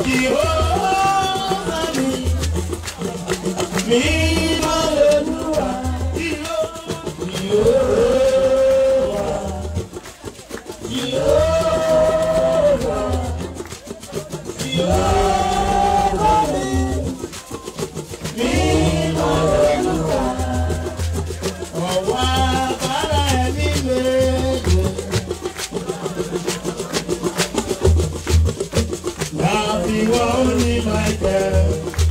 Jèhófà mi, mímọ́ lolúwa. Jèhófà, Jèhófà, Jèhófà mi, mímọ́ lolúwa. Ọ̀wọ́ agbára ẹ̀mí méje. Láfiwọ́ ní Michael.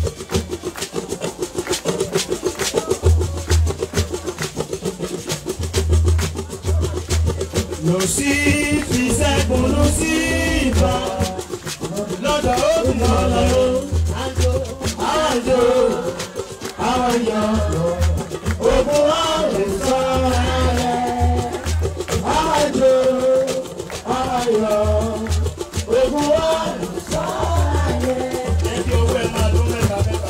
Lọ sí ìṣẹ́gun lọ sí ìbá. Lọ́dọ̀ ó fi lọ́lọ́ ó. Àjò, àjò, àwọn yọ̀ ogun àrùn sọ ẹ̀. Àjò, ayọ̀, ogun àrùn sọ ẹ̀. Ẹjọ́ owó ẹ̀ máa dún mẹ́ta mẹ́ta.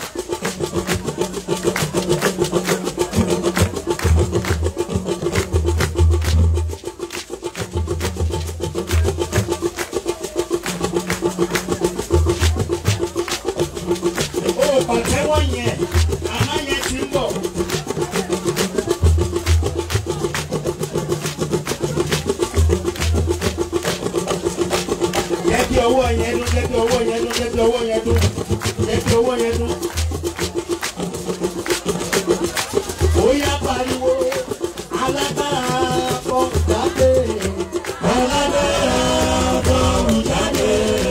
Ó pàtẹ́wọ́ yẹn, àmọ́ yẹn ti ń bọ̀. Jẹ́ kí ọwọ́ yẹn dún, jẹ́ kí ọwọ́ yẹn dún, jẹ́ kí ọwọ́ yẹn dún, jẹ́ kí ọwọ́ yẹn dún. Ó yá pariwo, alágbára kọ́ jáde. Alágbára kọ́ jáde.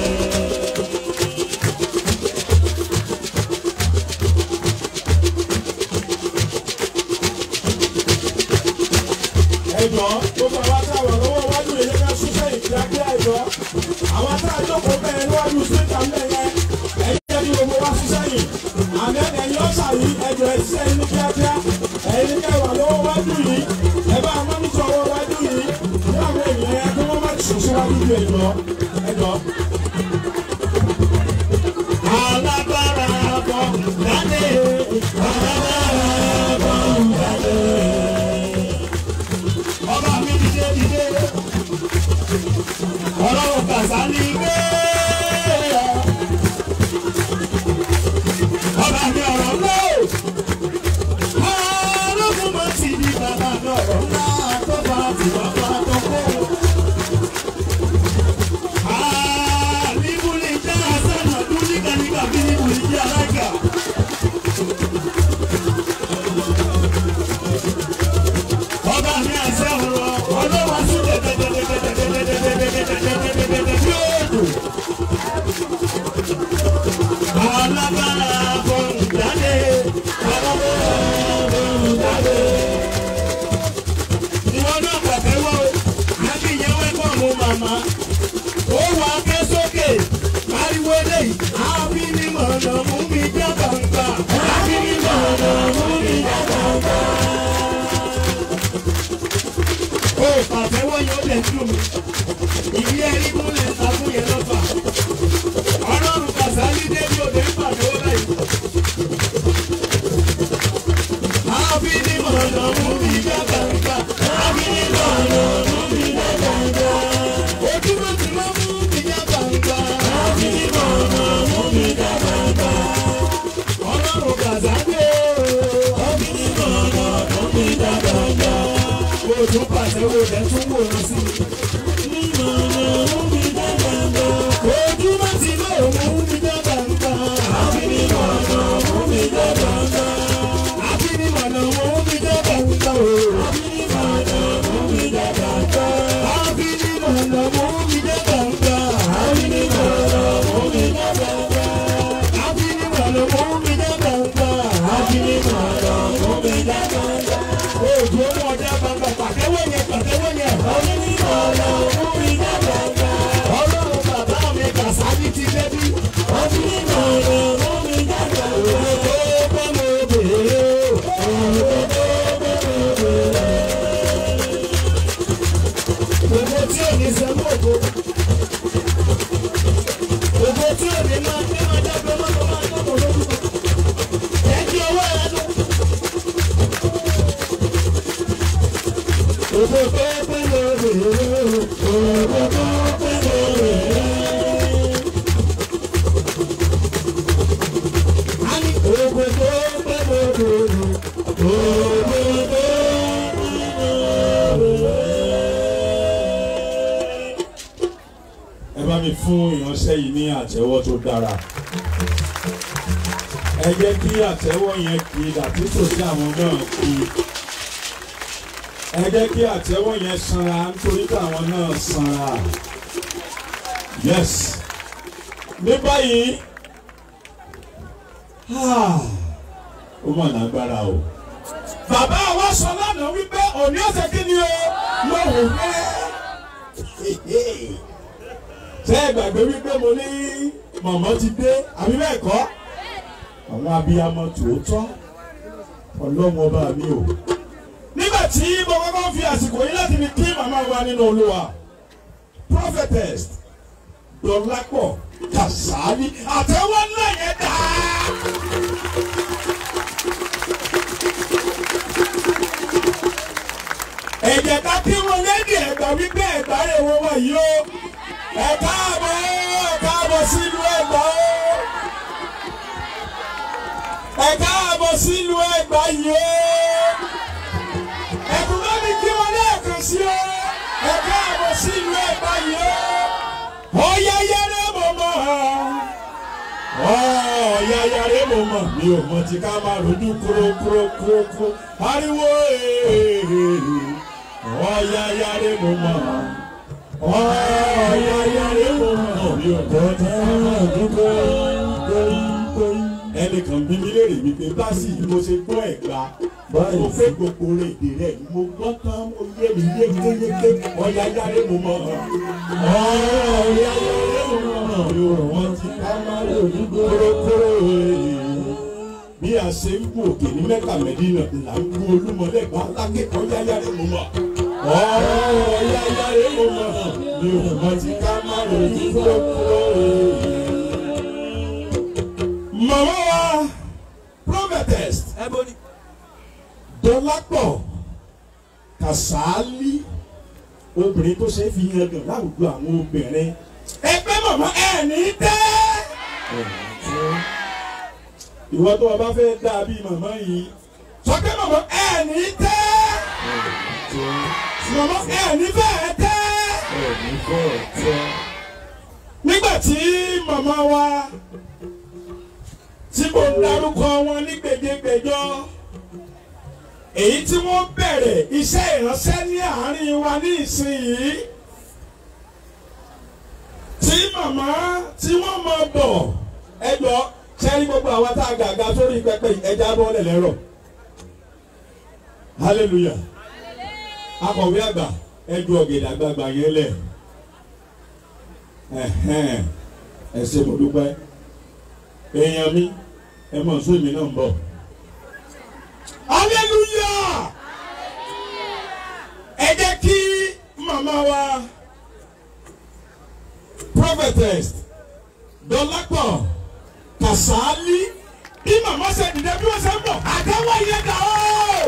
ẹjọ́ gbogbo àwọn tá a wà lọ́wọ́ wájú yìí ká ṣiṣẹ́ ìkíákíá ẹjọ́ àwọn tá a jókòó bẹ́ẹ̀ níwájú síta ńlẹ̀ yẹn ẹ̀yìn jẹ́ kí gbogbo wa ṣiṣẹ́ yìí àmì ẹ̀yìn ọ̀sà yìí ẹjọ́ ẹ̀ ṣiṣẹ́ yìí ní kíákíá ẹ̀yìn kẹ́ wà lọ́wọ́ wájú yìí ẹ bá àwọn mọ́nítọ̀ ọwọ́ wájú yìí ní àwọn ènìyàn yẹn kí wọ́n má ti ṣòṣe wájú yìí ẹjọ́ ẹjọ́. alágbára bọ̀ jáde alágbára bọ̀ jáde ọba mi dìde dìde ọlọ́run kàṣà ní gbé ọba mi ọ̀rọ̀ ńlá o ọlọ́run mọ̀ sí ní bàbá mi ọ̀rọ̀ ńlá tó bá ti wá bá tó kó. Àlìbùlì jẹ́ àṣànà dúníkà nígbà bí níbùlì jẹ́ alága. ọba mi àṣẹ ọ̀rọ̀ ọlọ́wọ́ sí dẹ̀dẹ̀dẹ̀dẹ̀dẹ̀dẹ̀dẹ̀dẹ̀dẹ̀dẹ̀dẹ̀dẹ̀dẹ̀ tí ó dùn. alágbára fọ̀hún jáde alágbára fọ̀hún jáde. ìwọ náà pàtẹ́wọ́ o àbíyẹn wẹ́pọ̀ mú màmá ó wà ké sókè pariwo eléyìí àbí ni mọ̀nà mú mi já gbangba àbí ni mọ̀nà mú mi já gbangba ó pàtẹ́wọ́ yóò lè dùn mí. Ìdí ẹ̀rí kún lè ta fún yẹn lọ́fà. Ọlọ́run Kàsálí débi òde ń pàdé ó láì. Àbí ní mọ̀nà mú mi já gbàgbà. Àbí ní mọ̀nà mú mi já gbàgbà. Ojúmọ̀ tí wọ́n mú mi já gbàgbà. Àbí ní mọ̀nà mú mi já gbàgbà. Ọlọ́run Kàsálí ó. Àbí ní mọ̀nà mú mi já gbàgbà o tún pàṣẹ wo rẹ tún wò lọ sí. ojúmọ́ ti lé òun mi jẹ́ gbàngàn. àbí ní mọ̀nà òun mi jẹ́ gbàngàn. àbí ní mọ̀nà òun mi jẹ́ gbàngàn o. àbí ní mọ̀nà òun mi jẹ́ gbàngàn. àbí ní mọ̀nà òun mi jẹ́ gbàngàn. àbí ní mọ̀nà òun mi jẹ́ gbàngàn. àbí ní mọ̀nà òun mi jẹ́ gbàngàn. àbí ní mọ̀nà òun mi jẹ́ gbàngàn. ojú ọmọ ọjà gbàngàn pàtẹ́wọ́ yẹn pàtẹ́wọ́ yẹn. àbí ní mọ̀nà fún ìránṣẹ́ yìí ní àtẹ́wọ́ tó dára ẹ jẹ́ kí àtẹ́wọ́ yẹn kí dàtí tòsí àwọn náà kí ẹ jẹ́ kí àtẹ́wọ́ yẹn sanra nítorí pé àwọn náà sanra yes ní báyìí ah, ó mà lágbára o bàbá wa sọ lánàá wípé òní ọ̀sẹ̀ kí ni o lọ́wọ́ rẹ̀ ṣé ẹ gbàgbé wípé mo ní mọ̀mọ́ ti dé àbí bẹ́ẹ̀ kọ́ àwọn abiyamọ tòótọ́ ọlọ́run ọba mi o. nígbà tí mo kọ́kọ́ fi àsìkò yìí láti fi kí màmá wa nínú olúwa prophetess dọ̀lápọ̀ kàsáálí àtẹ̀wọ́ ńlá yẹn dáa. ẹ̀jẹ̀ ká kí wọn lédi ẹ̀gbà wípé ẹ̀gbà rẹ̀ wọ́n wà yìí o ẹ káàbọ̀ ẹ káàbọ̀ sílùú ẹ̀gbà o ẹ káàbọ̀ sílùú ẹ̀gbà yìí o ẹ̀kú bá mi kí wọn lẹ́ẹ̀kan sí o ẹ káàbọ̀ sílùú ẹ̀gbà yìí o ọ̀yá yẹrẹ mọ̀ mọ̀ ọ̀yá yẹrẹ mọ̀ mọ̀ mi ò mọ̀ tí ká máa rojú kúrò kúrò kúrò kúrò ariwo èèyàn ọ̀yá yẹrẹ mọ̀ mọ̀ ọ̀yá yẹrẹ mọ̀ mọ̀ mi ò gbọ́ tí ká máa dúró ẹnìkan bí mi léèrè wípé báàsì yìí mo ṣe gbọ́ ẹ̀gbá mo fẹ́ gbogbo rédè rẹ̀ mo gbọ́ tán mo yé mi yékéyéké ọ̀yá yára mo mọ̀ ọ̀yá yára mo mọ̀ mi ò wọ́n ti ká má lè ní kórókóró bí a ṣe ń gùn òkè ní mẹ́ta mẹ́dínà là ń gún olúmọlẹ́gbà lákẹ́kọ̀ọ́ ọ̀yá yára mo mọ̀ ọ̀yá yára mo mọ̀ mi ò wọ́n ti ká má lè ní kórókóró. Màmá wa prophetess Ebony. Dọlápọ̀ Kàsálí obìnrin tó ṣe é fi yan gàn láwùjọ àwọn obìnrin. Ẹgbẹ́ màmá ẹ̀ ní tẹ́. Ìwọ tó o bá fẹ́ dà bí màmá yìí. Sọ pé màmá ẹ̀ ní tẹ́. Màmá ẹ̀ ní bẹ́ẹ̀ tẹ́. Nígbà tí màmá wa tí mo ń darúkọ wọn ní gbèdégbèjọ èyí tí wọ́n bẹ̀rẹ̀ iṣẹ́ ìránṣẹ́ ní àárín wa ní ìsinyìí tí màmá tí wọ́n mọ bọ̀ ẹjọ́ sẹ́rí gbogbo àwa tá a gàga sórí pẹpẹ ẹja bọ́ọ̀lẹ̀ lẹ́rọ̀ hallelujah akọ̀wé àgbà ẹjọ́ ọ̀gẹ̀dẹ̀ àgbààgbà yẹn lẹ̀ ẹ ṣé mo dúpẹ́ èèyàn mi ẹ mọ̀ sún èmi náà ń bọ̀. hallelujah ẹ jẹ́ kí màmá wa prophetess dọ́lápọ̀ kàsálí bí màmá ṣe dìde bí wọ́n ṣe ń bọ̀ àtẹ́wọ́ yẹn dà ó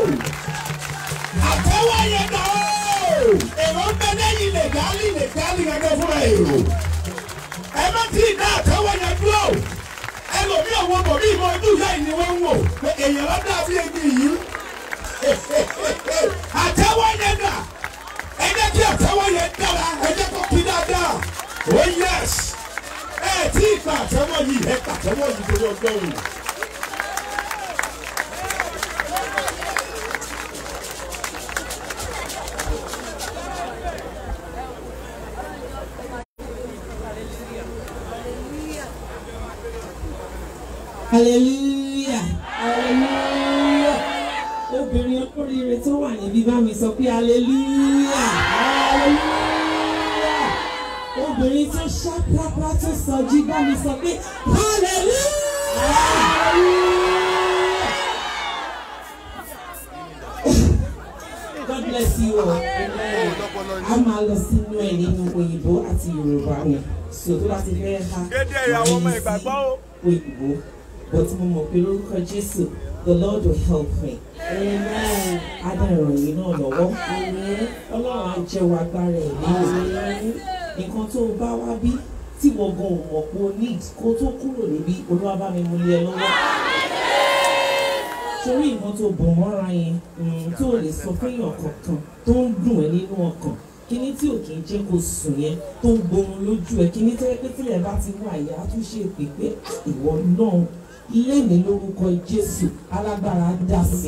àtẹ́wọ́ yẹn dà ó èrò ń bẹ lẹ́yìn lè dálì lè dálì gẹ́gẹ́ fúnra èrò ẹ má tí ì dá àtẹ́wọ́ yẹn dúró ẹlòmí àwọn bòmí ìmọ̀ ojú ìyá yìí ni wọ́n ń wò pé èèyàn ló dà bí ebi yìí àtẹ́wọ́ yẹn dà ẹ jẹ́ kí àtẹ́wọ́ yẹn dára ẹ jẹ́ kó kí dáadáa oh yes ẹ tí ì gba àtẹ́wọ́ yìí ẹ gba àtẹ́wọ́ yìí torí ọgbọ́n o. hallelujah hallelujah obìnrin olóríire tó wà níbí bá mi sọ pé hallelujah hallelujah obìnrin tó ṣáprápá tó sọjí bá mi sọ pé hallelujah God bless you all amen a máa lọ sínú ẹ̀ nínú òyìnbó àti yorùbá ni so tó bá ti fẹ́ ha Dédé ìyàwó ọmọ ìgbàgbọ́ o. òyìnbó but mo mọ̀ pé lórúkọ Jésù the Lord will help me. Amen. Adarọ̀ yìí náà lọ́wọ́. Ọlọ́run á jẹ́ wa agbára ẹ̀ ní nǹkan tó o bá wá bí tí wọ́n gan ò mọ̀ pé o need kó tó kúrò níbí Olúwa bá mi mú lé ẹ lọ́wọ́. Torí nǹkan tó bọ̀ mọ́ra yẹn mm, tó o lè sọ fẹ́yàn kankan tó ń dùn ẹ́ nínú ọkàn kíní tí ò kì í jẹ́ kó sùn yẹn tó ń gborun lójú ẹ̀ kíní tó yẹ pé tílẹ̀ bá ti wà yá tún ṣe pé pé ìwọ náà lẹ́ni lórúkọ Jésù alágbára dá sí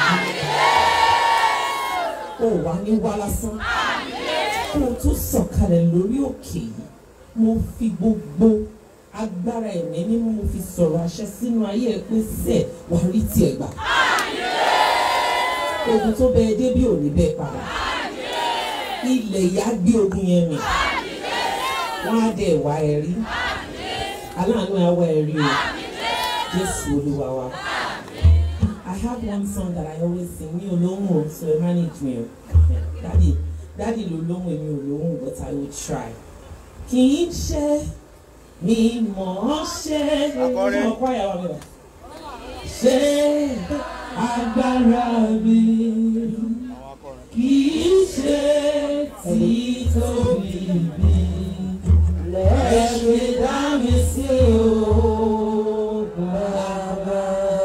ó wà ní wá lásán kó o tó sọ̀kalẹ̀ lórí òkè yìí mo fi gbogbo agbára ẹ̀mí mímú mo fi sọ̀rọ̀ àṣẹ sínú ayé ẹ̀ pé sẹ́ẹ̀ wà rí tiẹ̀ gbà ogun tó bẹ ẹ dé bí òní bẹ́ẹ̀ padà ilẹ̀ ìyá gbé ogun yẹn mì wọ́n á dẹ̀ wá ẹ rí aláàánú ẹ wá ẹ rí o Jésù Olúwa wa. I have one song that I always sing mi ò lóhùn o so ẹ manage me o dadi dadi ló lóhùn èmi ò lóhùn but I will try. kì í ṣe mi mọ̀ ọ́ ṣe Akọrin. ọkọ àyàwó mi rà ṣe agbára mi kì í ṣe títóbi mi lẹ́ẹ̀ṣẹ̀ dá mi sí o bàbá.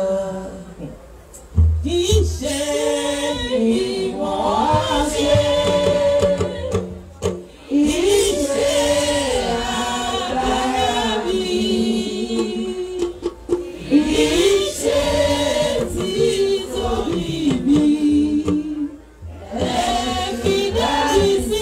Kì í ṣe ìmọ̀ ṣe. Kì í ṣe agbára mi. Kì í ṣe títóbi mi. Ẹ fi dá mi sí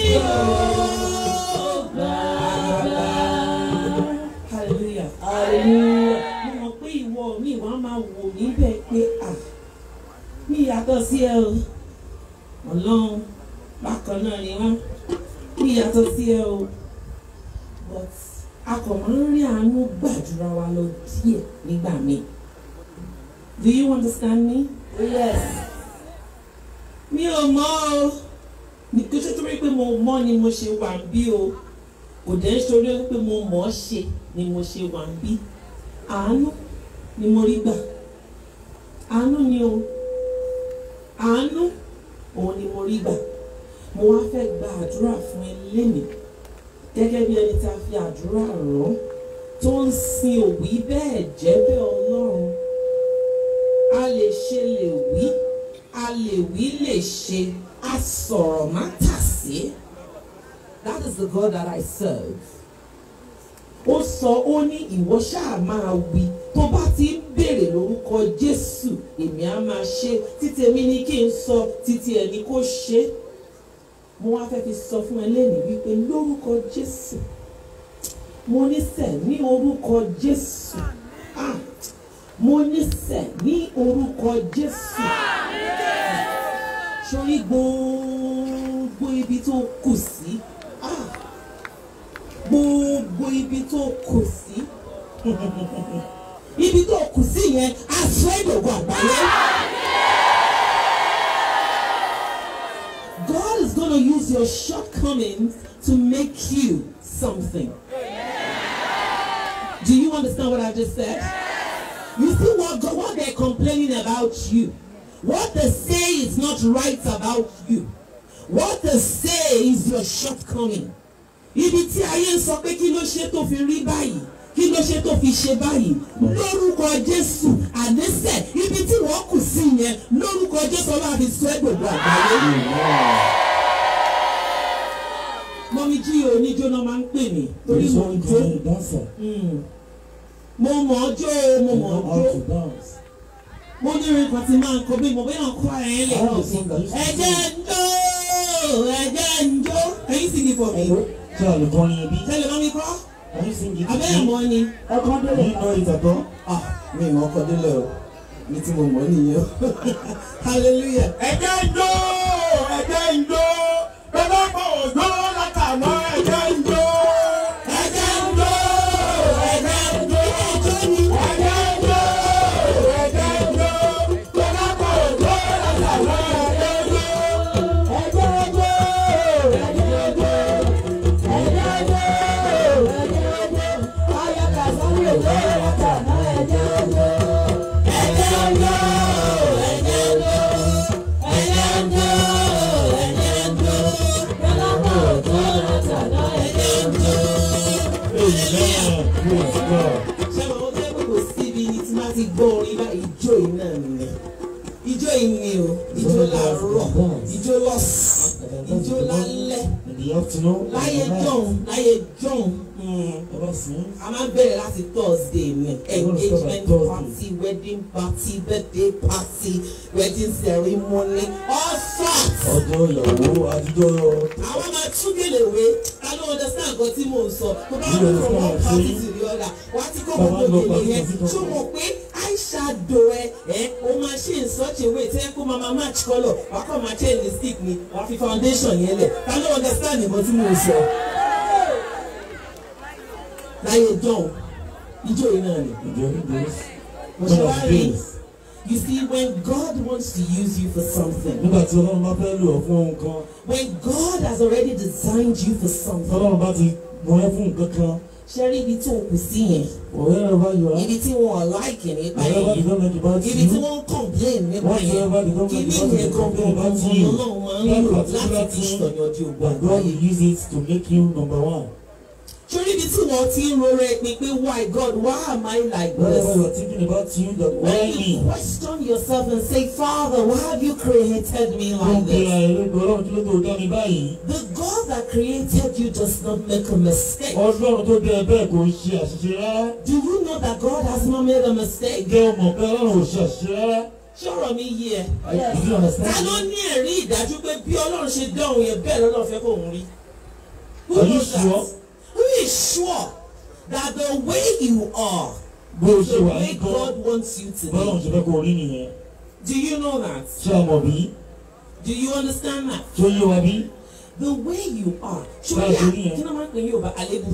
o bàbá. Hallelujah. Hallelujah. Mo mọ̀ pé ìwọ mi wàá máa wò níbẹ̀ pé à mi yàtọ̀ sí ẹ o ọlọ́run bákan náà ni wọ́n mi yàtọ̀ sí ẹ o but a kò máa ń rí àánú gbàdúrà wa lọ díẹ̀ nígbà míì do you understand me? yes mi ò mọ̀ o ní kí ṣe torí pé mo mọ̀ ni mo ṣe wà ń bí o kò dẹ̀ ń ṣorí pé mo mọ̀ ọ́ ṣe ni mo ṣe wà ń bí àánú ni mo rí gbà àánú ni o àánú òun ni mo rí gbà mo wá fẹ́ gba àdúrà fún ẹ lénìí gẹ́gẹ́ bí ẹni tá a fi àdúrà rán tó ń sin òwí bẹ́ẹ̀ jẹ́ bẹ́ẹ̀ ọlọ́run a lè ṣe lè wí a lè wí lè ṣe a sọ̀rọ̀ má tà sí that is the God that I serve ó sọ ó ní ìwọ ṣáà máa wí tó bá ti ń béèrè lórúkọ Jésù èmi á máa ṣe títí èmi ní kí n sọ títí ẹ ní kó ṣe mo wá fẹ́ fi sọ fún ẹ lẹ́nu wípé lórúkọ Jésù mo ní sẹ̀ ní orúkọ Jésù ah mo ní sẹ̀ ní orúkọ Jésù sórí gbogbo ibi tó kù sí ah gbogbo ibi tó kù sí ibi tó kù sí yẹn aṣọ ìdògùn àgbáyé. God is gonna use your shortcomings to make you something. Do you understand what I just said? You see what God, what they're complaining about you. What they say is not right about you. What they say is your shortcoming. Ibi tí ayé ń sọ pé kí ló ṣe tó fi rí báyìí kí ló ṣe tó fi ṣe báyìí lórúkọ Jésù ànísẹ̀ ibi tí wọ́n kù sí yẹn lórúkọ Jésù ọlọ́run àfi sọ ẹ́ gbogbo àgbáyé. Mọ́mí jí oníjó náà máa ń pè mí torí mò ń jó. Mm. Mo mọ̀ ọ́ jó o, mo mọ̀ ọ́ jó. Mo ní orin kan tí máa ń kọ bí mo bẹ́ẹ̀ kọ́ ẹ̀ lè kọ́ sí. Ẹ̀jẹ̀ ń jó, ẹ̀jẹ̀ ń jó. Can you sing it for me? Ṣé olùkọ́ni ibi? Tẹ́lẹ̀ mọ́mí kọ́. Can you sing it? Abẹ́ ẹ̀mọ́ ni. Ẹ̀kọ́ délé. You know it at all? Ah, mi ì mọ̀ ọkọ̀ délẹ̀ o. Mi tí mo mọ̀ nìyẹn o. Hallelujah. ẹ̀jẹ̀ ń jó ẹ̀jẹ̀ ń jó bẹ́ẹ̀ bá òjò látàná ẹ̀jẹ̀ ń jó. ẹ̀jẹ̀ ń jó ẹ̀jẹ̀ ń jó ẹ̀jẹ̀ ń jó ẹ̀jẹ̀ ń jó bẹ́ẹ̀ bá òjò látàná ẹ̀jẹ̀ ń jó. Amen. Praise God. Ṣé mo mọ̀ pé kò síbi ni tí máa ti gbọ́ orin bá ìjó yìí náà nìyẹn. Ìjó yìí ni o, ìjó làárọ̀, ìjó lọ́sàn-án, ìjó lálẹ́, the afternoon. láyé and the night. john láyé john mm, Ever since. a máa ń bẹ̀rẹ̀ láti thursday mi engagement Thursday. party wedding party birthday party wedding ceremony all sorts. ọjọ́ ìyàwó àtijọ́ àwọn máa tún gèlè wé ta ló understand nǹkan tí mò ń sọ tó bá You wà from one understand party what I'm to the other wà á ti kọ́ Bàbá gbogbo lọ gèlè party yẹn kan sí kan. tó mọ̀ pé eyeshadow ẹ ẹ o máa ṣe in such a way tẹ́ kó máa máa match colour wà á kọ́ máa change the stick ni wà á fi foundation yẹn lẹ̀ ta ló understand nǹkan tí mò ń sọ. láyé john ijó yìí náà ni during this mo one ṣe of wá the rí days you see when God wants to use you for something nígbà tí ọlọ́run bá fẹ́ lò ọ́ fún ohun kan when God has already designed you for something. ọlọ́run bá ti mọ ẹ́ fún nǹkan kan ṣe rí ibi tó o kù sí yẹn wherever you are ibi tí wọn ò láìkì nípa wherever the yẹn government about ibi tí you wọ́n ń complain nípa yẹn whatever the government kìíní about yẹn you complain gangan about gangan you lọ́lọ́run máa ń lò that particular láti fi thing sọ̀yànjú ògbó that God àgbáyé. will use it to make you number one ṣorí ibi tí wọ́n ti ń rọra ẹ̀pin pé why God why am I like wherever you this? are thinking about you that why when me you question yourself and say Father why have you created me tó ń like pe this? àìlèkò ọlọ́run tí ló tó dá mi báyìí The God that created you does not make a mistake. ọlọ́run tó dé ẹ bẹ́ẹ̀ kò ń ṣe àṣìṣe rárá Do you know that God has not made a mistake? jẹ́ ọmọ pé ọlọ́run ò ṣe àṣìṣe rárá ṣọ́rọ̀ mi yí ẹ. did you ta understand ló me? ní ẹ̀rí ìdájú pé bí ọlọ́run ṣe dán òun yẹn bẹ́ẹ̀ lọ́lọ́run fẹ́ kó òun rí? Who Are you knows that? sure? Who is sure that the way you are bó o is ṣe the wà way ní gan God wants you to bọ́lọ́run be? ṣe fẹ́ kó o rí nìyẹn Do you know that? ṣé a mọ̀ bí Do you understand that? tó yé wa bí The way you are. Báwo Ṣé ṣe rí yà yẹn? kí ló máa ń pè ní Yorùbá àlébù?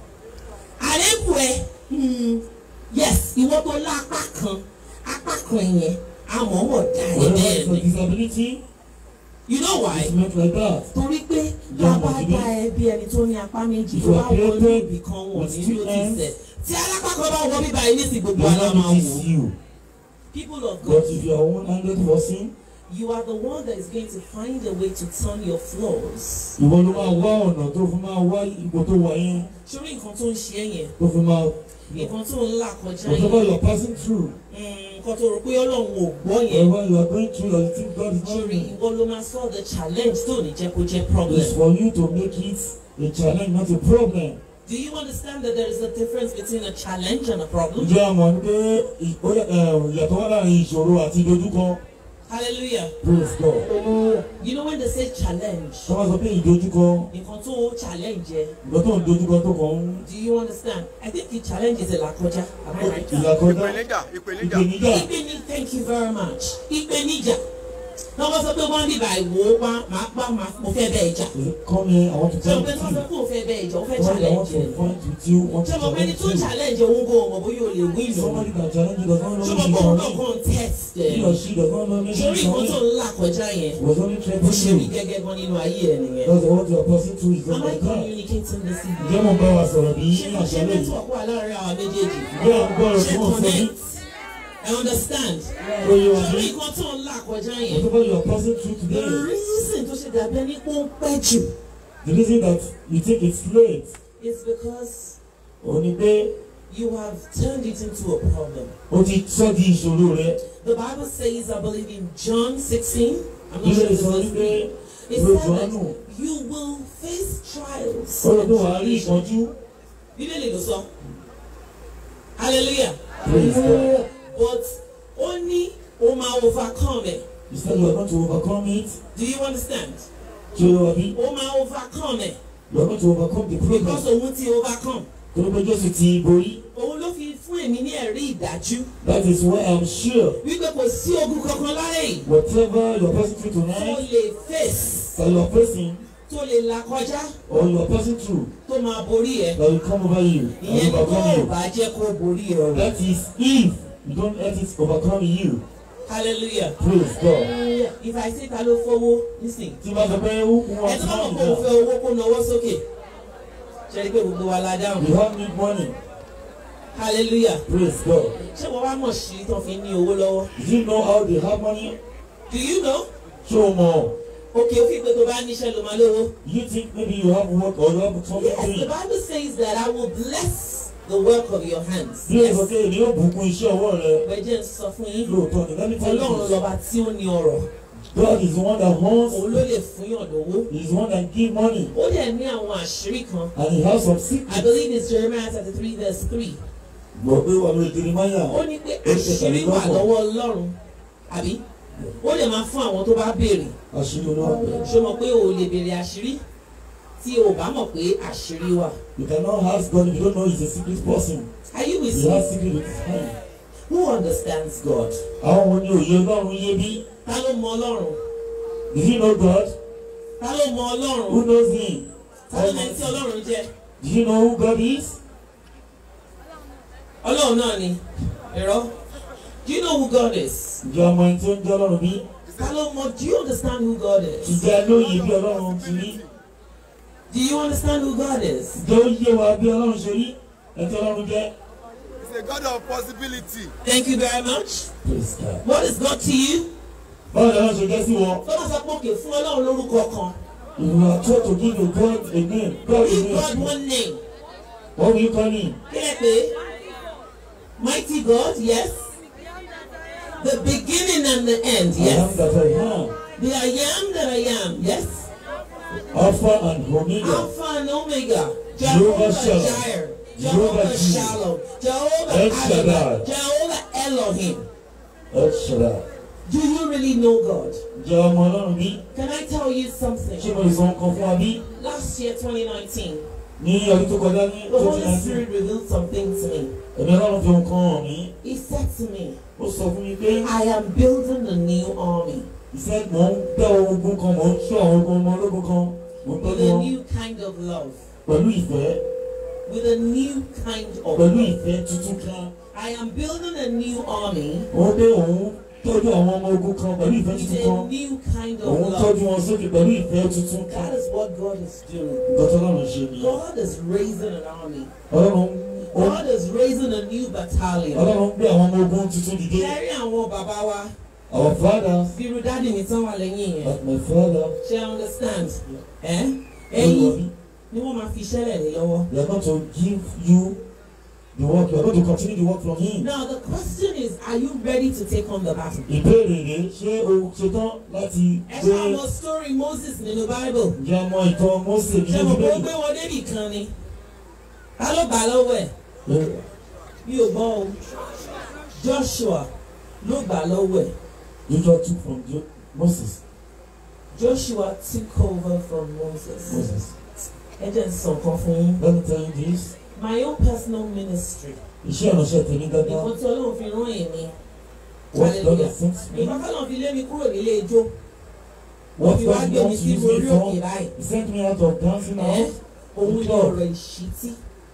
Àlébù ẹ hmm, yes ìwọ tó lá apá kan apá kan yẹn àmọ́mọ́ dá ẹ wherever bẹ́ẹ̀ it's a ni. disability You know why? it's meant like that torí pé Ìyá bàbá ọmọ ti bí. dá ẹ bí ẹni tó ní apá méjì If tó you bá are wọ ní created ibì kan wọ̀ with ní two ló ti hands, sẹ̀ tí alápákọ̀ bá wọ bíbá yìí nísìnyí gbogbo you àná know máa it wò is you people of but God if you are one-handed person you are the one that is going to find a way to turn your flaws ìwọ ló máa wá ọ̀nà tó fi máa wá ipò tó wà yẹn sórí nǹkan tó ń ṣe é yẹn tó fi máa nǹkan tó ń là kọjá whatever yẹn you are passing through mm, nǹkan tó rò pé ọlọ́run ò gbọ́ yẹn whatever you are going through that you think God is not sórí doing ìwọ ló máa solve the challenge tó ní jẹ́ kó jẹ́ is problem. for you to make it a challenge not a problem Do you understand that there is a difference between a challenge and a problem? ǹjẹ́ a mọ̀ ní pé ì- ó yà- eh, ìyàtọ̀ wà láàrin ìṣòro àti ìdojúkọ Hallelujah. praise God You know when they say challenge, tó bá sọ pé ìdojúkọ nǹkan tó challenge ẹ. ìgbà tó ń dojúkọ tó kàn ń Do you understand? I think the challenge is a lakoja. Am I right? ìlàkọjá ìpèníjà ìpèníjà ìpèníjà Ìpèní thank you very much. Ìpèníjà. Náà wọ́n sọ pé wọ́n bíbá ìwò pa máa pa máa mo fẹ́ bẹ́ẹ̀ jà. come here I want to Ṣé o talk pé to tí wọ́n sọ you pé o fẹ́ bẹ́ẹ̀ jà o fẹ́ Somebody I want challenge ẹ. to fight with you want to Ṣé mo pé ní challenge tó you challenge òun kò mọ̀ bóyá o lè win o. somebody can challenge you does not know Ṣé if mo you pé òun can náà win kàn test he ẹ̀. or she does not know maybe Sórí you nǹkan tó can ń là kọjá yẹn. was only Bó threatening ṣe rí you gẹ́gẹ́ gan nínú ayé ẹ̀ nìyẹn. that's what you are passing through is Am not I like that communicating this evening? ǹjẹ́ mo bá wa sọ̀rọ̀ bí ṣé ní mo ṣe àṣálẹ́ yìí network wà láàrin àwọn méjèèjì ǹjẹ́ à ń gbọ́ ọ̀rọ̀ ṣé tí wọ́n sọ bí connect I understand ó yé wa ṣé bí nǹkan tó ń là kọjá yẹn whatever you are passing through the today reason tó ṣe dàbí ẹni pé ó ń pẹ́ jù the reason that you think it's late is because òun ni pé you have turned it into a problem o ti sọ di ìṣòro rẹ the Bible says I believe in John sixteen I'm not ilé sure if ìsọ it's wípé me it ìwé said that Jòhánù you will face trials ọ̀rọ̀ tó and wàá rí tribulation ìpọ́njú bíbélì ló sọ hallelujah praise God but ó ní ó máa overcome it. you said you are going to overcome it Do you understand? tí ó yé wa bí Ó máa overcome ẹ̀ you are going to overcome the problem because òun ti overcome. torí pé Jésù ti borí Òun ló fi fún èmi ní ẹ̀rí ìdájú that is why I am sure wípé kò sí ogun kankan láyé yìí whatever you are passing through tó tonight lè face that you are facing tó lè là kọjá or you are passing through tó máa borí ẹ̀. that will come over you and Ìyẹn tó overcome ò you bá jẹ́ kó borí ẹ̀ o. that is if you don't let it overcome you Hallelujah. praise God If I say ta ló fowó nísìnyí. tí wọ́n sọ pé who Ẹ wants tó bá mọ̀ money pé òun now fẹ́ owó kó nawọ́ sókè. Ṣé ẹ rí pé gbogbo wa la dáhùn? you have need money Hallelujah. praise God Ṣé wọ́n wá mọ̀ sí tán fi ní owó lọ́wọ́? did you know how they have money Do you know? ṣé o mọ̀ Òkè ó fi pé tó bá níṣẹ́ ló máa lówó. you think maybe you have work or you have something Yes, the doing Bible says that I will bless the work of your hands. bí o Yes. sọ pé èmi yóò bùkún iṣẹ́ ọwọ́ rẹ Bẹ́ẹ̀ jẹ́ ń sọ fún yín. lóòótọ́ ni let me tell you Ọlọ́run this lọ́ba tí ó ní ọrọ̀. God is the one that owns. òun ló lè fún yàn lówó He is the one that give money. ó dẹ̀ ní àwọn àṣírí kan And he has some I secrets. believe it's Jeremiah thirty three verse three Gbọ̀ pé wà lórí Jeremiah. ó ní pé àṣírí wà lọ́wọ́ Ọlọ́run àbí ó lè máa fún àwọn tó bá béèrè Àṣírí olóògbé. ṣé o mọ̀ pé o ò lè béèrè àṣírí tí o bá mọ̀ pé àṣírí wà You cannot ask God if you don't know he's a secret person. are you with He me has secret with his hand. who understands God Àwọn wo ni òye Ọlọ́run yé bí? ta ló mọ Ọlọ́run Did you know God? ta ló mọ Ọlọ́run Who knows him? ta ló mọ tí Ọlọ́run jẹ́ Do you know who God is? Ọlọ́run náà ni ẹ̀rọ do you know who God is Ǹjẹ́ ọmọ ẹni tí ó ń jẹ́ Ọlọ́run bí? ta ló mọ do you understand who God is Ǹjẹ́ lóye bí Ọlọ́run ti rí? do you understand who God is Ǹjẹ́ ó yé wa bí Ọlọ́run ṣe rí? Ẹ tí Ọlọ́run jẹ́. He's a God of possibility. thank you very much Praise God. what is God to you Báwo ni Ọlọ́run ṣe jẹ́ sí wọn? tó bá sọ pé òkè fún Ọlọ́run lórúkọ kan If you are told to give a God a name, God a give God name. one name What will you call him? kí lẹ pé mighty God yes the beginning and the end I am yes that I am. the I am that I am yes Alpha and Omega. Alpha and Omega Jehovah Jehovah Shalom. Jireh Jehovah Jehovah Jireh. Shalom Jehovah El Shaddai. Adonai Jehovah Elohim El Shaddai. do you really know God Ǹjẹ́ ọmọ Ọlọ́run bí? can I tell you Ṣé something mo lè sọ nǹkan fún wa bí? last year 2019 Ní ọdún tó kọjá ní the twenty Holy nineteen, Spirit revealed something to me ẹ̀mí Ọlọ́run fi ohun kan hàn mí. he said to me Ó sọ fún mi pé I am building a new army iṣẹ́ mò ń tẹ́ ogun kan, mò ń ṣọ́ àwọn ogun ọmọ ológun kan, mò ń with tọ́jú a wọn new kind of love pẹ̀lú ìfẹ́, with a new kind of pẹ̀lú love. ìfẹ́ tuntun kan. I am building a new army Òun pé òun tọ́jú àwọn ọmọ ogun kan pẹ̀lú ìfẹ́ with tuntun a kan. new kind of Òun love. tọ́jú wọn sókè pẹ̀lú ìfẹ́ tuntun kan. That is what God is doing. Nǹkan tó lọ́run ṣe nìyẹn. God is raising an army. Ọlọ́run ó God is raising a new battalion. Ọlọ́run gbé àwọn ọmọ ogun tuntun dìde. Kẹ́rí àwọn bàbá wa Our father, bírú dáàdì mi tán wà lẹ́yìn yẹn. like my father, Ṣé I understand? Ẹ́ Olúwa ẹ̀yin mi, ni wọ́n máa fi iṣẹ́ rẹ̀ lé lọ́wọ́. they are going to give you the work. You are going to continue the work from him. Now the question is, are you ready to take on the battle? Ìbéèrè rẹ̀ ṣé o ṣetán láti Ẹ gbé ṣe àwọn story Moses nínú Bible. ǹjẹ́ ọmọ ìtàn Mósè Ṣé nínú mo kó Bíbélì? gbé wọn débì kan ni? Ta ló gbà lọ́wọ́ ẹ̀? Mi ò gbọ́ o. Joshua ló gbà lọ́wọ́ ẹ̀. Joshua took from Jo- Moses. Joshua took over from Moses. Moses. Ẹ jẹ́ n sọ nǹkan fún yín. Let me tell you this. My own personal ministry. Iṣẹ́ ìránṣẹ́ tèmi Nǹkan gángan. tí Ọlọ́run fi rán èmi. What God Hallelujah. has sent me. Nǹkan tí Ọlọ́run fi lé mi kúrò nílé ijó. Wọ́n What fi God wá gbé mi wants to sí use me orí òkè for. báyìí. He sent me out of dancing Ẹ́ house. òun ni ọ̀rọ̀ ìṣítí.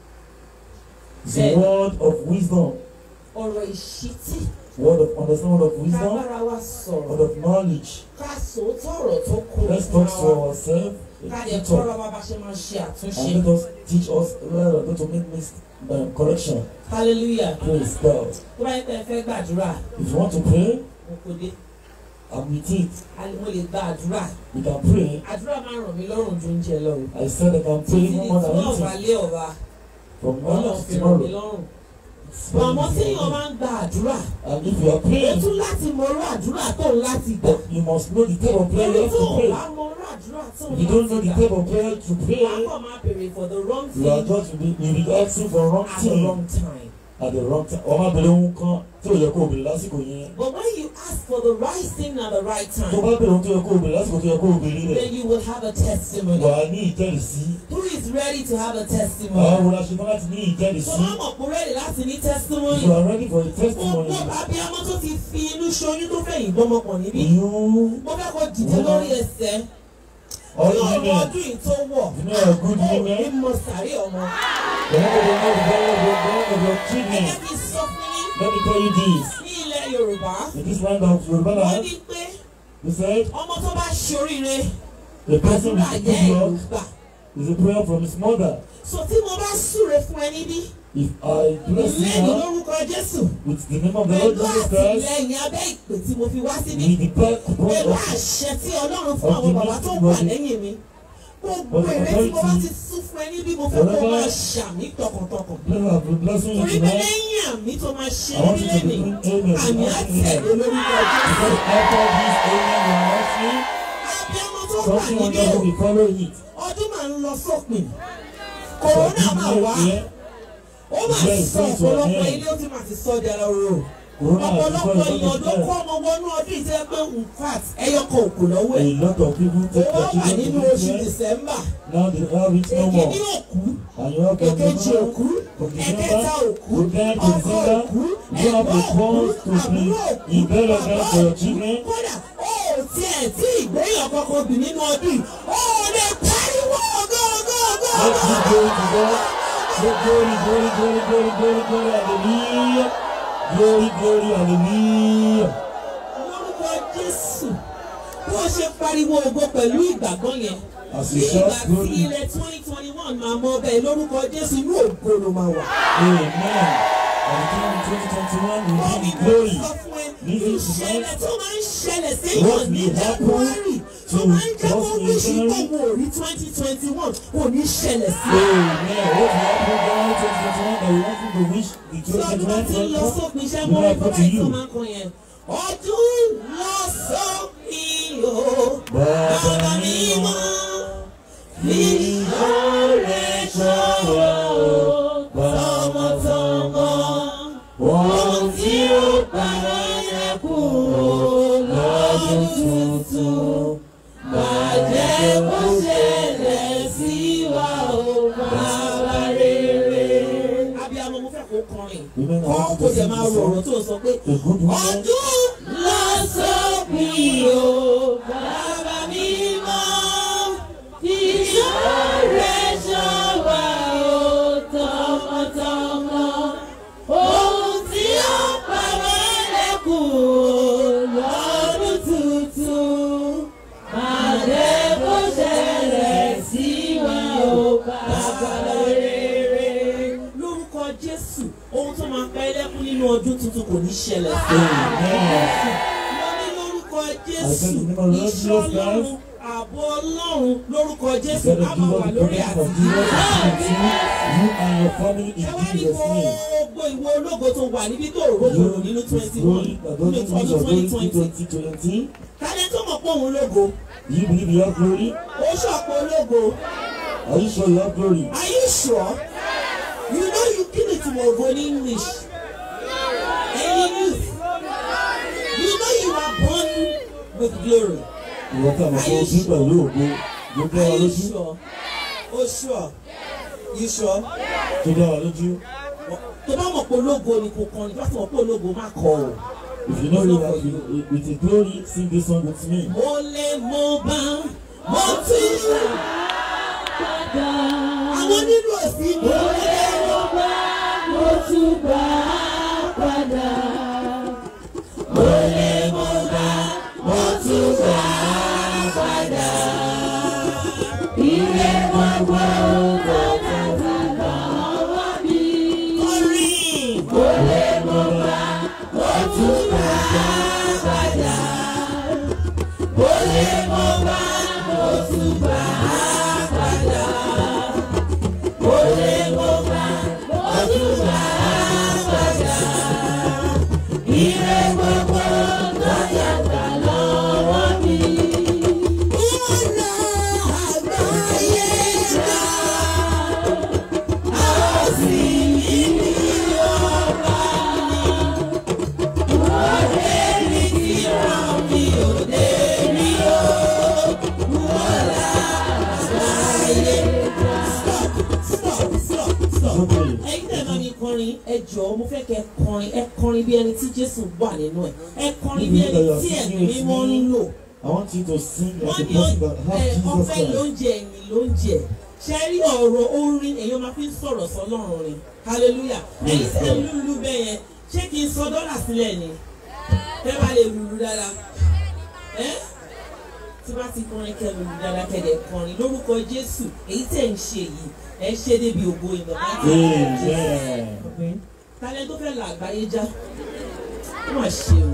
It's a word of wisdom. Ọ̀rọ̀ ìṣítí. Word of understanding, word of wisdom. Kábára wa sọ̀rọ̀. Word of knowledge. Ká sòótọ́ ọ̀rọ̀ tó kó Let's talk to ourselves. Ká a lè teacher, kọ́ra wa bá ṣe máa ṣe àtúnṣe. And let us teach us well not to make mis um, correction. Hallelujah. Praise God. Tó bá yẹ pé ẹ fẹ́ gbàdúrà, If you want to pray, mo kò dé. I'm with it. A lè- Mo lè gba àdúrà. You can pray. Àdúrà máa ń ràn mí lọ́rùn ju oúnjẹ lọ. o. I said I can pray Títí even di more than twelve anything. alẹ́ ọ̀la. From now Ọlọ́run to fi ràn mí tomorrow. lọ́rùn. It's very Àmọ́ tí easy èèyàn for me. máa ń gba àdúrà, And if you are ó praying, tún láti mọ orú àdúrà tó ń láti gbà. but you must know the type of prayer you Torí have tó to o pray. bá mọ orú àdúrà tó ń If you don't know láti the gbà, type of prayer to wàá pray, kàn máa béèrè for the wrong you are thing just be, you be asking for wrong at the thing wrong time. at the wrong time. Ọmọ abẹ́rẹ́ ohun kan tí ò yẹ kó o bèrè lásìkò yẹn. But when you ask for the right thing at the right Tó time, bá bèrè ohun tó yẹ kó o bèrè lásìkò tó yẹ kó o bèrè rẹ̀. then you will have a testimony. Wà á ní ìjẹ́rìsí. Who is ready to have a Àwọn testimony? wo la ṣe tán láti ní Tó ìjẹ́rìsí? bá mọ̀ pé ready láti ní testimony. If you are ready for a testimony, Gbogbo abiyamọ tó ti fi inú ṣoyún tó fẹ̀yìn gbọ́mọpọ̀ níbí. you Mo fẹ́ kó dìde lórí ẹsẹ̀. all Ní ọ̀rọ̀ women, ọdún yìí tó wọ̀. you know are good Ó ní women. mọ sàárè ọmọ. The one of the most valuable one of your Ẹ children. jẹ́ kí n sọ fún yín. Let me tell you this. Ní ilẹ̀ Yorùbá, In this land of Yoruba wọ́n land, ní pé he said, ọmọ tó bá ṣoríire, the person àdúrà with yẹ́ good ẹ̀ ló luck gbà. is a prayer from his mother. So tí mo bá súre fún ẹ níbí, If I bless you lẹ́yìn now lórúkọ Jésù, with the name of the Lord pẹ̀lú Jesus Christ, àtìlẹ́yìn abẹ́ ìpè tí mo fi wá síbí, with the backbone pẹ̀lú of àṣẹ tí Ọlọ́run fún àwọn bàbá tó wà lẹ́yìn mi. gbogbo èrè tí mo bá ti sún fún ẹ níbí mo fẹ́ kó máa ṣàmì tọkàntọkàn Pray of the blessing you torí pé tonight. lẹ́yìn àmì tó máa ṣe I want you to nílé be ní doing amen. àmì àtẹ̀lé lórúkọ Jésù Because after this amen you are asking, abiyamọ tó wà something níbí wonderful o will follow it. ọdún máa ń lọ sópin So kòrónà máa this wá new year, ó máa Yes, sọ yes, ọ̀pọ̀lọpọ̀ yes. ilé ó ti máa ti sọ di ara ro Corona has ọ̀pọ̀lọpọ̀ become èèyàn ló a kó ọmọ wọnú ọdún ìtẹ́ pé in fact ẹyọ kan òkú lọ́wọ́ A ẹ̀ lot of people ó take wá their wà children nínú to oṣù this year. December Now they have it no more. èkìní òkú And you have from èkejì November, òkú from ẹ̀kẹta December, òkú to then to ọkọ December, òkú you have ẹ̀gbọ́n the òkú funds to be àbúrò òkú in burial bàbá ground for your òkú children. kódà ó tiẹ̀ tí ìgbéyàn kankan bì nínú ọdún yìí ó lè pariwo gógógógó. Let's give glory to God. Say glory, glory, glory, glory, glory, glory, hallelujah. Glory, glory, hallelujah. lórúkọ Jésù bí wọ́n ṣe pariwo ògo pẹ̀lú ìgbàgbọ́ yẹn As ní you ìgbà shout tí glory, ilẹ̀ twenty twenty one máa mọ bẹ́ẹ̀ lórúkọ Jésù inú ògo ló máa wà. amen. And the time in 2021 will Bọ́ọ̀lì give mo glory. sọ fún ẹ Listen to ìṣẹ̀lẹ̀ tó máa ń ṣẹlẹ̀ What séèyàn ní will happen January tó to máa ń jẹ́ kó us in wíṣí January? tó wò rí twenty twenty one kò ní ṣẹlẹ̀ sí i. Amen. What will happen down 2021 that we want you to wish the Sọ́dún bá ti 2021 lọ will come? sópin iṣẹ́ will mọ́ happen ẹ̀kọ́ to báyìí tó you. máa ń kọ yẹn. Ọdún lọ sópin o. Bàbá mi mọ́. Ìṣòro ṣọwọ́ Tọmọtọmọ. ohun tí ó para yẹ kúrò lọ́dún tuntun. Bàjẹ́ kó ṣẹlẹ̀ sí wa o bàbá rere. Abiyamọ mo fẹ́ kó kọrin. Women Kọ́ want kó to jẹ sing máa the rọrùn song. tó sọ pé The good woman. ọdún lọ sópin o bàbá mi mọ́. Ìṣòro ṣọwọ́ o tọmọtọmọ. Ohun tí ó pa wá lẹ́kùn lọ́dún tuntun. Àdé kó ṣẹlẹ̀ sí wa ó bàbá rere. Lórúkọ Jésù, ohun tó máa pa ẹlẹ́kùn nínú ọdún tuntun kò ní ṣẹlẹ̀ sí wa. Amen. Wọ́n ní lórúkọ Jésù, I said in the name of the Lord ìṣọ́ Jesus Ọlọ́run, Christ. ààbò Ọlọ́run lórúkọ Jésù Instead á of máa give wà us the lórí protection of àtìkú. Jesus to you and your family in Ẹ wá ní Jesus' name. gbogbo ìwọ ológo tó wà níbí tó rògbòrò nínú twenty one Glory, nínú glory, ọdún glory, twenty glory, twenty. 2020. Tálẹ́ tó mọ̀ pé òun lógo, Do you believe you have glory? ó ṣọ̀pọ̀ ológo. Are you sure you have glory? Are you sure? You know you kill it in Ogo in English. Any youth. You know you are born with glory. Ìwọ tí a mọ̀ pé o bí pẹ̀lú ògo ló dá wa Are you lójú. sure? Oh sure. You sure? Tó dá wa lójú. Tó bá mọ̀ pé ológo ni kò kọrin, tó bá mọ̀ pé ológo má kọ o. If you know you have with, with a glory, sing this song with me. Mo lè mo bá mo tún ṣe. Àwọn nínú òsì mi. Mo lè mo bá mo tún bá padà. Mo lè mo bá mo tún bá padà. Ilé gbogbo tó tẹ̀sí lọ́wọ́ mi. Orin. Mo lè mo bá mo tún bá padà. Mo lè mo bá mo tún bá padà. Mo lè mo bá mo tún bá padà. Ilé gbogbo tó tẹ̀sí lọ́wọ́ mi. Ọ̀nà àgbáyé gbà. A ó sì ní ní ọba mi. Wọ́n lè rí tí ràn mí ò lè rí o. Wọ́n là àgbáyé gbà. Stop, stop, stop, stop. Okay. Ẹ̀yin tẹ̀ máa mi kọrin ẹ jọ̀ọ́ mo fẹ́ kẹ́ kọrin ẹ kọrin bí ẹni tí Jésù wà nínú ẹ̀ ẹ kọrin bí ẹni tí ẹ̀mí mímọ́ ń lò I want you to sing like wọ́n a ní person that ẹ, has Jesus ọpẹ́ Christ. lóúnjẹ ẹ̀yìn lóúnjẹ ṣe rí ọ̀rọ̀ orin èèyàn máa fi ń sọ̀rọ̀ sọlọ́run rìn hallelujah èyí tẹ́ ń lùlù bẹ́ẹ̀ yẹn ṣé kí n sọ dọ́là sílẹ̀ ni tẹ́ bá lè lùlù dáadáa ẹ́ tí bá ti kọrin kẹ́ lùlù dáadáa kẹ́dẹ̀ kọrin lórúkọ Jésù èyí tẹ́ ń ṣe yìí ẹ ṣe débi ògo ìmọ̀ Amen. talẹ́ tó fẹ́ la àgbáyé já ó mà ṣe o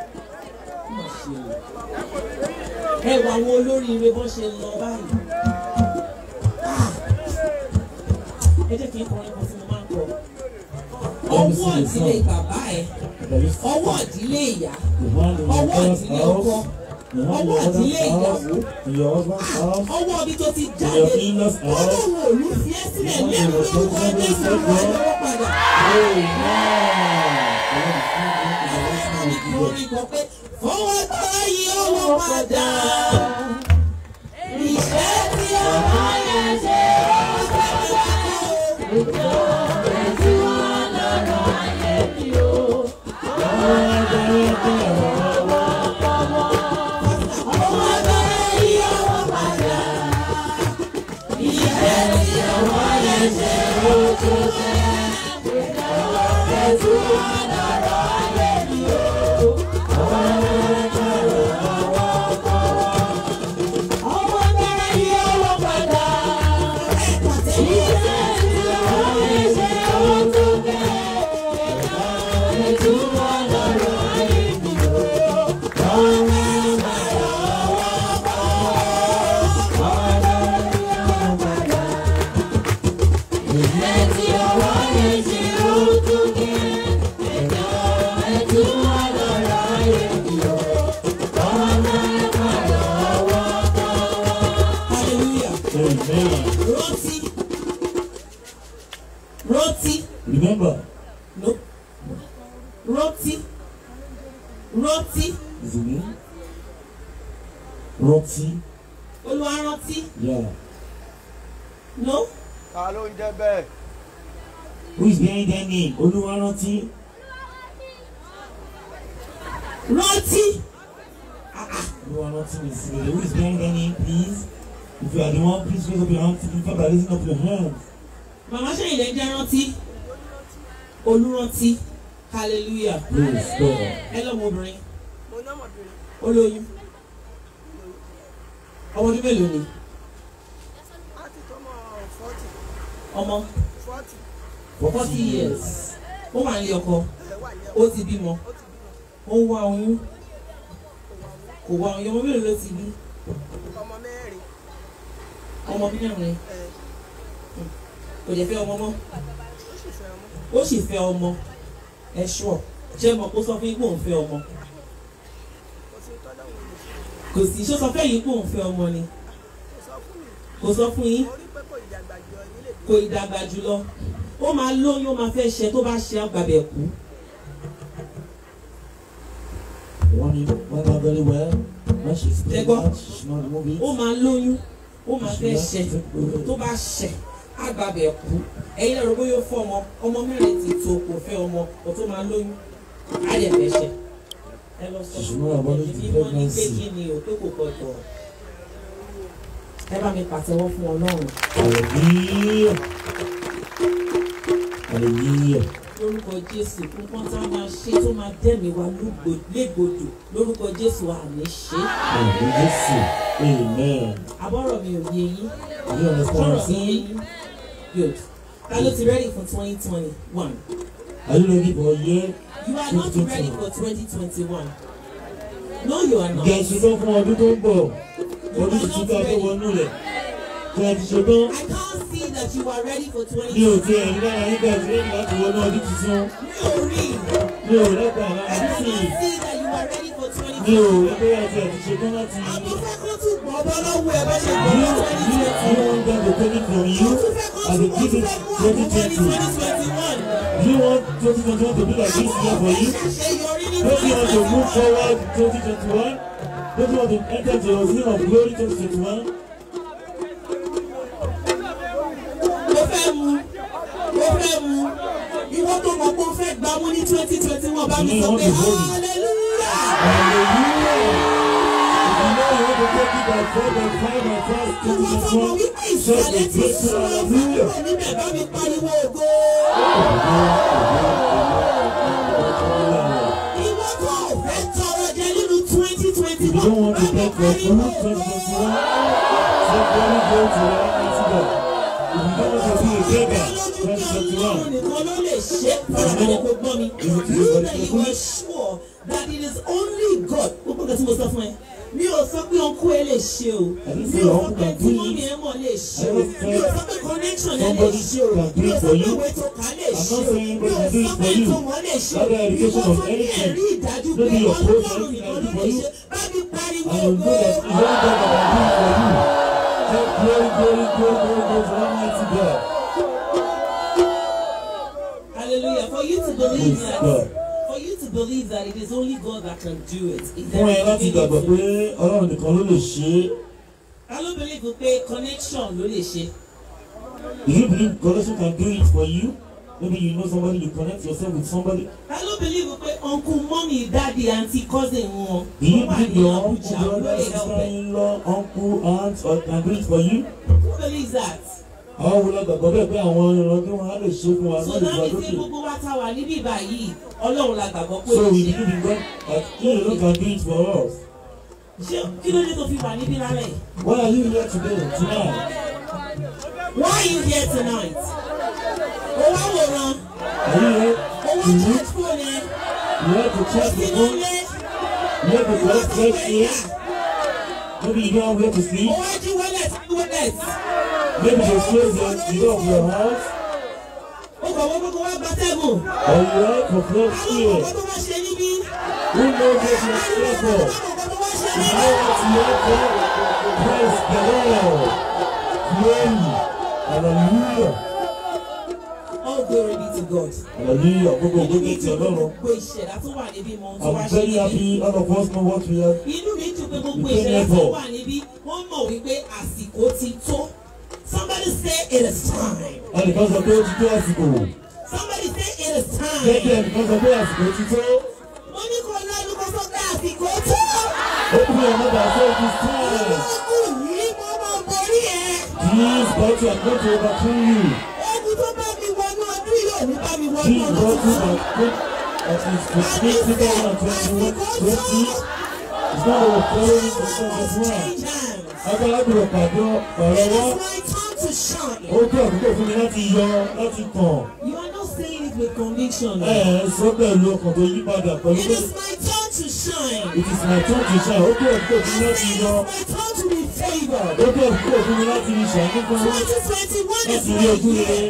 ó mà ṣe o ẹ wọ àwọn olóríire bọ́n ṣe lọ báyìí ẹ jẹ́ kí n kọrin kan tí mo máa ń kọ. Let me ọwọ́ sing a ìdílé song. bàbá ẹ̀ There is ọwọ́ ìdílé ìyá the one in your ọwọ́ father's ìdílé house, ọkọ the one in ọwọ́ your mother's ìdílé house, ìyàwó in your husband's house, ọwọ́ ibi tó ti in jáde your in-laws house. ọlọ́run òru fi ẹ́ sílẹ̀ lẹ́nu lórúkọ jésù ló wá lọ́wọ́ padà. Amen. The Lord is Àwọn good. ìkórè kan pé fọwọ́ tọ́lá yìí ọwọ́ padà. Ìṣẹ́ tí ọmọ yẹn ṣe ọ̀sẹ̀ ìjọ ètò ọlọ́rọ̀ ayé mi o. Fọwọ́ tọ́lá yìí ọwọ́ padà. Ìṣẹ́ tí ọmọ yẹn ṣe ọ̀sẹ̀ ìjọ ètò ọlọ́rọ̀ ayé mi o. Ọwọ́ tọ́lá yìí ọwọ́ padà. Ìṣẹ́ tí ọmọ yẹn ṣe ọ̀sẹ̀ ètò ọlọ́rọ̀ ayé mi o. Hallelujah. Amen. Rántí. Rántí. Remember, No. Rántí. Rántí. is it me? Roxy, Olúwa rántí. yeah. No. ta ló ń jẹ́ bẹ́ẹ̀. Who is behind that name? Oluwaranti. Rántí. Oluwaranti is here. Who is behind that name, please? If you are the one, please raise up your hand. In fact, by raising up your hands. Màmá ṣẹ́yìn lẹ́ jẹ́ rántí. Olúrántí. Hallelujah. Praise God. Ẹ lọ́mọbìnrin. mo ní ọmọbìnrin Olóyún. Ọmọ ọdún mélòó ni? láti tọmọ fọ́tì Ọmọ fọ́tì forty years. Ó wà nílé ọkọ. ẹ wà ní Ó ti bímọ. ó ti bímọ Ó ń wá oyún. Kò wá oyún. Ọmọ mélòó ló ti bí? ọmọ mẹ́rin Ọmọ mẹ́rin. ẹ Kò jẹ́ fẹ́ ọmọ mọ́. ó sì fẹ́ ọmọ ó sì fẹ́ ọmọ ẹ ṣọ́ ṣé mọ̀ kó sọ fún yín pé òun fẹ́ ọmọ kò sí tọ́lá òun lè ṣe kò sí ṣó sọ fẹ́ yín pé òun fẹ́ ọmọ ni kò sọ fún mi kò sọ fún yín mo rí pé kò ìdàgbà jọ yín lè kò ìdàgbà jùlọ ó máa lóyún ó máa fẹ́ ṣe tó bá ṣe àgbàbẹ̀ kú One you one her very well. When she's They go. pregnant, she's not moving. ó máa lóyún ó máa fẹ́ ṣe tó bá ṣe àgbàbẹ̀ kú ẹ̀yin lẹ́rọ bóyá ó fọ́ ọmọ ọmọ mẹ́rin ti tó kò fẹ́ ọmọ kò tó máa lóyún á yẹ fẹ́ ṣe ẹ lọ sọ She's fún not about mi it bí wọ́n ní pé pregnancy. kí ni o pé kò gbọdọ̀ ẹ bá mi pàtẹ́wọ́ fún ọlọ́run. Hallelujah. Hallelujah. lórúkọ jésù nǹkan tá a máa ṣe tó máa dẹ́mi wa lúgbò- légbodò lórúkọ jésù àní ṣe Hallelujah. Amen. àbọ̀rọ̀ mi ò yé yín Do you understand what I'm sọ̀rọ̀ mi yé saying? yín good ta ló ti ready for twenty twenty one Are you ready for a year? you are not ready for twenty twenty one no you are not Gẹ̀ẹ́sì tó fún ọdún tó ń bọ̀. Ọdún tuntun ká tó wọnú rẹ̀. Kí ẹ ti ṣe tán. I can't see that you are ready for twenty Mi ò twenty tiẹ̀ rí lára yín gẹ̀ẹ́sì lẹ́yìn láti wọnú ọdún tuntun. mi ò rí Mi ò rẹ́pà I lára cannot sí i. see that you are ready for twenty Mi ò twenty rí pé ẹ ti ẹ̀ ti ṣe tán láti. àbọ̀ fẹ́ kó tún gbọ́ bọ́ lọ́wọ́ ẹ bá ṣe Do gbọ́ you, ní do twenty you, twenty do you want them to take it from you as a gift in 2020? Do you want 2021 to be like this year for you? Don't you want to move forward 2021? Don't you want to enter to your zone of glory 2021? Mo fẹ́ mu, mo fẹ́ mu, ìwọ tó mọ̀ pé o fẹ́ gbà mú ní twenty twenty one bá mi sọ pé hallelujah. Hallelujah! If you know you want to take it by four, by five, by five, Ìwọ tó mọ̀ 2021, wípé shout ìsàlẹ̀ a ti great sún ọ hallelujah! fún níbẹ̀ bá mi pariwo ògo. Ìwọ tó o fẹ́ tọrọ jẹ nínú twenty twenty If you don't want to take your food 2021, say glory go to your mighty God. If you don't want to be a beggar 2021, nìkan ló lè ṣe farabalẹ̀ kó gbọ́ mi. You that you are sure that it is only God. Gbogbo nǹkan tí mo sọ fún ẹ. mi ò sọ pé ọkọ ẹ lè ṣe o I didn't mi say ò sọ uncle pé can tí do mọ́mí it. ẹ mọ̀ lè ṣe I o just mi ò said sọ pé connection ẹ lè somebody ṣe o can do mi ò it sọ for pé you. ìwé tó kà lè I'm ṣe not o saying mi ò anybody can do sọ it pé for you. tó mọ̀ lè ṣe o Not the ìwọ education tó of ní anything. ẹ̀rí ìdájú pé Maybe your coach ọlọ́run can nìkan do ló for lè you. ṣe bá mi pariwo And you know that it's only God that can do it for you. Say glory, glory, glory, glory, glory to Almighty God. hallelujah for you to believe Praise that God. for you to believe that it is only God that can do it. Is Fún ẹ láti gbàgbọ́ pé Ọlọ́run nìkan ló lè ṣe é. I don't believe pé connection ló lè ṣe. Do you believe God can do it for you? Maybe you know somebody, you connect yourself with somebody. I don't believe pé uncle mummy daddy aunty cousin wọn Do you wọ́n wà believe ní your uncle, Abuja ló brother, lè help ẹ. sister-in-law, uncle, aunt, or can do it for you? Who believes that? Àwọn wo la gbàgbọ́ bẹ́ẹ̀ pé àwọn ìran tí wọ́n á lè ṣe fún wa So lórí that ìgbà means pé lókè. gbogbo wa ta wà níbí báyìí ọlọ́run la gbàgbọ́ pé So ó we ṣe. believe in God that He alone can do it for us. Ṣé kí ló dé tó fi wà níbí lálẹ́ yìí? Why are you here today, tonight? Why are you here tonight? Ó wá wòran, Are you here ó wá to look? charge phone ẹ, You have to check the sínú phone. ilé, You have to ìwọ collect tó fresh gbé air. yà, Maybe you don't have where to ó sleep. wá jí wallet sí wallet. Maybe they close the the door of your house. Ó kọ̀ wọ́n gbogbo wá gbatẹ́gùn. Or you have to fresh Àwọn air. ọ̀pọ̀ tó wá ṣe níbí. Who knows what you are here for? Àwọn ọ̀pọ̀ tó wá ṣe You níbí. know what you are for? Praise the Lord. Glory. Hallelujah. All glory be to God. Hallelujah. Gbogbo Inú ògbó mi ti dùn pé Ọlọ́run. gbogbo ìṣẹ̀dá tó wà níbí mọ ohun tó wá I'm ṣe very níbí. happy all of us know what we are. Inú mi dùn pé gbogbo You came ìṣẹ̀dá here tó for. wà níbí wọ́n mọ̀ wípé àsìkò ti tó. Somebody say it is time. Ẹnìkan sọ pé ó ti tó àsìkò. Somebody say it is Gẹ́gẹ́ time. ẹnìkan sọ pé àsìkò ti tó. Mo ní kó lọ́dún kó sọ pé àsìkò tó. Open your mouth and say it is time. Ogun yìí mo máa borí ẹ. This battle I'm going to overcome you. Ogun tó bá mi wọnú ọdún yóò ní bá mi wọnú This ọdún battle tuntun. that that is to speak 2021 20 It's not our following for 2021. Change hands. Agbára gbọ́dọ̀ pàdé ọ̀rọ̀ It wá. is my time to shine. Ó tó àkókò fún mi láti yọ láti tàn. You are not saying it with conviction. Ẹ ẹ̀ sọ pẹ̀lú ọkàn tó yí padà pẹ̀lú It pé is my time to shine. it is my turn to shine. Ó tó àkókò fún mi láti It yọ. is my time to be favored. Ó tó àkókò fún mi láti ṣàánú fún mi. 2021 is Láti rí ojú my rere. year.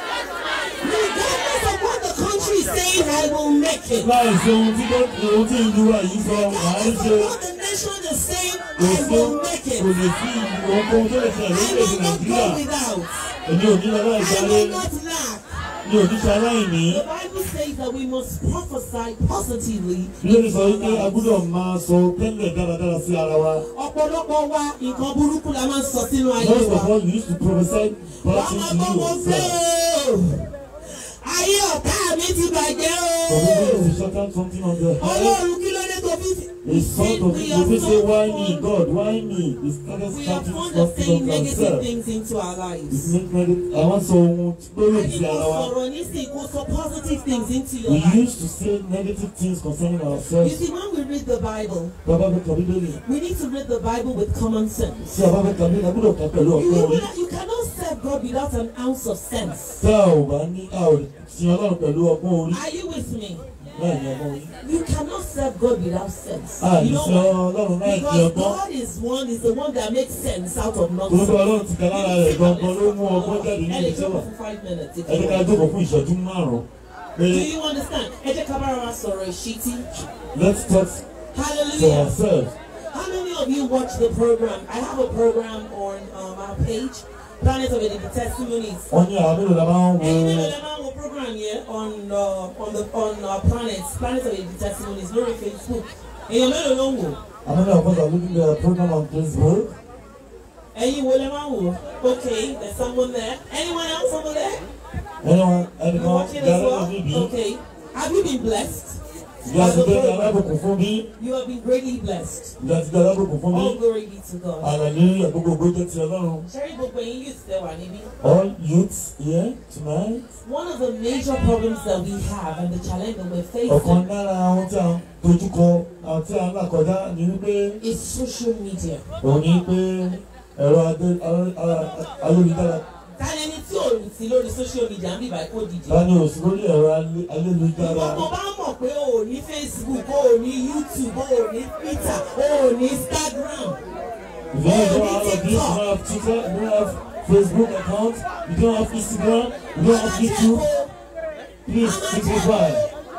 Regardless of what the country is saying, I will make it. Láì ṣe ohun tí kò ohun tí ìlú wa yìí sọ, màá ń Regardless ṣe. of what the nation is saying, Kò I sí will make kò it. lè sí ohunkóhun tó lè ṣẹlẹ̀ I lórílẹ̀-èdè will not Nàìjíríà. go without. Èmi ò ní lọ láì I sáré. will not lack. Mi ò ní ṣe aláìní. The Bible says that we must prophesy positively. Lórí sọ wípé a gbúdọ̀ máa sọ tẹ́lẹ̀ dáradára sí ara wa. Ọ̀pọ̀lọpọ̀ wa nǹkan burúkú la máa ń sọ sínú ayé Most wa. of us we used to prophesy bad Wàá things máa to gbọ́ you. wọn pé o. Ayé ọ̀tá mi ti bàjẹ́ For me o. to shut down something on the head. Ọlọ́run kí ló dé tó fi A sort of we people have say, why not me, fond- God, why me? They started we are shouting fond of something saying on negative themselves. things into our It lives. make me- I want someone to go Ẹni sí kò ara wa. sọ̀rọ̀ nísìnyí kò sọ positive things into your We life. used to say negative things concerning You ourselves. see, when we read the Bible, Bàbá mi kàbí lórí. we need to read the Bible with common sense. Tí a bá fẹ́ kàbí, a gbúdọ̀ kà pẹ̀lú You, ọ̀pọ̀ orí. will- you cannot serve God without an ounce of sense. Tá a ò bá ní a ò sin Ọlọ́run pẹ̀lú ọgbọ́n orí. Are you with me? Láì ní ọgbọ́n orí. You cannot serve God without sense. A You lè know sin why? Ọlọ́run láì ní Because ọgbọ́n. God is one, is the one that makes sense out of Orúkọ nothing. Ọlọ́run ti kà lára rẹ̀ gangan ló mú ọgbọ́n jáde ní Ẹ lè ibi tí ó jókòó wà. fún five minutes if Ẹ you jẹ́ ká want. jókòó fún ìṣẹ́jú márùn-ún. Do Pé you understand? Ẹ jẹ́ ká bára wa sọ̀rọ̀ ìṣítí. let's talk to Hallelujah. ourselves. How many of you watch the program? I have a program on um, our page, Planet of the Testimonies. Wọ́n ní àwọn mélòó la máa ń Ẹyin wo mélòó lè máa ń wo program yẹn on uh, on the on uh, Planet Planet of the Testimonies lórí Facebook. Èèyàn mélòó ló ń wò? àwọn mélòó kan tàbí looking at a program on Facebook. Ẹyin wo lè máa ń wò? Okay, there's someone there. Anyone else over there? Anyone, You anyone, watching as dára well? lórí bí. Okay. Have you been blessed? Ìyá ti bẹ́ẹ̀ alábòkun fún bí. You have been greatly blessed. Ìyá ti bẹ́ẹ̀ alábòkun fún bí. All glory be to God. Hallelujah, gbogbo ògbó jẹ́ ti Ọlọ́run. Ṣẹ́rí gbogbo ẹ̀yin youth tẹ wà níbí. All youths here tonight. One of the major problems that we have and the challenge that we're Ọ̀kan facing lára àwọn tí a ń dojúkọ àwọn tí a ń là kọjá ni wípé is social media. òun ni pé ẹ̀rọ adé- a- a- ayélujára Táyà ẹni tí ò sí lórí social media ń bíbá kó dìde. ta ni òsì lórí ẹ̀rọ alé- ayélujára. Ìwọ́n tó bá mọ̀ pé o ò ní Facebook o ò ní YouTube o ò ní Twitter o ò ní Instagram. If you don't have all of this, you don't have Twitter, you don't have Facebook account, you don't have Instagram, you don't have YouTube, please simplify.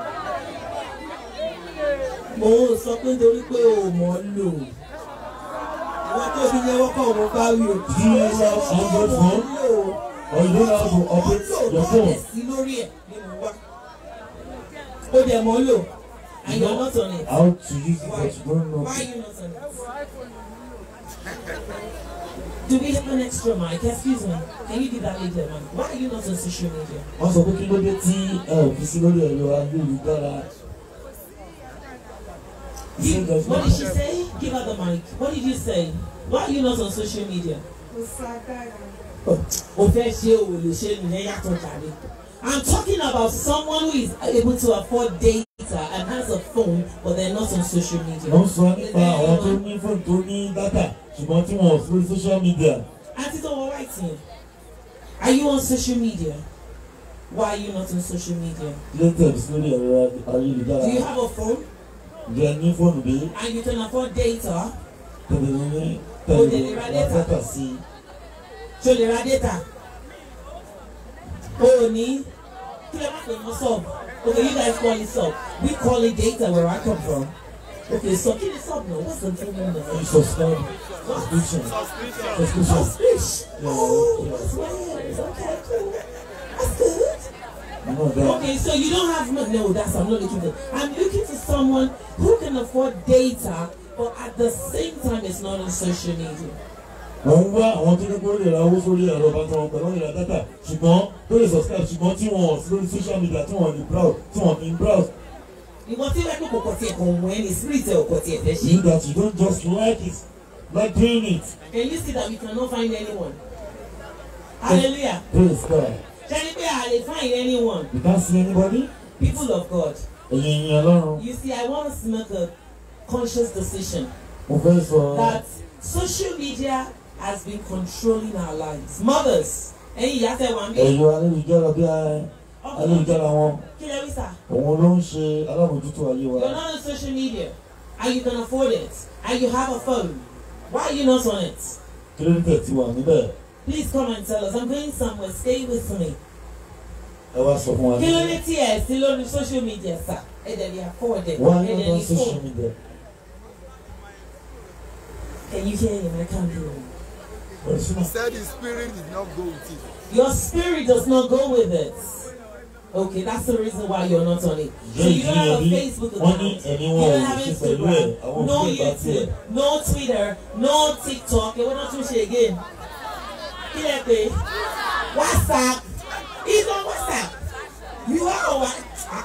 mo ń sọ pé nítorí pé o ò mọ̀ ọ́ lò wọ́n tó fi yẹ wọ́kọ̀ mo bá wí o. Do you have Android phone or you don't know how to operate your phone? sí lórí ẹ̀ ni mo wá. ó dẹ̀ mọ́ lò and you are not on it. How to use it but you don't know. Why are you not on it? Do we have an extra mic? Excuse me. Can you give that lady a mic? Why are you not on social media? Wọ́n sọ pé kí ló dé tí ẹ ò fi sí lórí ẹ̀rọ ayélujára. You, what did she say? Give her the mic. What did you say? Why are you not on social media? O fẹ́ ṣe o lè ṣe nìyẹn yàtọ̀ jàre. I'm talking about someone who is able to afford data and has a phone but they're not on social media. Wọ́n sọ nípa àwọn tó ní fóònù tó ní dátà ṣùgbọ́n tí wọ́n ò sí lórí social media. Auntie Tomo writing. Are you on social media? Why are you not on social media? Later sí lórí ẹ̀rọ ayélujára. Do you have a phone Ǹjẹ́ ní fóònù bí and you can afford data? tẹ̀lé ní Ó lè tẹ̀lé ra ra data. dátà sí i. Ṣo lè ra data? O ò ní kí lè má pè mọ́ sub. Okay, you guys call it sub. We call it data where I come from. Okay, so kí ni sub náà? What's the full name of You it? subscribe subscription. Subscription. Subscription. Yeah, Oh, yeah. that's weird. Okay, cool. That's good. You know that. Okay, so you don't have money. No, that's I'm not looking for. I'm looking for someone who can afford data, but at the same time, it's not on social media. wọ́n ń wá àwọn tó ní kó lè ra owó sórí ẹ̀rọ bàtà wọn pẹ̀lú ìra dátà ṣùgbọ́n tó lè subscribe ṣùgbọ́n tí wọ́n sí lórí social media tí wọ́n ní browse tí wọ́n ní browse Ìwọ tí wẹ́n kò kọ̀ tiẹ̀ kàn wọ́n ẹni spirit ẹ̀ kọ̀ tiẹ̀ fẹ́ you ṣe. that you don't just like it like doing it Can you see that we cannot find anyone? Hallelujah. praise God Ṣẹ́ni pé a lè find anyone. you can't see anybody People of God. ẹ̀yìn ìyẹn ọlọ́run You see, I want us to make a conscious decision mo fẹ́ sọ that social media has been controlling our lives. Mothers, ẹ̀yin ìyá tẹ̀ wá ń bí. ẹ̀yọ ayélujára bí i- ayélujára wọn Kí lẹ wí sà? òun ló ń ṣe alábòjútó ayé wa You're not on social media and you can afford it and you have a phone. Why are you not on it? kí ló ń tẹ̀ tí wà níbẹ̀ Please come and tell us. I'm going somewhere. Stay with me. ẹ wá sọ fún wa Kí ló dé tí ẹ sí lórí social media sà? Ẹ dẹ̀ lè afford it. why Ẹ not dẹ̀ on ní social phone. media Can you hear him? I can't hear him. Ọ̀rẹ́sìnà. He said his spirit did not go with it. Your spirit does not go with it. Okay, that's the reason why you're not on it. So you don't have a Facebook wọ́n ní account. ẹni You wọn ò don't lè have ṣe pẹ̀lú ẹ̀ Instagram, àwọn no òfin ìgbà tiẹ̀. YouTube, no Twitter, no TikTok. Ẹ wọ́n náà tún ṣe again. Kí lẹ pé? WhatsApp. He's on WhatsApp. You are on WhatsApp.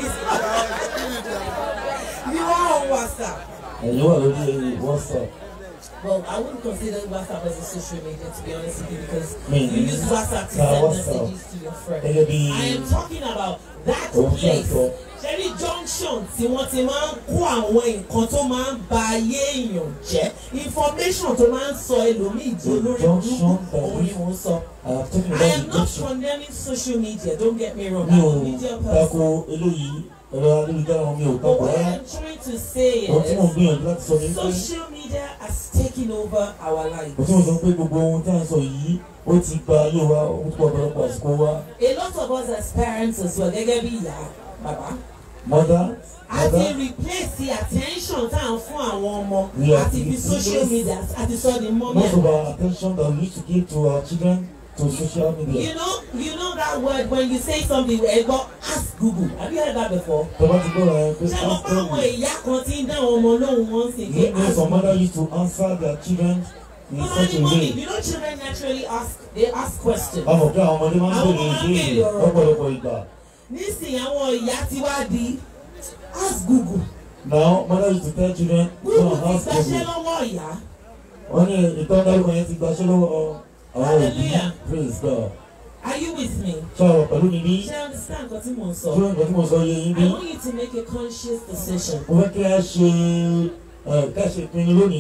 You are on WhatsApp. ẹ̀yin wà lórí WhatsApp Well, I wouldn't consider WhatsApp as a social media to be honest with you because Me, you use WhatsApp to uh, send WhatsApp. messages to your friends. gẹ́gẹ́ bí I am talking about that ohun tí a place. sọ Ṣẹ́rí junction tí wọ́n ti máa ń kó àwọn nǹkan tó máa ń ba ayé èèyàn jẹ́. Information tó máa ń sọ ẹlòmíì di olórí Junction burúkú òun ni mò ń sọ. I'm talking I about am the not junction condemning social media, don't get me wrong. mi I'm ò a media tako person. eléyìí ẹ̀rọ ayélujára wọn mi ò But tako what rárá I'm trying to say ohun tí mo is gbìyànjú láti sọ ni pé social media has taken over our lives. ohun tí mo sọ pé gbogbo ohun tí a ń sọ yìí ó ti gba ayé wa ó ti gba ọ̀pọ̀lọpọ̀ àsìkò wa A lot of us as parents as well, gẹ́gẹ́ bí ìyá bàbá. mother a ti mother replace the attention tá à ń fún àwọn ọmọ Yeah, àti fi it social is. media àti sọ di mọ́mí most of ẹ̀. our attention that we used to give to our children to social media You know, you know that word when you say something ẹ gbọ́ ask Google have you heard that before? tọ́ba ti gbọ́dọ̀ ẹ pé ṣé mo after pa àwọn we ìyá kan tí ń dá àwọn ọmọ lóhùn wọn sí pé you know ask some mother Google. used to answer their children in Mama such ni a mommy way you know children naturally ask they ask questions. báwo pé àwọn ọmọdé máa ń Àwọn bèrè ọmọ máa ń ìbéèrè béèrè ọ̀rọ̀. lọ́pọ̀lọpọ̀ ìgbà nísìnyí àwọn ìyá ti wá di ask Google. now mother used to tell children go Google and ti ask gbàṣẹ́ Google lọ́wọ́ ìyá. wọ́n ní ìtọ́ndárúkọ yẹn ti gbaṣẹ́ lọ́wọ́ àwọn òbí Hallelujah. praise God Are you with me? ṣé àwọn pẹ̀lú mi bí Ṣé understand nǹkan tí mò ń sọ? ṣé nǹkan tí mo sọ yé yín bí I want you to make a conscious decision. mo fẹ́ kí a ṣe ẹ ká ṣe ìpinnu lónìí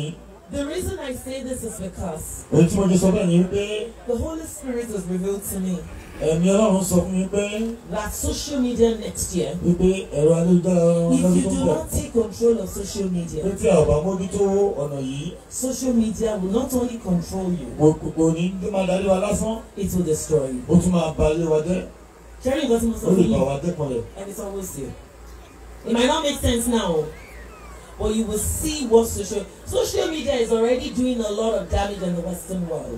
The reason I say this is because èyí tí mo ti sọ bẹ́ẹ̀ ni wípé the Holy Spirit has revealed to me ẹ̀mí ọlọ́run sọ fún mi pé that social media next year, wípé ẹ̀rọ ayélujára if lọ́dún you tó ń do bọ̀ not take control of social pé media, tí a ò bá mójútó ọ̀nà yìí social media will not only control you, kò kò- kò ní tó máa darí wa lásán it will destroy you. ó tún máa ba ilé wa jẹ́ Sharing what most ó of lè bà you, wá dẹ́kun rẹ̀. and it's always there. It might not make sense now, but you will see what social social media is already doing a lot of damage in the Western world.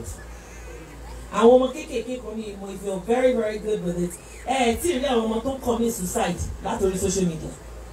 àwọn ọmọ kéékèèké kan ní ìmọ̀ if you're very very good with it ẹ ẹ tí ì rí àwọn ọmọ tó ń commit suicide látòrí social media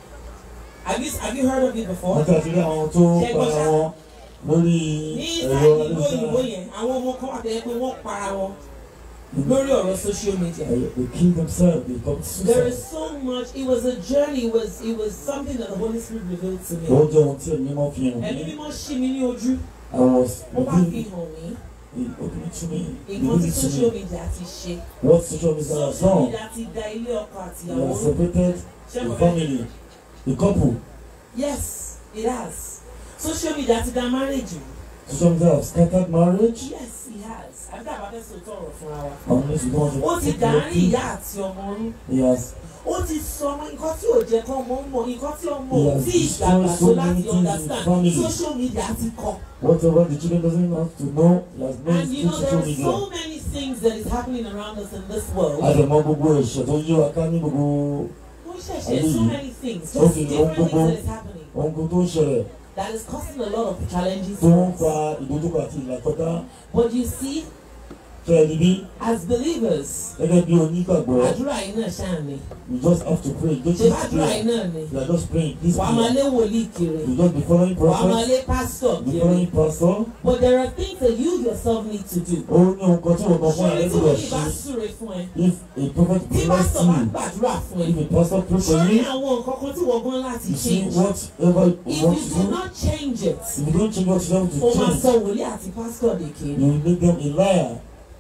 have you have you heard of it before? wọ́n ti àti rí àwọn tó Ṣé para gbọ́dọ̀? wọn lórí ní ẹ̀rọ sáàdì ìlú òyìnbó ayélujára yẹn àwọn ọmọ kan wà tẹ́lẹ̀ pé wọ́n para wọn lórí ọ̀rọ̀ social media. they kill themselves they commit There is suicide. so much it was a journey it was it was something that the Holy Spirit revealed to me. ó jẹ́ ohun tí ẹ̀mí mọ́ fi hàn ẹ̀mí mí mímọ́ ṣí mi ní ojú I was ó wá fi reading hàn mí opening to me nǹkan tí reading to social me media ti ṣe. what social media has social done media ti da ilé ọkọ àti they ìyàwó have separated ṣé the mo fẹ́ family the couple Yes, it has. Social media ti da marriage. social media have scattered marriage Yes, it has. Àbí àbá fẹ́ sọ tọrọ fúnra wa. àwọn méjì tó wọ́n Ó ti dàárín ìyá àti ọmọ rú. he has Ó ti sọ ọmọ nǹkan tí ò jẹ́ kọ́ ọmọ mọ̀ nǹkan tí ọmọ ò Yes, tí ì destroy dàgbà so tó many láti things in understand. family. Social media ti kọ́. whatever the children doesn't have to know he has known And you through know there social are media. so many things that is happening around us in this world. àdèmọ gbogbo ẹ̀ṣẹ̀ tó yí wa ká ní gbogbo Ó ṣẹ̀ṣẹ̀ so many things. Ó Just fi different ohun things gbogbo- that is happening. ohun tó ń ṣẹlẹ̀ That is causing a lot of challenges tó ń for fa us. ìdojúkọ àti ìlàkọjá But you see, tẹ ẹni bí as believers, gẹ́gẹ́ bí onígbàgbọ́ àdúrà yìí náà ṣáà ni. you just have to pray you ṣe just bá have to dúrà pray yìí náà ni you are just praying this wàá máa prayer lé wòlíì kiri you just be following wàá máa prophet lé pásítọ̀ be kiri following pastor but there are things that you yourself need to do. ó ní ohun kan tí wọ́n kàn fún ṣé ẹ tí lẹ́gbẹ̀ẹ́ wòlíì bá ṣe súre fún ẹ if a prophet tí bless pásítọ̀ bá you gbàdúrà fún ẹ if a pastor pray for ṣé you àwọn nǹkan kan tí wọ́n gan láti you see change whatever you if want you to do do not change it if you don't change what you have to o máa change sọ wòlíì àti pásítọ̀ dèké. you will make them a liar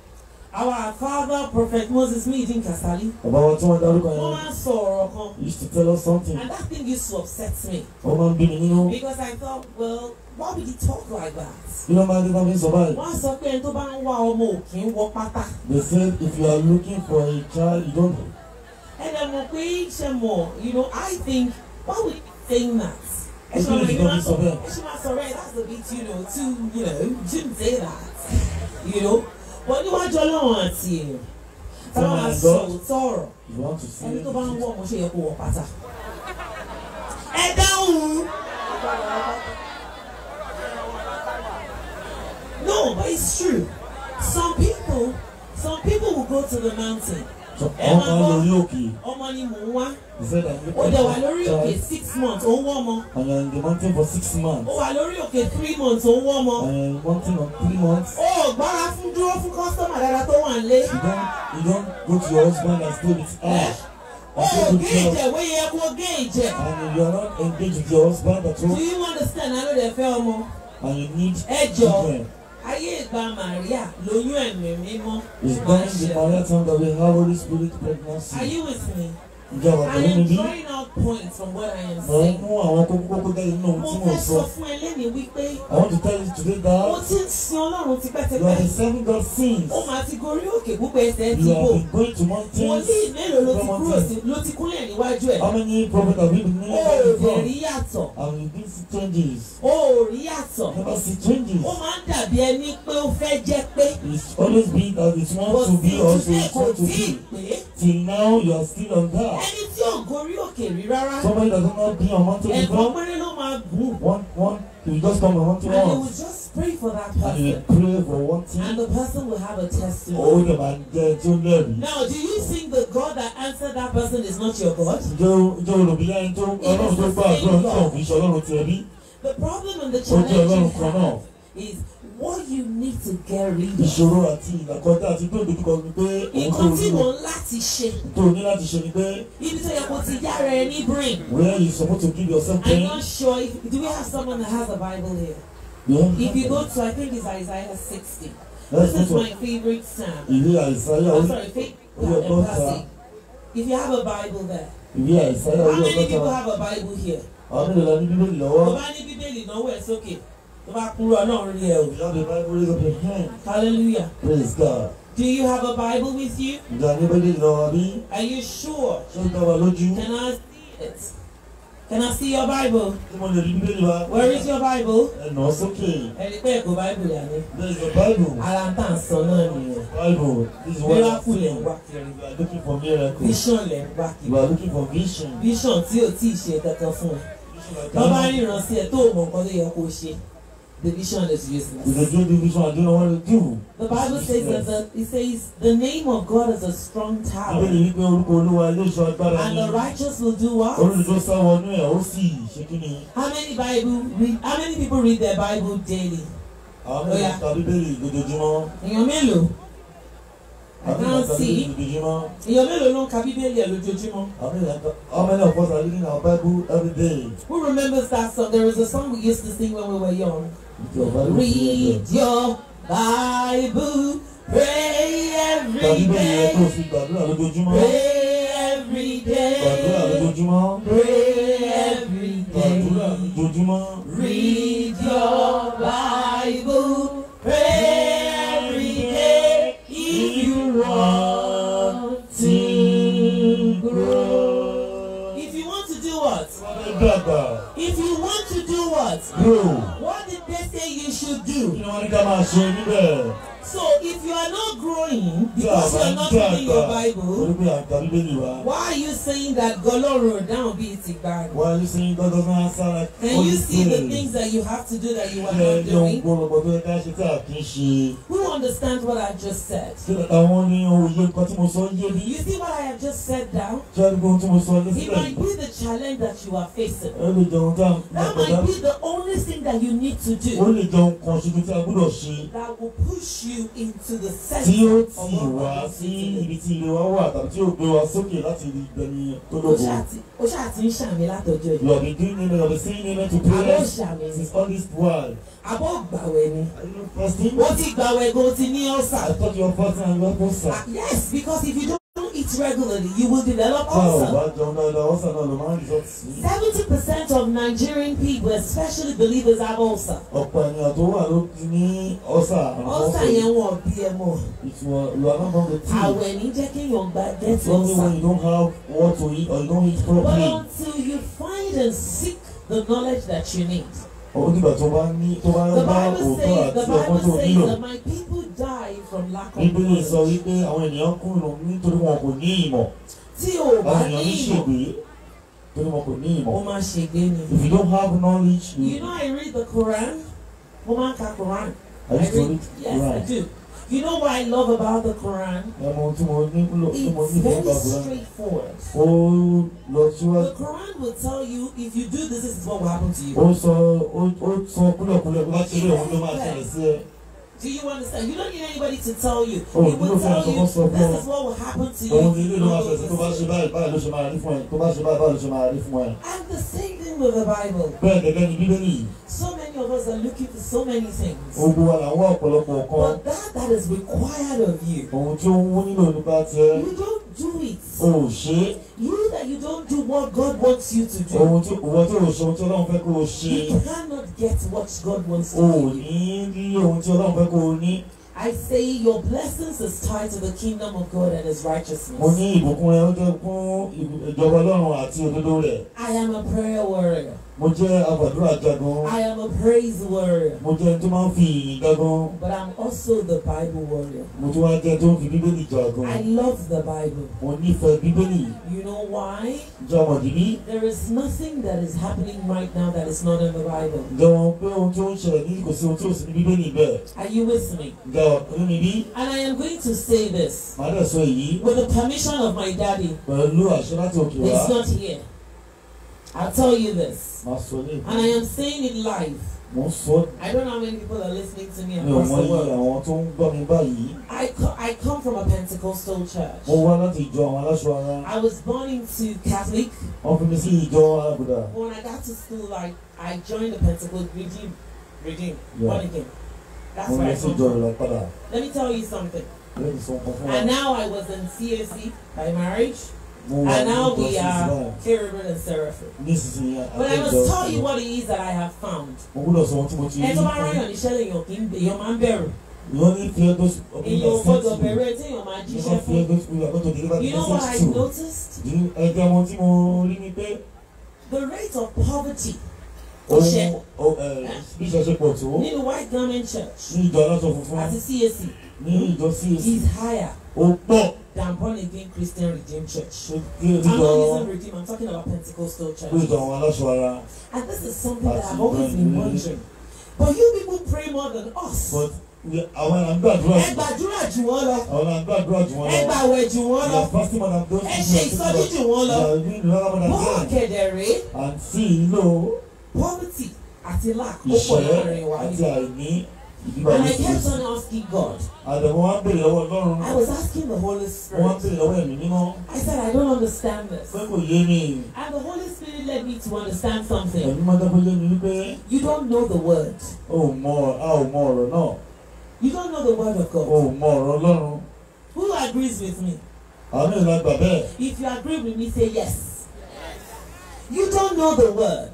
our father prophet moses mihidin kasali bàbá wa tí wọ́n dárúkọ wọ́n yẹn máa ń sọ ọ̀rọ̀ kan he used to tell us something and that thing used to upset me wọ́n máa ń bí mi nínú because I thought well why would he talk like that. kí ló máa ń dé náà fi ń sọ báyìí wọ́n á sọ pé ẹni tó bá ń wá ọmọ òkè ń wọ pátá. they said if you are looking for a child you don't And I'm okay, Shemo, you know, I think, why would you saying that? I think it's gonna be so bad. sorry, that's a bit, you know, too, you know, you shouldn't say that. You know? But níwájú ọlọ́run àti èèyàn. Táwọn máa sọ òótọ́ ọ̀rọ̀. you want to see Ẹni tó bá ń wọ̀ mo ṣe yẹ kó wọ pátá. Ẹ dáhùn. No, but it's true. Some people, some people will go to the mountain. so ẹ wọ́n máa máa ń gbọ́. lórí òkè Ọmọ ni mò ń wá. he said I'm Ó looking dẹ̀ for wà lórí a òkè child six months, ó ń wọ́ ọmọ. and you're in the mountain for six months Ó wà lórí òkè three months, ó ń wọ́ ọmọ. and you're in mountain for three months Ó gbára fún dúró fún kọ́sítọ́mà dáadáa tó wà nílé. you don't you don't go to your husband and stay with her Ó and stay with gé your ìjẹ̀ wé yẹ kó gé ìjẹ̀. and you are not engaged with your husband at Do all you understand? Àlọ́ dẹ̀ fẹ́ ọmọ. and you need Ẹ jọ children ayé ìgbà Màríà lóyún ẹ̀mí mímọ́. it's máa during ń the ṣe. Maria time that we have Holy Spirit Are pregnancy you with me? ǹjẹ́ àwọn I pẹ̀lú mi am bí drawing out points from what I am mo ń saying. mú àwọn kókó kókó jáde nínú ohun Mo tí mo fẹ́ sọ sọ fún ẹ lẹ́ni wípé I want to tell you today mo that ti ń sin Ọlọ́run you are tipẹ́tipẹ́. the seven God sins Ó máa ti gorí òkè púpọ̀ ẹsẹ̀ ti you bò. have been going to mountains wòlíì mélòó ló ti from kúrò mountains sí ló ti kúnlẹ̀ níwájú ẹ̀. how many prophets have you been ó knowing ò dẹ̀ before rí yàtọ̀ and you been see changes ó ò rí yàtọ̀ never see changes ó máa ń dàbí ẹni pé ó fẹ́ jẹ́ pé it's always been that it's kò want to sí be also ìtúsẹ̀ it's kò want to tí ì be pé till now you are still on that ẹni tí ò gorí òkè rí rárá somebody that has not been on mountain ẹ̀kan before péré ló máa gùn one one you just come on mountain and they will once just pray for that and you person pray for one and thing the person will have a owó testimony. dẹ̀ máa jẹ́ tí ó lẹ́rìí. Now, do you think the God that answered that person is not your God? Ǹjẹ́ o- ǹjẹ́ olùbílẹ̀ ẹni tó ọlọ́run tó gbà àdúrà ní ọ̀hún ìṣọ́ ọlọ́run ti ẹbí? The problem and the Ó jẹ́ challenge ọlọ́run you kan náà. have is what you need to get rid of. Ìṣòro àti ìlàkọjá àti pé òdòdó kan ni pé òun tó nǹkan tí rí mò o. ń láti ṣe Tó o ní láti ṣe ni pé ibi tó yẹ kó ti yára ẹ ní brain. where you suppose to give yourself I'm pain. not sure if do we have someone that has a Bible here? Yeah. If you go to I think it's Isaiah 60. Let's This is go my favorite psalm. to ìwé àìsáyà I'm orí sorry, faith orí and ọgọ́ta. mercy. If you have a Bible there, Ìwé àìsáyà how orí many people ọgọ́ta. have a Bible here? Àwọn mélòó la ní bíbélì Tó lọ́wọ́? bá ní Bíbélì náwó ẹ̀ sókè. tó bá kúrò ọlọ́run rí ẹ o If you have a Bible, raise up your hand. hallelujah Praise God. do you have a bible with you Ǹjẹ́ àníbẹ̀lẹ̀ lọ wá bí? are you sure Ṣé ó dá wa lójú? can I see it can I see your bible Tí mo lè rí bíbélì wa? where is your bible Ẹ nà ọ́ sókè. ẹni pé ẹ̀kọ́ bible yà ni There is a Bible. ara ń tà ń sọ náà nìyẹn Bible. This is what I'm miracle lẹ̀ ń saying. wá kiri You are looking for miracle. vision lẹ̀ ń wá You kiri are looking for vision. vision tí ò tí ì ṣe kankan fún ẹ Vision like tó bá that. ríran sí ẹ tó o mọ nǹkan tó yẹ kó o ṣe the vision is If you useless. do the vision, I don't know what to do. The Bible says that the, it says the name of God is a strong tower, Bíbélì wípé orúkọ Olúwa ilé ìṣọ́ agbára and ni. the righteous will do what? Olùdó sáwọnú ẹ̀ ó sì ṣe kí ni? How many Bible read? How many people read their Bible daily? Àwọn Ó yá. mẹ́ta ka bíbélì lójoojúmọ́. Èèyàn mélòó? I Àwọn mẹ́ta can't ka see. bíbélì lójoojúmọ́. Èèyàn mélòó ló ń ka Bíbélì ẹ̀ lójoojúmọ́? How many how many of us are reading our Bible every day? Who remembers that song? There was a song we used to sing when we were young. With your Bible Read together. your Bible, pray Ka every bíbélì yẹn kó o day, fi gbàdúrà lójoojúmọ́. pray every Gbàdúrà day, lójoojúmọ́. pray every Gbàdúrà day. lójoojúmọ́. Read your Bible, pray every day if you want to grow. If you want to do what? Dàgbà. If you want to do what? Grow. What did they say you should Kí do? ni wọ́n ní ká máa ṣe níbẹ̀? So if you are not growing Tí a because you bá are ń not reading your dàgbà, Bible, torí pé à ń ka bíbélì wa. why are you saying that Goloro down be it Igbari? Why are you saying God doesn't answer like Can you see the things that you have to do that you are Ṣé not ẹni ohun doing? gbọ́dọ̀ tó yẹ ká ṣe tí a kì í ṣe? Who understands what I just said? Ṣé àwọn ní òye nǹkan tí mo sọ yé mi? You see what I have just said down? Ṣé ẹni ohun tí mo sọ ní It sílẹ̀ might yìí? be the challenge that you are facing. Ẹ lè jẹun tá That àgbàdá. might be the only thing that you need to Ó do lè jẹun kan ṣoṣo tí a gbọ́dọ̀ ṣe. that will push you into the Tí ó center tì of what wá God wants sí you to do. ibi tí ilé wa wà tàbí tí ó gbé wa sókè láti rí ìgbẹ́ni tó Ó lógo. ṣáà ti- ó ṣáà ti ń ṣàmì látọjọ́ You yìí. have been doing amen, you have been saying amen to Àbọ̀ prayers ṣàmì ni. since all this while. Àbọ̀ gbàwẹ̀ ni. Are you not fasting? Ó ti gbàwẹ̀ gan, ó ti ní I ọ̀sà. thought you were fasting and you were fasting. Ah, Yes, because if you don't eat regularly, you will develop Tá ò ulcer. bá jẹun dáadáa, ọ̀sán náà ló máa ń resort sí. Seventy percent of Nigerian people, especially believers, have ulcer. ọ̀pọ̀ ènìyàn tó wà ló ti ní ọ́sà Ulcer yẹn wọ́n bí ẹ mọ̀. ìtumọ̀ you are not from the team Àwẹ̀ ní jẹ́ kéèyàn gba get it's only when ulcer. you don't have what to eat or you don't eat But properly until you find and seek the knowledge that you need. ó dìgbà tó bá ní tó bá The bá Bible òótọ́ says, the àti ọgbọ́n tó Bible says nílò that my people die from lack of bíbélì sọ knowledge. wípé àwọn ènìyàn kùnà nítorí wọn kò ní ìmọ̀ Tí o bá àwọn ní ènìyàn ní ìmọ̀, ṣègbè torí wọn kò ní ó ìmọ̀ máa ṣègbé ni. if you don't have knowledge You you know I read the Quran. Mo máa ń ka Quran. I used to read Yes, I Quran do. You know what I love about the Quran? ẹ mọ ohun tí mo ní tí mo It's ní fún very ìgbà Quran straightforward. ó lọ síwájú The Quran will tell you if you do this, this is what will happen to you. ó sọ ó ó sọ kúlẹ̀kúlẹ̀ bá ṣe lé òun tó máa ṣẹlẹ̀ sí ẹ. Do you understand? You don't need anybody to tell you. Oh, it will you don't tell have to you also this know. is what will happen to you. òun if ní you ilé ló máa don't ṣẹ̀ṣẹ̀ tó bá do ṣe this. báyìí báyìí ló ṣe máa rí fún ẹ tó bá ṣe báyìí báyìí ló ṣe máa rí fún ẹ. And the same thing with the Bible. bẹ́ẹ̀ gẹ́gẹ́ ni bíbélì So many of us are looking for so many things. ogun wa là ń wá ọ̀pọ̀lọpọ̀ nǹkan But that that is required of you, ohun tí ó ń wú nílò nípa tiẹ̀ you don't do it. o ò ṣe é You that you don't do what God wants you to do. ohun tí òwò tí ò ṣe ohun tí ọlọ́run fẹ́ kó o ṣe You cannot get what God wants o to ò give you. ní rí ohun tí ọlọ́run fẹ́ kó o ní. I say your blessings is tied to the kingdom of God and His mo righteousness. ní ìbùkún rẹ ó jẹ́ fún ìjọba ọlọ́run àti òdodo rẹ̀ I am a prayer warrior. mo jẹ́ àgbàdúrà jagun I am a praise warrior. mo jẹ́ ẹni tó máa ń fi ìyìn jagun But I'm also the Bible warrior. mo tún wá jẹ́ tó ń fi bíbélì jagun I love the Bible. mo nífẹ̀ẹ́ bíbélì You know why? jẹ́ ọmọdé bí There is nothing that is happening right now that is not in the Bible. jẹ́ wọn pé ohun tí ó ń ṣẹlẹ̀ ní kò sí ohun tí ò sí ní bíbélì bẹ́ẹ̀ Are you with me? jẹ́ ọ̀pẹ́ mi bí And I am going to say this màá dẹ̀ sọ èyí with the permission of my daddy. pẹ̀lú àṣẹ láti òkè wá He's not here. I'll tell you this. màá sọ ní And I am saying it live. mo ń sọ I don't know how many people are listening to me mi ò across mọ the iye world. àwọn tó ń gbọ́ mi báyìí I, co- I come from a Pentecostal church. mo wá láti ìjọ àwọn aláṣọ ara I was born into Catholic. wọ́n fi mi sí ìjọ alábùdá When I got to school, I, I joined the Pentecostal regime. Regime. Yeah. Born again. That's mo where lọ I sí come ìjọ from. ìlọ padà Let me tell you something. lẹ́yìn sọ nǹkan fún wa And now I was in CAC by marriage. mo wà And ní now we ìjọsìn are Islam cherubim and seraphim. nísinsìnyí But I must àjọjọ tell you what it is that I have found. mo gbọ́dọ̀ sọ ohun tí mo ti rí Ẹ tó bá ráyàn níṣẹ́ lèèyàn kì í èèyàn máa ń bẹ̀rù. ìwọ ní fi ẹgbẹ́ Èèyàn ò gbọ́dọ̀ bẹ̀rù ẹ tí èèyàn máa you jíṣẹ́ don't fún. fear those people you are going to deliver the You know what I message to noticed? ẹgbẹ́ wọn tí mo rí ni pé The rate of poverty ohun Iṣẹ́. o- ẹ, bí iṣẹ́ ṣe pọ̀ tó nínú White Garment Church ní ìjọ aláṣọ funfun àti CAC ní ìjọ CAC is higher ó pọ̀ than born again Christian Redeemed Church. tó kí I'm ìjọ not using Redeemed, I'm talking about Pentecostal pé ìjọ churches. àwọn aláṣọ ara And this is something that I've always been wondering. But you people pray more than us. but we- àwọn là ń gbàdúrà Ẹ jù gbàdúrà jù wọ́n lọ. àwọn là ń gbàdúrà jù wọn Ẹ lọ gbàwẹ̀ jù wọ́n we lọ. are fasting more than those Ẹ people ṣe are ìsọjí taking jù wọ́n we lọ. are doing another more Bọ́ọ̀ than them kẹ̀dẹ̀rẹ́ and see lo poverty àti lack ó pọ̀ láàrin ìṣẹ́ wa àti níbí. àìní ìdíbà And I ní kept ìṣẹ́ on asking God. àdàmọ́ wa ń bèrè lọ́wọ́ ọlọ́run I was asking the Holy wọ́n ń Spirit. bèrè lọ́wọ́ ẹ̀mí mímọ́ I said, I don't understand this. pé kò yé mi And the Holy Spirit led me to understand something. ẹ̀mí máa dábọ́ yé mi wípé You don't know the word. o ò mọ a ò mọ ọ̀rọ̀ náà You don't know the word of o God. ò mọ ọ̀rọ̀ ọlọ́run Who agrees with me? àwọn mìíràn la gbà bẹ́ẹ̀ If you agree with me, say yes. You don't know the word.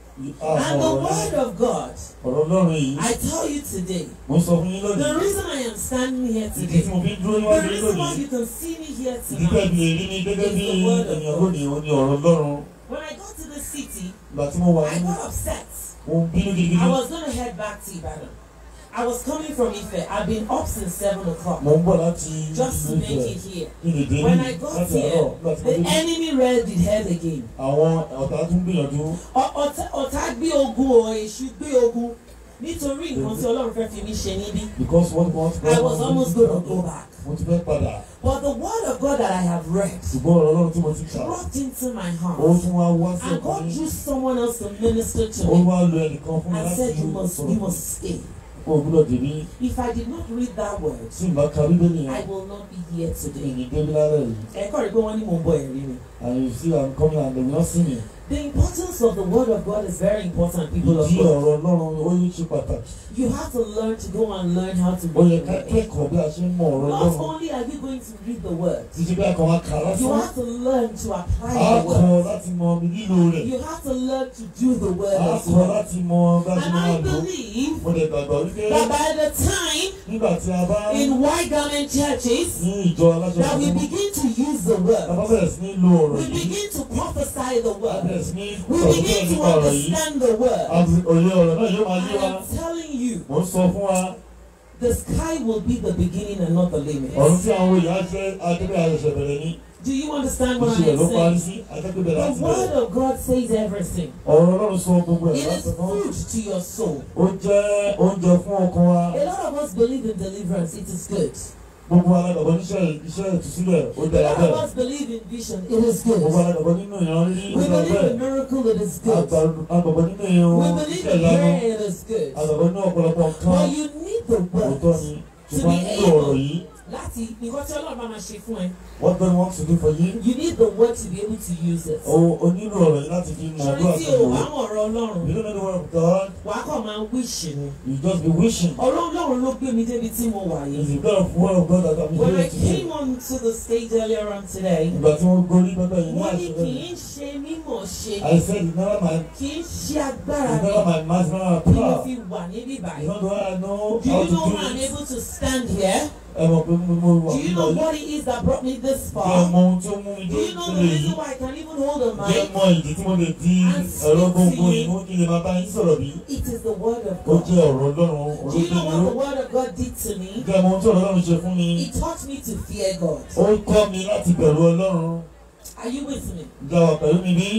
a And mọ the ọ̀rọ̀ word náà of God, ọ̀rọ̀ ọlọ́run yìí I tell you today, mo sọ fún yín the lónìí reason I am standing here ìdí tí today, mo fi ń dúró the níwájú yín reason why lónìí you can see me here ìdí tẹ́ tonight, fi lè rí mi gẹ́gẹ́ bí It's the word of ènìyàn God. lónìí ó ní ọ̀rọ̀ ọlọ́run when I got to the city, ìgbà tí mo wà I ní got upset. mo ń bínú gidigidi I was going to head back to Ibadan. I was coming from Ife. I've been up since 7 o'clock mo ń bọ̀ láti just to ìlú make Ifẹ̀ it here. kí ni dé When ní I got láti àárọ̀ here, nígbà tí mo The dé enemy read it head again. àwọn ọ̀tá tún gbìyànjú Ọ- ọ̀tá ọ̀tá gbé ogun o èṣù gbé ogun nítorí nǹkan tí Ọlọ́run fẹ́ fi mí ṣe níbí. because what what I was almost gonna go back. mo ti fẹ́ padà But the word of God that I have read ṣùgbọ́n ọ̀rọ̀ ọlọ́run tí mo ti kà dropped into my ó heart. tún wá wá sí And ọkàn God mi used someone else to minister to ó me wá lo ẹnìkan fún mi and láti said, You must, you sọ̀rọ̀ must stay. kó o gbúdọ̀ dèbí If I did not read that word, tí n bá ka bíbélì I yẹn will not be here today. èyí débí lálẹ́ yìí Ẹ̀kọ́ rí pé wọ́n ní mò ń bọ̀ ẹ̀rí mi. and you see I'm coming and they will not see me The importance of the word of God is very important, people of ìdí God. ọ̀rọ̀ ọlọ́run ó yí ṣe pàtàkì You have to learn to go and learn how to ó yẹ read the ká word. kẹ́kọ̀ọ́ bí a ṣe ń mọ ọ̀rọ̀ Not ọlọ́run only are you going to read the word, títí bí a kàn wá kà á you lásán have to learn to a apply kọ́ the word. láti mọ lílo rẹ̀ You have to learn to do the word a as kọ́ well. láti mọ bá a ṣe And máa I lò ó believe mo dẹ̀ gbàgbọ́ wípé that by the time nígbà tí a bá in white garment churches ní ìjọ aláṣọ that we funfun begin to use the a bá word, bẹ̀rẹ̀ sí ní lo ọ̀rọ̀ we yìí begin to prophesy the a bẹ̀rẹ̀ word, sí ní we sọ̀rọ̀ begin nípa to ọ̀rọ̀ yìí understand the word. àti òye ọ̀rọ̀ náà yóò máa I yé wa am telling you, mò ń sọ fún wa the sky will be the beginning and not the limit. ọ̀run tí àwọn èèyàn ṣe akẹ́kẹ́ àṣẹṣẹ bẹ̀rẹ̀ ní Do you understand what ìṣẹ̀lẹ̀ ló I'm parí saying? sí akẹ́kẹ́ bẹ̀rẹ̀ láti The word bẹ̀rẹ̀ of God says everything. ọ̀rọ̀ ọlọ́run sọ gbogbo ẹ̀ It is láti náà food to your soul. ó jẹ́ oúnjẹ fún ọkàn wa A lot of us believe in deliverance. It is good. gbogbo alágbàgbọ́ níṣẹ́ iṣẹ́ ìtúsílẹ̀ ó A dára lot bẹ́ẹ̀ of us believe in vision. It is gbogbo good. alágbàgbọ́ nínú ìran rírí ó We dára believe bẹ́ẹ̀ in miracle. It is good. agbàgbọ́ nínú We ìran believe iṣẹ́ in ìyanu prayer. It is good. agbàgbọ́ nínú ọ̀pọ̀lọpọ̀ nǹkan But you need the òótọ́ word ni ṣùgbọ́n nílò ọ̀rọ̀ yìí láti nǹkan tí Ọlọ́run bá máa ṣe fún ẹ. what God wants to do for you You need the word to be able to use it. o o nílò ọ̀rọ̀ yìí láti fi mọ̀ Ṣorí ọdún tí àti o mọ̀ bá mọ̀ ọ̀rọ̀ Ọlọ́run, you don't know the word of God wà á kàn máa wíṣì ni. you just be wishing Ọ̀rọ̀ Ọlọ́run ló gbé mi débi tí mo wà it's yìí. the God of word of God that I'm When I here today came onto the stage earlier on today, ìgbà tí wọ́n gorí pẹ́pẹ́ yìí ní wọ́n ní kì àṣẹ í ṣe mímọ̀ ṣe, I said it's never my kì í ṣe agbára it's mi never my mass never my ni mo power fi wà níbí it's báyìí. not the way I know Do how you to know do how I'm it able to stand here? ẹ mọ̀ pé mo mo wà Do you nígbà know yìí what it is that brought me this kí ẹ far? mọ ohun tí ó mú mi Do dé you know the ìpele yìí reason why I can even hold a kí ẹ mic? mọ ìdí tí mo lè di ẹ̀rọ gbogbo ìmú kí lè máa bá yín sọ̀rọ̀ bí It is the word of ó God. jẹ́ ọ̀rọ̀ Ọlọ́run Do you know what olóṣèlú the word of God did to me? kí ẹ mọ ohun tí ọ̀rọ̀ Ọlọ́run ṣe fún mi It taught me to fear God. ó kọ́ mi láti bẹ̀rù Ọlọ́run Are you with me? ìjà wà pẹ̀lú mi bí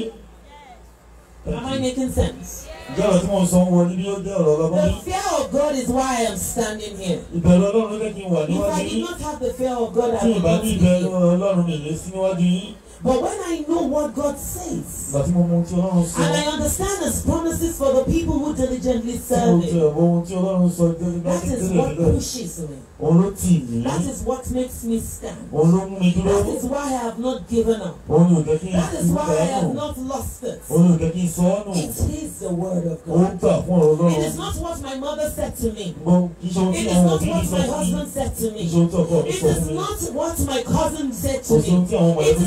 Am I making sense? ìjà ọ̀rọ̀ tí mo sọ wọ níbí ó jẹ́ ọ̀rọ̀ ọlọ́gbọ́n The mi fear of God is why I am standing here. ìbẹ̀rù Ọlọ́run ló jẹ́ kí n wà If níwájú I did yín not have the fear of God, tí I would ìbá not ní be ìbẹ̀rù here. Ọlọ́run mi lè sí níwájú yín But when I know what God says, ìgbà tí mo mọ ohun tí Ọlọ́run sọ and I understand His promises for the people who diligently tí mo serve ti Him, ẹ̀wọ̀ ohun tí Ọlọ́run sọ jẹ́ that láti is tẹ́lẹ̀ what tẹ́lẹ̀ pushes me. òun ló tì mí That is what makes me stand. òun ló mú mi dúró That is why I have not given up. òun ni ò jẹ́ kí n That is kú why I have sọ́nù not lost it. òun ni ò jẹ́ kí n sọ́nù It is the word of ó ń God. gbà fún ọ̀rọ̀ It Ọlọ́run is not what my mother said to me. gbọ́ kí iṣẹ́ ohun It tí is àwọn not òbí mi what sọ my fún mi husband said to kí me. iṣẹ́ ohun tí ọkọ mi It sọ is fún mi not what my cousin said kò to sí ohun me. tí àwọn ọmọ It ẹbí mi is sọ not fún mi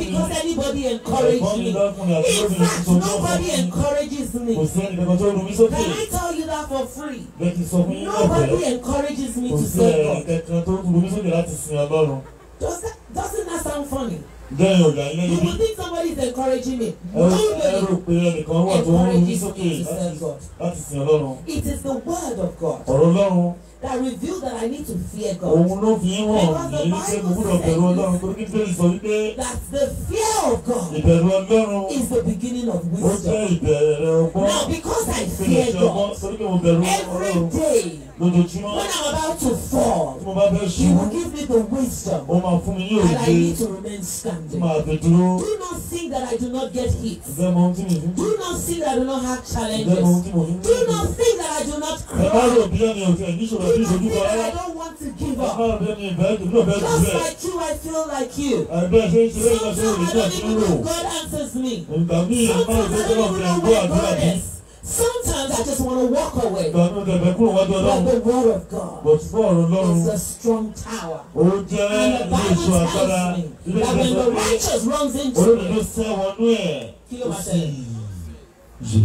because anybody ẹ̀gbọ́n encouraged mi me. lọ́kùnrin àti In lóbìnrin fact, tó ń bọ̀ nobody fún mi encourages kò me. sí ẹnì kankan tó rú mi sókè Can I tell you that for free? bẹ́ẹ̀ kí n sọ fún yín Nobody lọ́fẹ̀ẹ́ encourages me kò to sí serve ẹnì God. kankan tó rú mi sókè láti sin ọlọ́run Does that, doesn't that sound funny? jẹ́yìn ọ̀gá ilé You níbí would think somebody is encouraging me. ẹ ẹ rò Nobody. pé ẹnìkan wà tó ń rú mi encourages sókè me to serve láti- God. láti sin ọlọ́run It is the word of God ọ̀rọ̀ ọlọ́run that revealed that I need to fear òun God. ló fi ń hàn mí wípé mo gbúdọ̀ bẹ̀rù ọlọ́run torí kí bẹ́ẹ̀ sọ wípé That the fear of God ìbẹ̀rù ọlọ́run is the beginning of ó jẹ́ wisdom. ìbẹ̀rẹ̀ ọgbọ́n Now, because I ìpele fear ṣe ọgbọ́n God, torí pé mo bẹ̀rù every ọlọ́run day lójoojúmọ́ when I'm about to tí fall, mo bá fẹ́ He ṣubú will give me the wisdom ó máa fún mi ní and I òye need to remain tí standing. màá fi dúró Do not think that I do not get hit. ìfẹ́ mọ ohun tí mi fi ń Do not think that I do not have ìfẹ́ mọ ohun challenges. tí mo fi ń Do not think that I do not ẹ má rò cry. bí ẹni òtí ẹ̀ níṣòro Do bí not ìṣojú think kan that rárá I don't want to give ẹ má up. rò bí ẹni ìbẹ́ ìdúró bẹ́ẹ̀ jù Just bẹ́ẹ̀ like you, I feel like you. àìbẹ́ ṣe ń ṣe lẹ́yìn náà Sometimes sórí I ìgbà don't tí ń even rò know if God answers me. ìgbà míì ẹ má rò Sometimes pé I don't ọlọ́run even ẹ̀ know gbọ́ where àdúrà God bí is. Sometimes I just want to walk away. ìgbà míì ọ̀tẹ̀ kúrò wájú But ọlọ́run the word of God bọ̀ tí fún ọ̀rọ̀ ọlọ́run is a strong tower. ó jẹ́ And the ilé Bible ìṣọ́ agbára tells me ilé that when ìṣọ́ the pé righteous runs into olódodo it, sẹ́ wọnú ẹ̀ kí ló ó máa sì ṣẹlẹ̀? yè.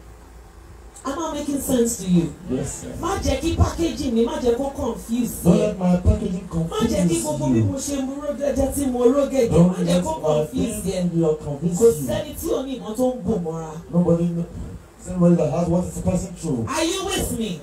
Am I making sense to you? Yes, sir. Má jẹ́ kí packaging mi má jẹ́ kó confuse Don't you. let my packaging Má jẹ́ kí confuse gbogbo bí you. mo ṣe mú rógẹ́jẹ́ tí mo rógẹ́jẹ́ má Don't jẹ́ let kó my confuse you. pain will Kò convince you. sẹ́ni tí ò ní nǹkan tó ń bò mọ́ra. Nobody, know- somebody that has what is passing through. Are you with me?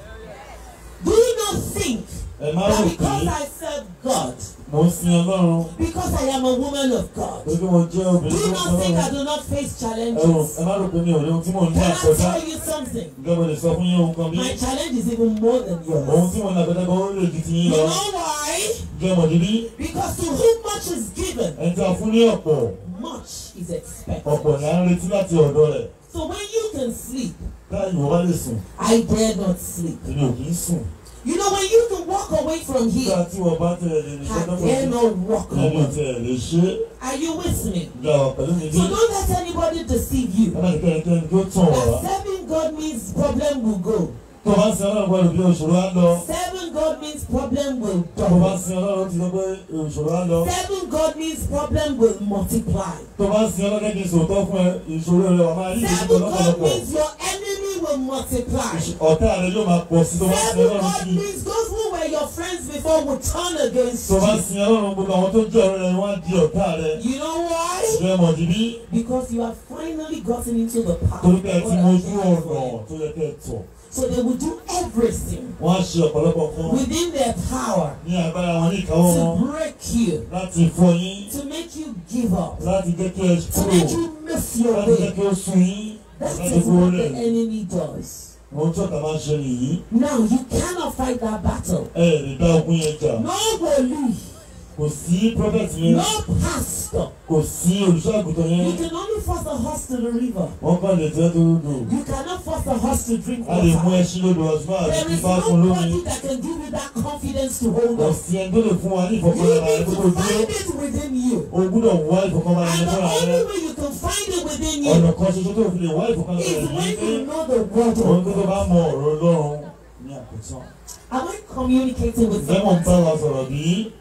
Do not think Ẹ má that rò because pé I serve God, mo ń sin Ọlọ́run because I am a woman of God, torí pé mo jẹ́ obìnrin do tó ń sin not think I Ọlọ́run. do not face Ẹ rò challenges. ẹ má rò pé mi ò rí ohun tí mò ń ní Can I àkọjá. tell you something? Ǹjẹ́ mo lè sọ fún yín ohun kan bí? My challenge is even more than Ohun yours. tí mo ní àkọjá gan ó lè ju ti You yín lọ. know why? Ǹjẹ́ mo dìbí? Because to whom much is given, Ẹni tí a fún ní ọ̀pọ̀ much is expected. ọ̀pọ̀ ni à ń retí láti ọ̀dọ̀ rẹ̀. So when you can sleep, Táyì ìwọ bá lè sùn, I dare not sleep. èmi ò kì í sùn. You know, when you can walk away from Nígbà here, tí wọ́n bá tẹ̀lé ní I sọ́dọ̀ dare pọ̀ not walk sí, èmi ò away. tiẹ̀ lè ṣe é. Are you with me? Ìjà wà pẹ̀lú mi bí. So don't let anybody deceive you. Ẹ má jẹ́ kẹ́nikẹ́ni kí ó tàn wá. That serving God means problem will go. tó bá ń sin ọlọ́run gbọ́dọ̀ bí òṣòro á lọ Serving God means problem will tó bá ń double. sin ọlọ́run ti sọ pé òṣòro á lọ Serving God means problem will multiply. tó bá ń sin ọlọ́run kí n sòótọ́ fún ẹ ìṣòro rẹ wà máa rí ìṣòro Serving God lọ́pọ̀lọpọ̀ means your enemy will multiply. ọ̀tá rẹ yóò máa pọ̀ sí tó bá ń sin Serving ọlọ́run God kí means those who were your friends before will turn against tó bá ń you. sin ọlọ́run gbogbo àwọn tó jẹ́ ọ̀rẹ́ rẹ wọ́n á di ọ̀tá rẹ You know why? ṣe mọ̀ dìbí Because you have finally gotten into the path. torí pé ẹ ti God mọ has ojú planned ọ̀nà for you. tó yẹ kẹ́ ẹ tọ̀ So they will do everything wọ́n á ṣe ọ̀pọ̀lọpọ̀ kan within their power ní agbára wọn ní ìkáwọ́ wọn to break you, láti fọ́ yín to make you give up, láti jẹ́ kí ẹ to kúrò make you miss your láti jẹ́ way. kí ó sun yín That láti is kúrò what the rẹ̀ enemy does. ohun tí ọ̀tá máa ń ṣe nìyí Now you cannot fight that battle. ẹ lè dá ogun yẹn jà No wòlíì, kò sí prophet yẹn no pastor. kò sí olùṣọ́àgùtàn You yẹn can only force a horse to the river. wọ́n kàn lè tẹ́ tó lò You cannot force a horse to drink a lè mú water. ẹṣin lódò ọ̀ṣun àti There is fífá fún lómi nobody that can give you that confidence to hold kò on. sí ẹni tó lè fún wa ní You ìfọ̀kànbalẹ̀ need rẹ kó tó to dúró find it within you. o gbúdọ̀ wá ìfọ̀kànbalẹ̀ And rẹ the fúnra rẹ only way you can find it within you ọ̀nà kan ṣoṣo tó fi lè wá ìfọ̀kànbalẹ̀ is rẹ yìí when pé you know the word òun of tó tó God. bá mọ ọ̀rọ̀ ọlọ́run ní àkótán Am I communicating with ǹjẹ́ mò ń bá someone? wa sọ̀rọ̀ bí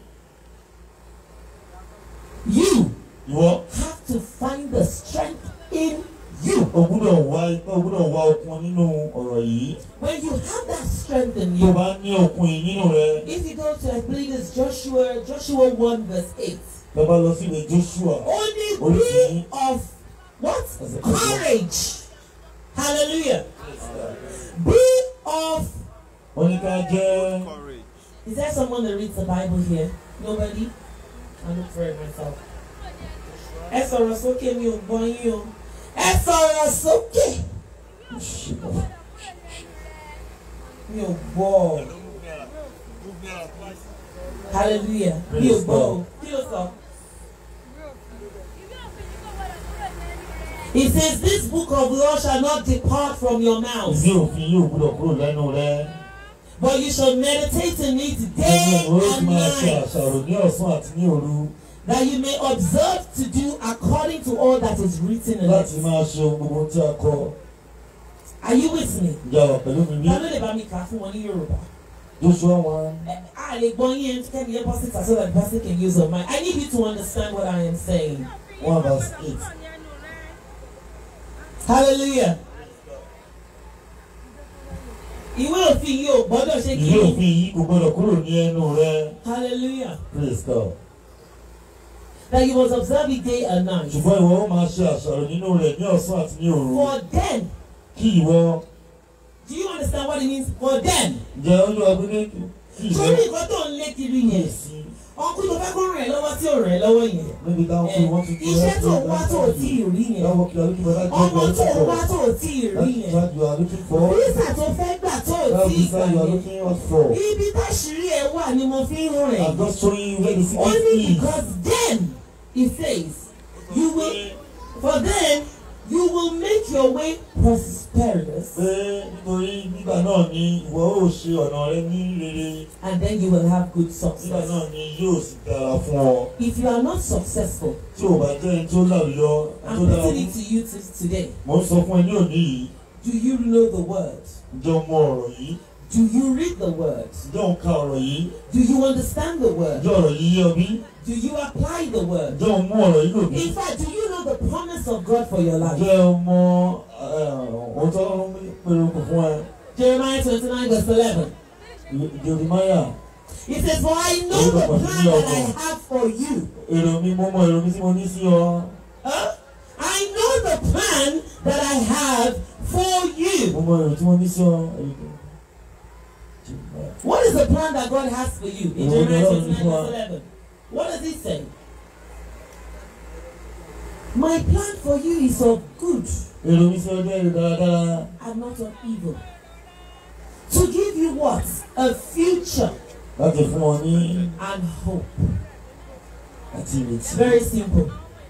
You ìwọ have to find the strength in you. o gbúdọ̀ wá ipá o gbúdọ̀ wá okun nínú ọ̀rọ̀ yìí When you have that strength in tó you, bá ní okun yìí nínú rẹ if you go to, I believe it's Joshua, Joshua 1 verse 8. tó bá lọ sí ìwé Joshua Only be of what? That's a good Courage. Hallelujah. Be of. wọ́n ní ká jẹ́ Is there someone that reads the Bible here? Nobody? I look for it myself. Ẹ sọ̀rọ̀ sókè mi ò gbọ́ yín o. Ẹ sọ̀rọ̀ sókè mi ò gbọ́ ọ. Hallelujah. Mi ò gbọ́ o. Kí ló sọ? It says this book of law shall not depart from your mouth, ìdí òfin yóò gbúdọ̀ kúrò lẹ́nu rẹ but you shall meditate in it ẹni day ìwé ó ti and máa ṣe night. àṣàrò ní ọ̀sán àti ní òru that you may observe to do according to all that is written in láti it. máa ṣe ohun gbogbo tí a kọ Are you with me? ìjà wà pẹ̀lú mi ní Ta ló lè bá mi kà á fún wọn ní Yorùbá? Joshua one Ẹ- A lè gbọ́ yín ẹni kẹ́ni yẹn bọ́ síta so that the person can use her mind. I need you to understand what I am saying. one verse eight. hallelujah ìwé òfin yìí ò gbọ́dọ̀ ṣe kí ìwé ni òfin yìí kò gbọdọ̀ kúrò ní ẹnu rẹ hallelujah praise God. that you must observe it day and night ṣùgbọ́n ìwọ ó máa ṣe àṣàrò nínú rẹ̀ ní ọ̀sán àti ní òru for then kí ìwọ do you understand what it means for then jẹ́ olúwa gbé kí ìwọ sórí nǹkan tó ń lé kiri yẹn sí ọkùnrin tó fẹ́ kó ràn ẹ́ lọ́wọ́ tí ò ràn ẹ́ lọ́wọ́ yẹn níbi táwọn ẹ, fún wọn ti iṣẹ́ tó wá tó ò tí ì rí yẹn Láwọn kí alókè bá dájú ọmọ ọgbà tó looking wá for. tó ò tí ì rí That's yẹn what you are looking for. visa tó fẹ́ gbà tó ò That tí ì visa gbà you are yẹn looking out for. ibi táṣìírí ẹ wà ni mo fi ń rìn I'm just showing you where the secret only is. because then he says you will for then you will make your way prosperous Pé nítorí nígbà náà ni ìwọ ó ṣe ọ̀nà rẹ ní rere. and then you will have good Nígbà success náà ni yóò sì dára fún ọ. if you are not successful Tí o bá jẹ́ ẹni tó lálùyọ, ẹni tó I'm dára putting fún. it to you t- today Mo ń sọ fún ẹ ní òní yìí. do you know the word Ǹjẹ́ o mọ ọ̀rọ̀ yìí? do you read the word Ǹjẹ́ o ń ka ọ̀rọ̀ yìí? do you understand the word Ǹjẹ́ ọ̀rọ̀ yìí yé ọ bí? do you apply the word Ǹjẹ́ o mú ọ̀rọ̀ yìí lò bí? in fact do you know the promise of God for your life Ǹjẹ́ o mọ ohun tó ń pèrò kò fún ẹ? Jeremiah twenty nine verse eleven. Jeremiah. He says, For I know the plan that I have for you. Èrò mi mo mọ èrò mi tí mo ní sí ọ. Huh? I know the plan that I have for Mo you. mọ èrò tí mo ní sí ọ. What is the plan that God has for you in Oh, Jeremiah no, 29 no. verse 11? What does it say? My plan for you is of good Èrò mi sí ọjọ́ èrò dáradára. and not of evil. To give you what? A future Láti fún ọ ní and hope. àti ìrètí. Very simple.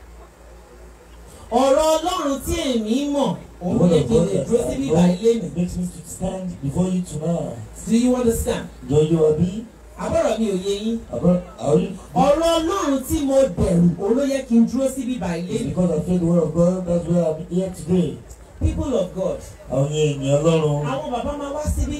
Ọ̀rọ̀ Ọlọ́run tí èmi mọ̀, òun Word yẹ of kí n God lè that dúró I síbí know báyìí lénìí. makes me to stand before you tonight. Do you understand? Jọjọ àbí Àbọ̀rọ̀ mi ò yé yín. àbọ̀ àrí. Ọ̀rọ̀ Ọlọ́run tí mo bẹ̀rù, òun ló yẹ kí n dúró síbí báyìí It's lénìí. because I feel the word of God that's why I'm here today. People of God, Àwọn ènìyàn Ọlọ́run. àwọn bàbá máa wá síbí,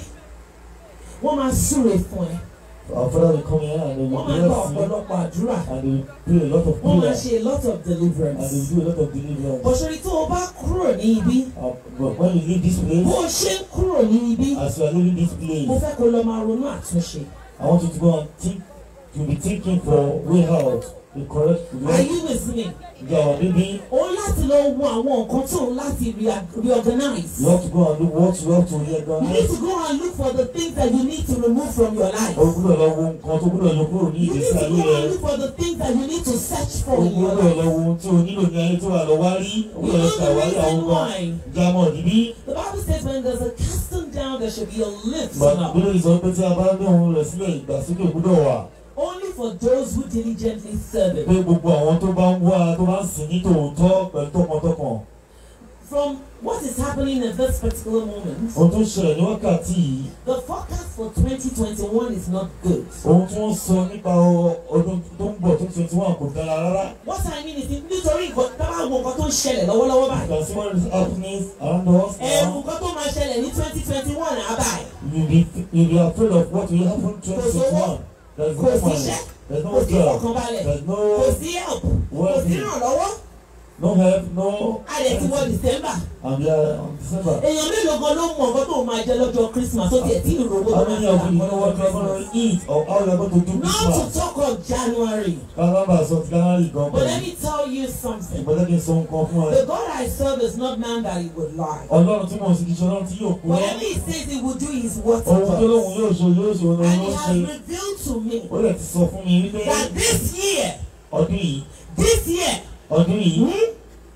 wọ́n máa súre fún ẹ, Our father will come here and they will wọ́n máa gba bless you ọ̀pọ̀lọpọ̀ àdúrà, and they will do a lot of wọ́n máa prayer ṣe a lot of and they deliverance. will do a lot of deliverance. Bọ̀ṣọ̀rí tó o bá kúrò ní ibi, Uh, but when you leave this place, bó o ṣe ń kúrò ní ibi, as you are leaving this mo place, fẹ́ kó lọ máa ronú àtúnṣe. I want you to go and think, to be thinking for way out, the correct Are way. you with me? You are maybe O láti lọ wo àwọn nǹkan tó ń láti rea- reorganize. you have to go and look what you have to You need reorganize. to go and look for the things that you need to remove from your life. O gbúdọ̀ lọ wo nǹkan tó gbúdọ̀ yọ kúrò ní You need ìgbésí to ayé go and rẹ. look for the things that you need to search O for in your gbúdọ̀ lọ life. wo ohun tí o nílò ní ayé tí wàá lọ wá rí. O You gbúdọ̀ lọ know the ṣàwárí àwọn reason kan. why? Jámọ̀ níbí. The Bible says when there's a casting down, there should be a lifting up. Bílẹ̀ sọ pé tí a bá ní ohun rẹ̀ sílẹ̀ ìgbàsókè gbúdọ̀ wà. Only for those who diligently serve Pé Him. gbogbo àwọn tó bá ń wá tó bá ń sìn ní tòótọ́ pẹ̀lú tọkàntọkàn. From what is happening at this particular moment, Ohun tó ń ṣẹlẹ̀ ní wákàtí yìí. the forecast for 2021 is not good. Ohun tí wọ́n sọ nípa ọ- ọdún tó ń bọ̀ tó twenty one kò dára rárá. What I mean is nítorí nǹkan tábà wo nǹkan tó ń ṣẹlẹ̀ lọ́wọ́lọ́wọ́ You báyìí. can see what is happening around us Ẹ̀rù now. nǹkan tó máa ṣẹlẹ̀ ní 2021 àbáyé. You be you be afraid of what will happen twenty twenty one. There is Kò no sí money. iṣẹ́, There is kò no sí job. ìfọ̀kànbalẹ̀, There is kò no sí help, kò sí well-being. ìrànlọ́wọ́. No help. No. A lè ti wọ December. And we are on December. Èèyàn mélòó gan ló mọ nǹkan tó máa jẹ lọ́jọ́ Christmas ó tiẹ̀ tí ìrówó tó How máa many fi of rà you know what you are going to eat or how you are going to do Not Christmas? to talk of January. Kálábà sọ ti January gan But let pẹ̀lú. me tell you something. Ìgbọ́dọ̀ kí n sọ nǹkan fún ẹ. The God I serve is not man that he would lie. Ọlọ́run tí mo sì kìí ṣe ọlọ́run tí yóò kú lọ. Whatever he says he will do is what he Ohun tó lóhun does. yóò ṣe yóò ṣe ohun And ló he ń has ṣe. revealed to me Ó lè ti sọ fún mi wípé that this year, ọdún yìí this year, ọdún yìí hmm,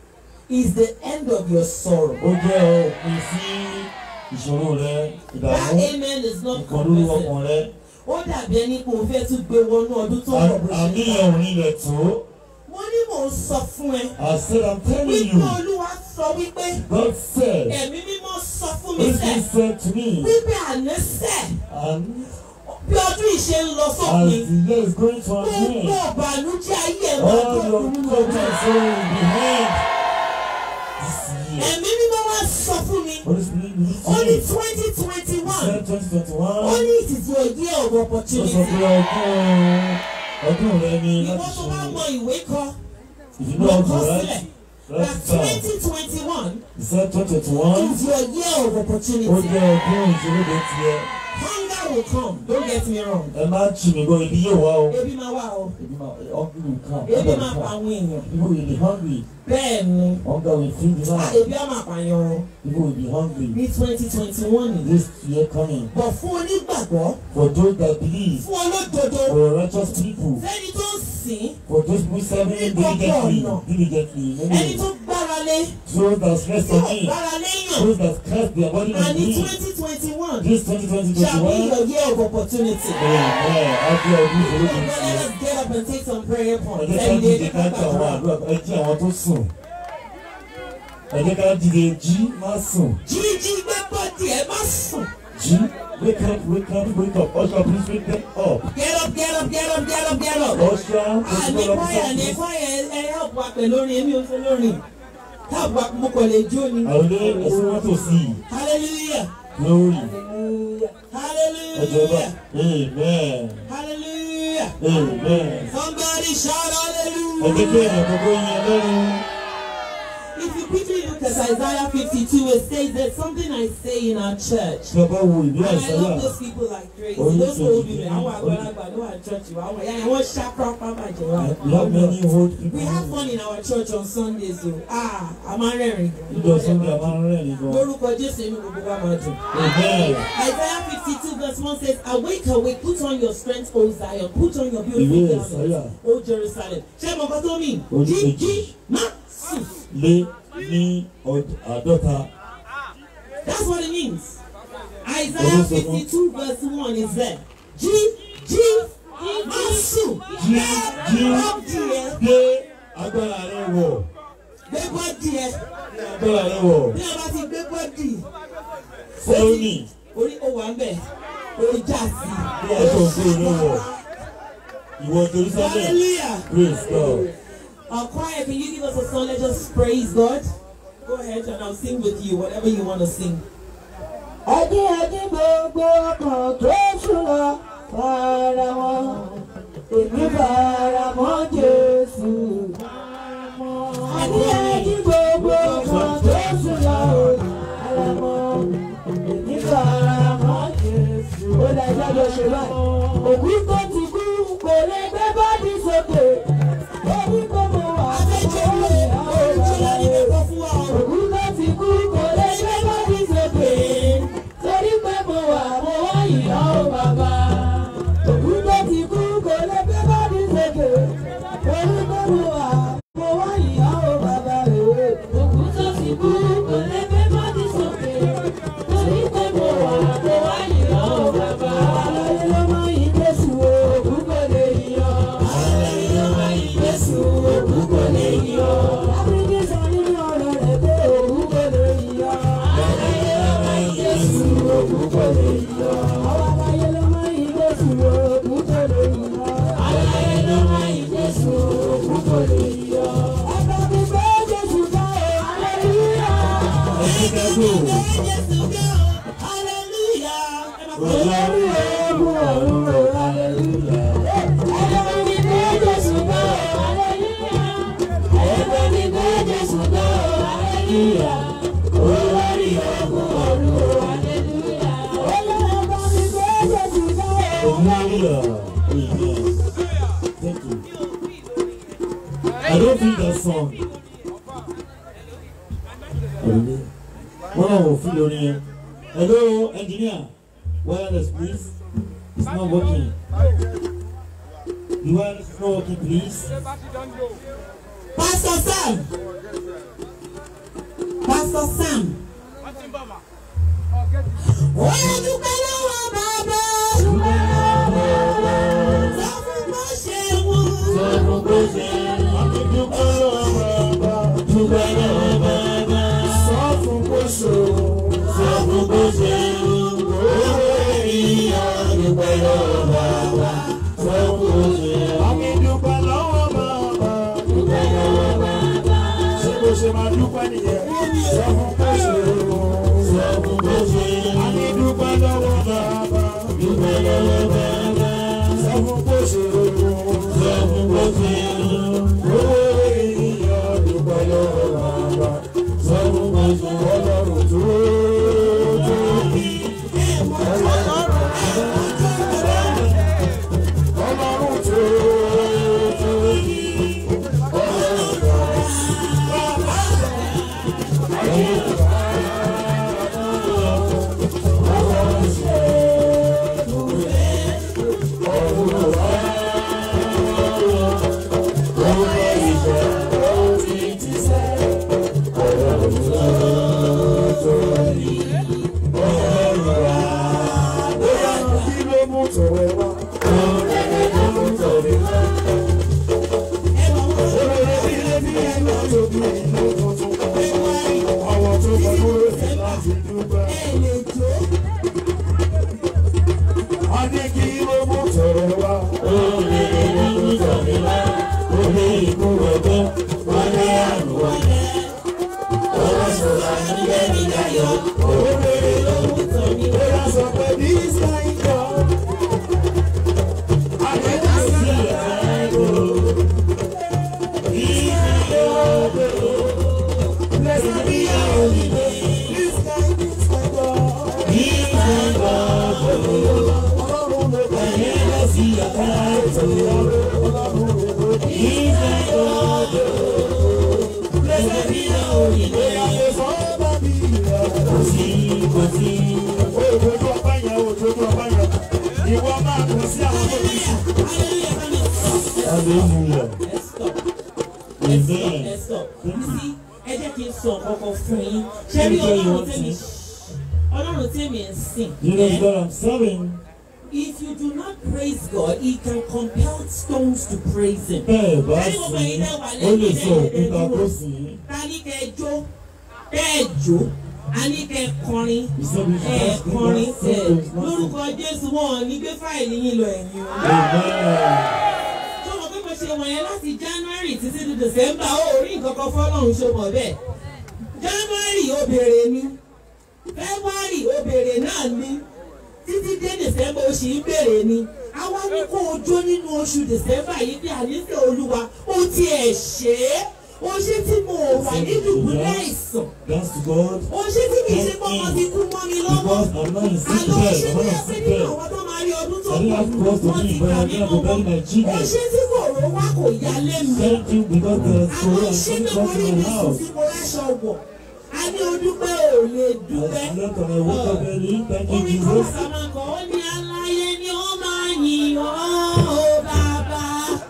is the end of your sorrow. ó jẹ́ òpin sí ìṣòro rẹ That ìdààmú amen is not ìkọlù compressive. ọkàn rẹ. Ó dàbí ẹni pé o fẹ́ tún gbé wọnú ọdún tó ń bọ̀ bó ṣe ń Àníyàn bọ̀. òní rẹ̀ tó. Mo ní mò ń sọ fún ẹ. I said I'm telling Wípé you Olúwa sọ wípé God said ẹ̀mí mímọ́ sọ fún mi this sẹ́. thing said to me Wípé àná sẹ́. and Bí ọdún yìí ṣe ń lọ as sópin. the year is going to an Gbogbo end ìbànújẹ́ ayé ẹ̀ máa all tó your kúrú problems lọ́dún. and sorrow will be end this year. Ẹ̀mí mímọ́ wá sọ fún mi. Holy Spirit lead Ó ní me. twenty twenty one. Said twenty twenty Ó one. ní it is your year of Ó sọ opportunity. pé ọdún ọdún rẹ ni Ìwọ láti tó bá ṣòro. mọ ìwé kọ. If you know how to kọ write, sílẹ̀ write that it down. twenty twenty one He said 2021. is your year of Ó opportunity. jẹ́ ọdún ìṣòro tiẹ̀. Hunger will come don't get me wrong. Ẹ má tì mí gbọ́ ibi yóò wá o. ebi máa wà o Ebi máa hungry will come. ebi Hunger máa will pa come. àwọn èèyàn People will be hungry. bẹ́ẹ̀ ni Hunger will feed the man. ebi á máa pààyàn o People will be hungry. ní twenty twenty one yìí. This year coming. bọ̀ fún onígbàgbọ́ For those that believe. fún olódodo For righteous people. fẹ́ni tó ń sìn For those who serve him diligently. Diligently. ẹni tó gbára lé Those that rest tó on him. gbára léyàn Those that cast their body on and ní him. twenty twenty one This 2020 shall be 21. your year of opportunity. Amen. Happy ọdún ìṣòro Come on, tiẹ̀. let us get up and take some prayer points. ẹ jẹ́ ká Ẹni dìde dé ká jí àwọn àdúrà ẹ jí àwọn tó sùn ẹ jẹ́ ká dìde jí má sùn jíjí gbé bọ́dì ẹ má sùn. jí wake up wake up wake up usher please wake them up Get up, get up, get up, get up, get up. usher Àní please fáyà ní wake up fáyà ẹ help wa pẹ̀lú orin èmi ò fẹ́ lórin. Help wa mo kàn lè jó ni. àwọn ilé ẹ̀sìn wọn tó sí i Hallelujah. glory ẹ jẹ́ bá Hallelujah. amen Hallelujah. amen Somebody shout ẹ jẹ́ kí hallelujah. èèyàn gbogbo yẹn lọ́rùn If you quickly look at Isaiah 52, it says there's something I say in our church. tí a bá wo ìwé And I àìsàyà love those people like crazy. Only Those old church. women, àwọn àgbàlagbà ló wà ní church wa, àwọn ìyá yẹn wọ́n ṣá pápá bàjẹ́ wa. we have many old people We have fun in our church on Sundays o. Ah, a máa ń rẹ́rìn. níjọ sunday a máa ń rẹ́rìn gan Lórúkọ Jésù inú gbogbo wa máa dùn. amen Isaiah 52 verse 1 says, Awake, awake, put on your strength, O Zion, put on your Ìwé beautiful Àìsáyà. garments, O Jerusalem. Ṣé mo kọ́ tó mi? Orí Jí kejì. jí má sùn. lé ní ọd- àádọ́ta That's what it means. Orí Isaiah sọ fún- 52 verse 1 is there. Jí jí má sùn. jí jí Bọ́ọ̀dì ẹ̀ gbé agbára rẹ wọ̀ gbé bọ́ọ̀dì ẹ̀. agbára rẹ wọ̀ Bí a bá ti gbé bọ́ọ̀dì, sẹ́wọ́nì orí ó wà ń bẹ̀, orí já sí. bí aṣọ ògbó rẹ wọ̀ ìwọ Jerusalem Hallelujah. praise God Our choir, can you give us a song? Let's just praise God. Go ahead and I'll sing with you, whatever you want to sing. ẹdí ẹdí gbogbo ọkàn tó ṣùlọ fara wọn èmi fara mọ́ Jésù. ẹdí ẹdí gbogbo ọkàn tó ṣùlọ fara wọn èmi fara mọ́ Jésù. ó lè jáde ṣe báyìí. òkú tó ti kú kò lè gbé bọ́dí sókè. orí kò mọ̀ wá. Òkú tó ti kú kò lè gbé bọ́dí sókè. Torí pé mo wà mo wá ìyá o bàbá. Òkú tó ti kú kò lè gbé bọ́dí sókè. Torí pé mo wà mo wá ìyá o bàbá rèé. Òkú tó ti kú kò lè gbé bọ́dí sókè. Torí pé mo wà mo wá ìyá o bàbá. Àlàyé ló máa yí Jésù o, òkú kò lè yọ. Àlàyé ló máa yí Jésù o, òkú kò lè yọ. Ábídí sọ nínú ọ̀rọ̀ rẹ̀ pé òkú kò lè yọ. Àlàyé ló máa yí Jésù o, òkú kò lè yọ. Àwọn àlàyé ló máa yí Jésù o, òkú kò lè yọ. Àlàyé ló máa yí Jésù o, òkú kò lè yọ. Ẹ̀ka mi gbé Jésù ká o, hallelujah. ẹ jẹ́ ká gbó Olórí ogun ọ̀run o, hallelujah. Ẹ̀ka mi gbé Jésù ká o, hallelujah. Ẹ̀ka mi gbé Jésù ká o, hallelujah. Olórí ogun ọ̀run o, hallelujah. Ẹ̀ka mi gbé Jésù ká o, hallelujah amen thank you I don't think that song wọ́n náà wò fún lórí yẹn hello engineer wireless please it's not working the wireless is not working please. Pastor Sam. Pastor Sam. Ó yẹ dúpẹ́ lọ́wọ́ bàbá. Sọ fún bó ṣe wù. Ṣé máa dúpẹ́ nìyẹn? Sọ fún bó ṣe rò. Sọ fún bó ṣe rò. A ní dúpẹ́ lọ́wọ́ bàbá. Dúpẹ́ lọ́wọ́ bàbá. Sọ fún bó ṣe rò. Sọ fún bó ṣe rò. Owó èyí láti dúpẹ́. ẹ lè jó. a ní kí ló mú tọrọ wá. olè ló mú tọrọ wá. olè ikú ọgbẹ́ wọlé àrùn wọlé. owó sọ̀rọ̀ àníyé mi láyọ̀. olè ló mú tọrọ wá. ó yà sọ pé this kind God. I never see a kind God. This kind God. Blessed be your holy name. This kind, this kind God. This kind God. Ọlọ́run ló bá yẹn lọ sí ọ̀tá ètò Ọlọ́run ló bá yẹn God. Blessed be your holy name. Ìyàwó sọ́ọ́bà bí ìyá. Kò sí, kò sí. Òjòjú ọba yẹn, òjòjú ọba yẹn. Ìwọ máa kù sí àwọn tó ti sùn. Hallelujah. ẹ stop. ẹ stop ẹ stop. sí ẹ jẹ́ kí n sọ ọ̀kọ̀ọ̀kan fún yín. ṣé rí ọlọ́run tẹ́mi ọlọ́run tẹ́mi ń sìn. You know ẹ́, what I'm saying? If you do not praise God, He can compel stones to praise Him. Bẹ́ẹ̀ bá sí, ó lè sọ òkúta kó sí. Ta ní kẹ́ ẹ jó? Bẹ́ẹ̀ jó. A ní kẹ́ ẹ kọrin. Ẹ kọrin. Ẹ lórúkọ Jésù wọn ò ní gbé fáìlì yín lọ ẹ̀yìn o. Amen. Tó mọ̀ pé mo ṣe wọ̀nyẹn láti January títí di December ó rí nǹkan kan fọ́lọ́run ṣe mọ̀ bẹ́ẹ̀. January ó béèrè ni. February ó béèrè náà ni. Títí dé December ó sì ń béèrè ni. Àwa ní kó o jó nínú oṣù December yìí bí àníṣe Olúwa ó tiẹ̀ ṣe é. O ṣé tí mo wà ní dùbúlẹ̀ àìsàn. That's to God. O ṣé tí kì í ṣe pé ọmọ ti kú mọ́ mi lọ́wọ́. Because I'm not in sick Àlọ́ bed. ṣé I'm bí not in ẹgbẹ́ sick nínú bed. àwọn tó máa rí ọdún tó I didn't have kù cause to wọ́n ti leave, but kà I mí didn't have to bury mọ́wọ́. my O children. ṣé tí kòró wá kò yá lé mi. Thank you because there's so Àwọn much ṣé pé coming mo rí to mi my sùn house. tí mo ráṣọ wọ̀. A ní o dúpẹ́ ò lè I dúpẹ́. slept and I woke up early. Thank you, Orin kan Jesus. sàmà kan ó ní aláyé ni ó máa yìn ọ́ ó bàbá.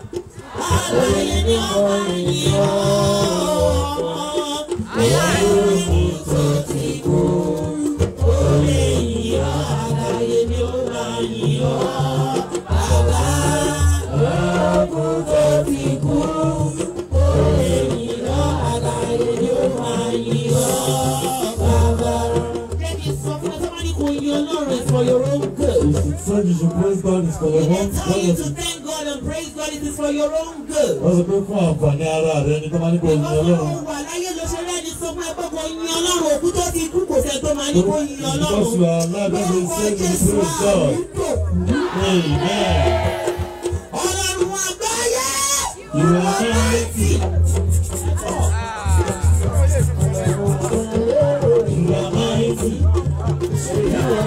Aláyé ni ó máa yìn ọ́ ọmọ. Aláyé ni tó ti kú. Ó lè yìn ọ́. Aláyé ni ó máa yìn ọ́ bàbá. Ogun tó ti kú. Ó lè yìn ọ́. Aláyé ni ó máa yìn ọ́ bàbá. Jẹ́ kí n sọ fún ẹ sọ́mọ́ ní kò yin Ọlọ́run it's for your own good. You should say you should praise God. It's for your They own tell you to benefit. thank God and praise God it is for your own good. Wọ́n sọ pé fún àǹfààní ara rẹ ni tó máa ní kó yin Ìwọ́n Ọlọ́run. tó wà láyé ló ṣe rẹ́ni sọ fún ẹ pé kò yin Ọlọ́run òkú tó ti kú kò sẹ́ tó máa ní kò yin Because Ọlọ́run. you are alive, that's what Lórúkọ it says in Jésù the praise God. àmúdò. Amen. Ọlọ́run àgbáyé. You are mighty. You are mighty.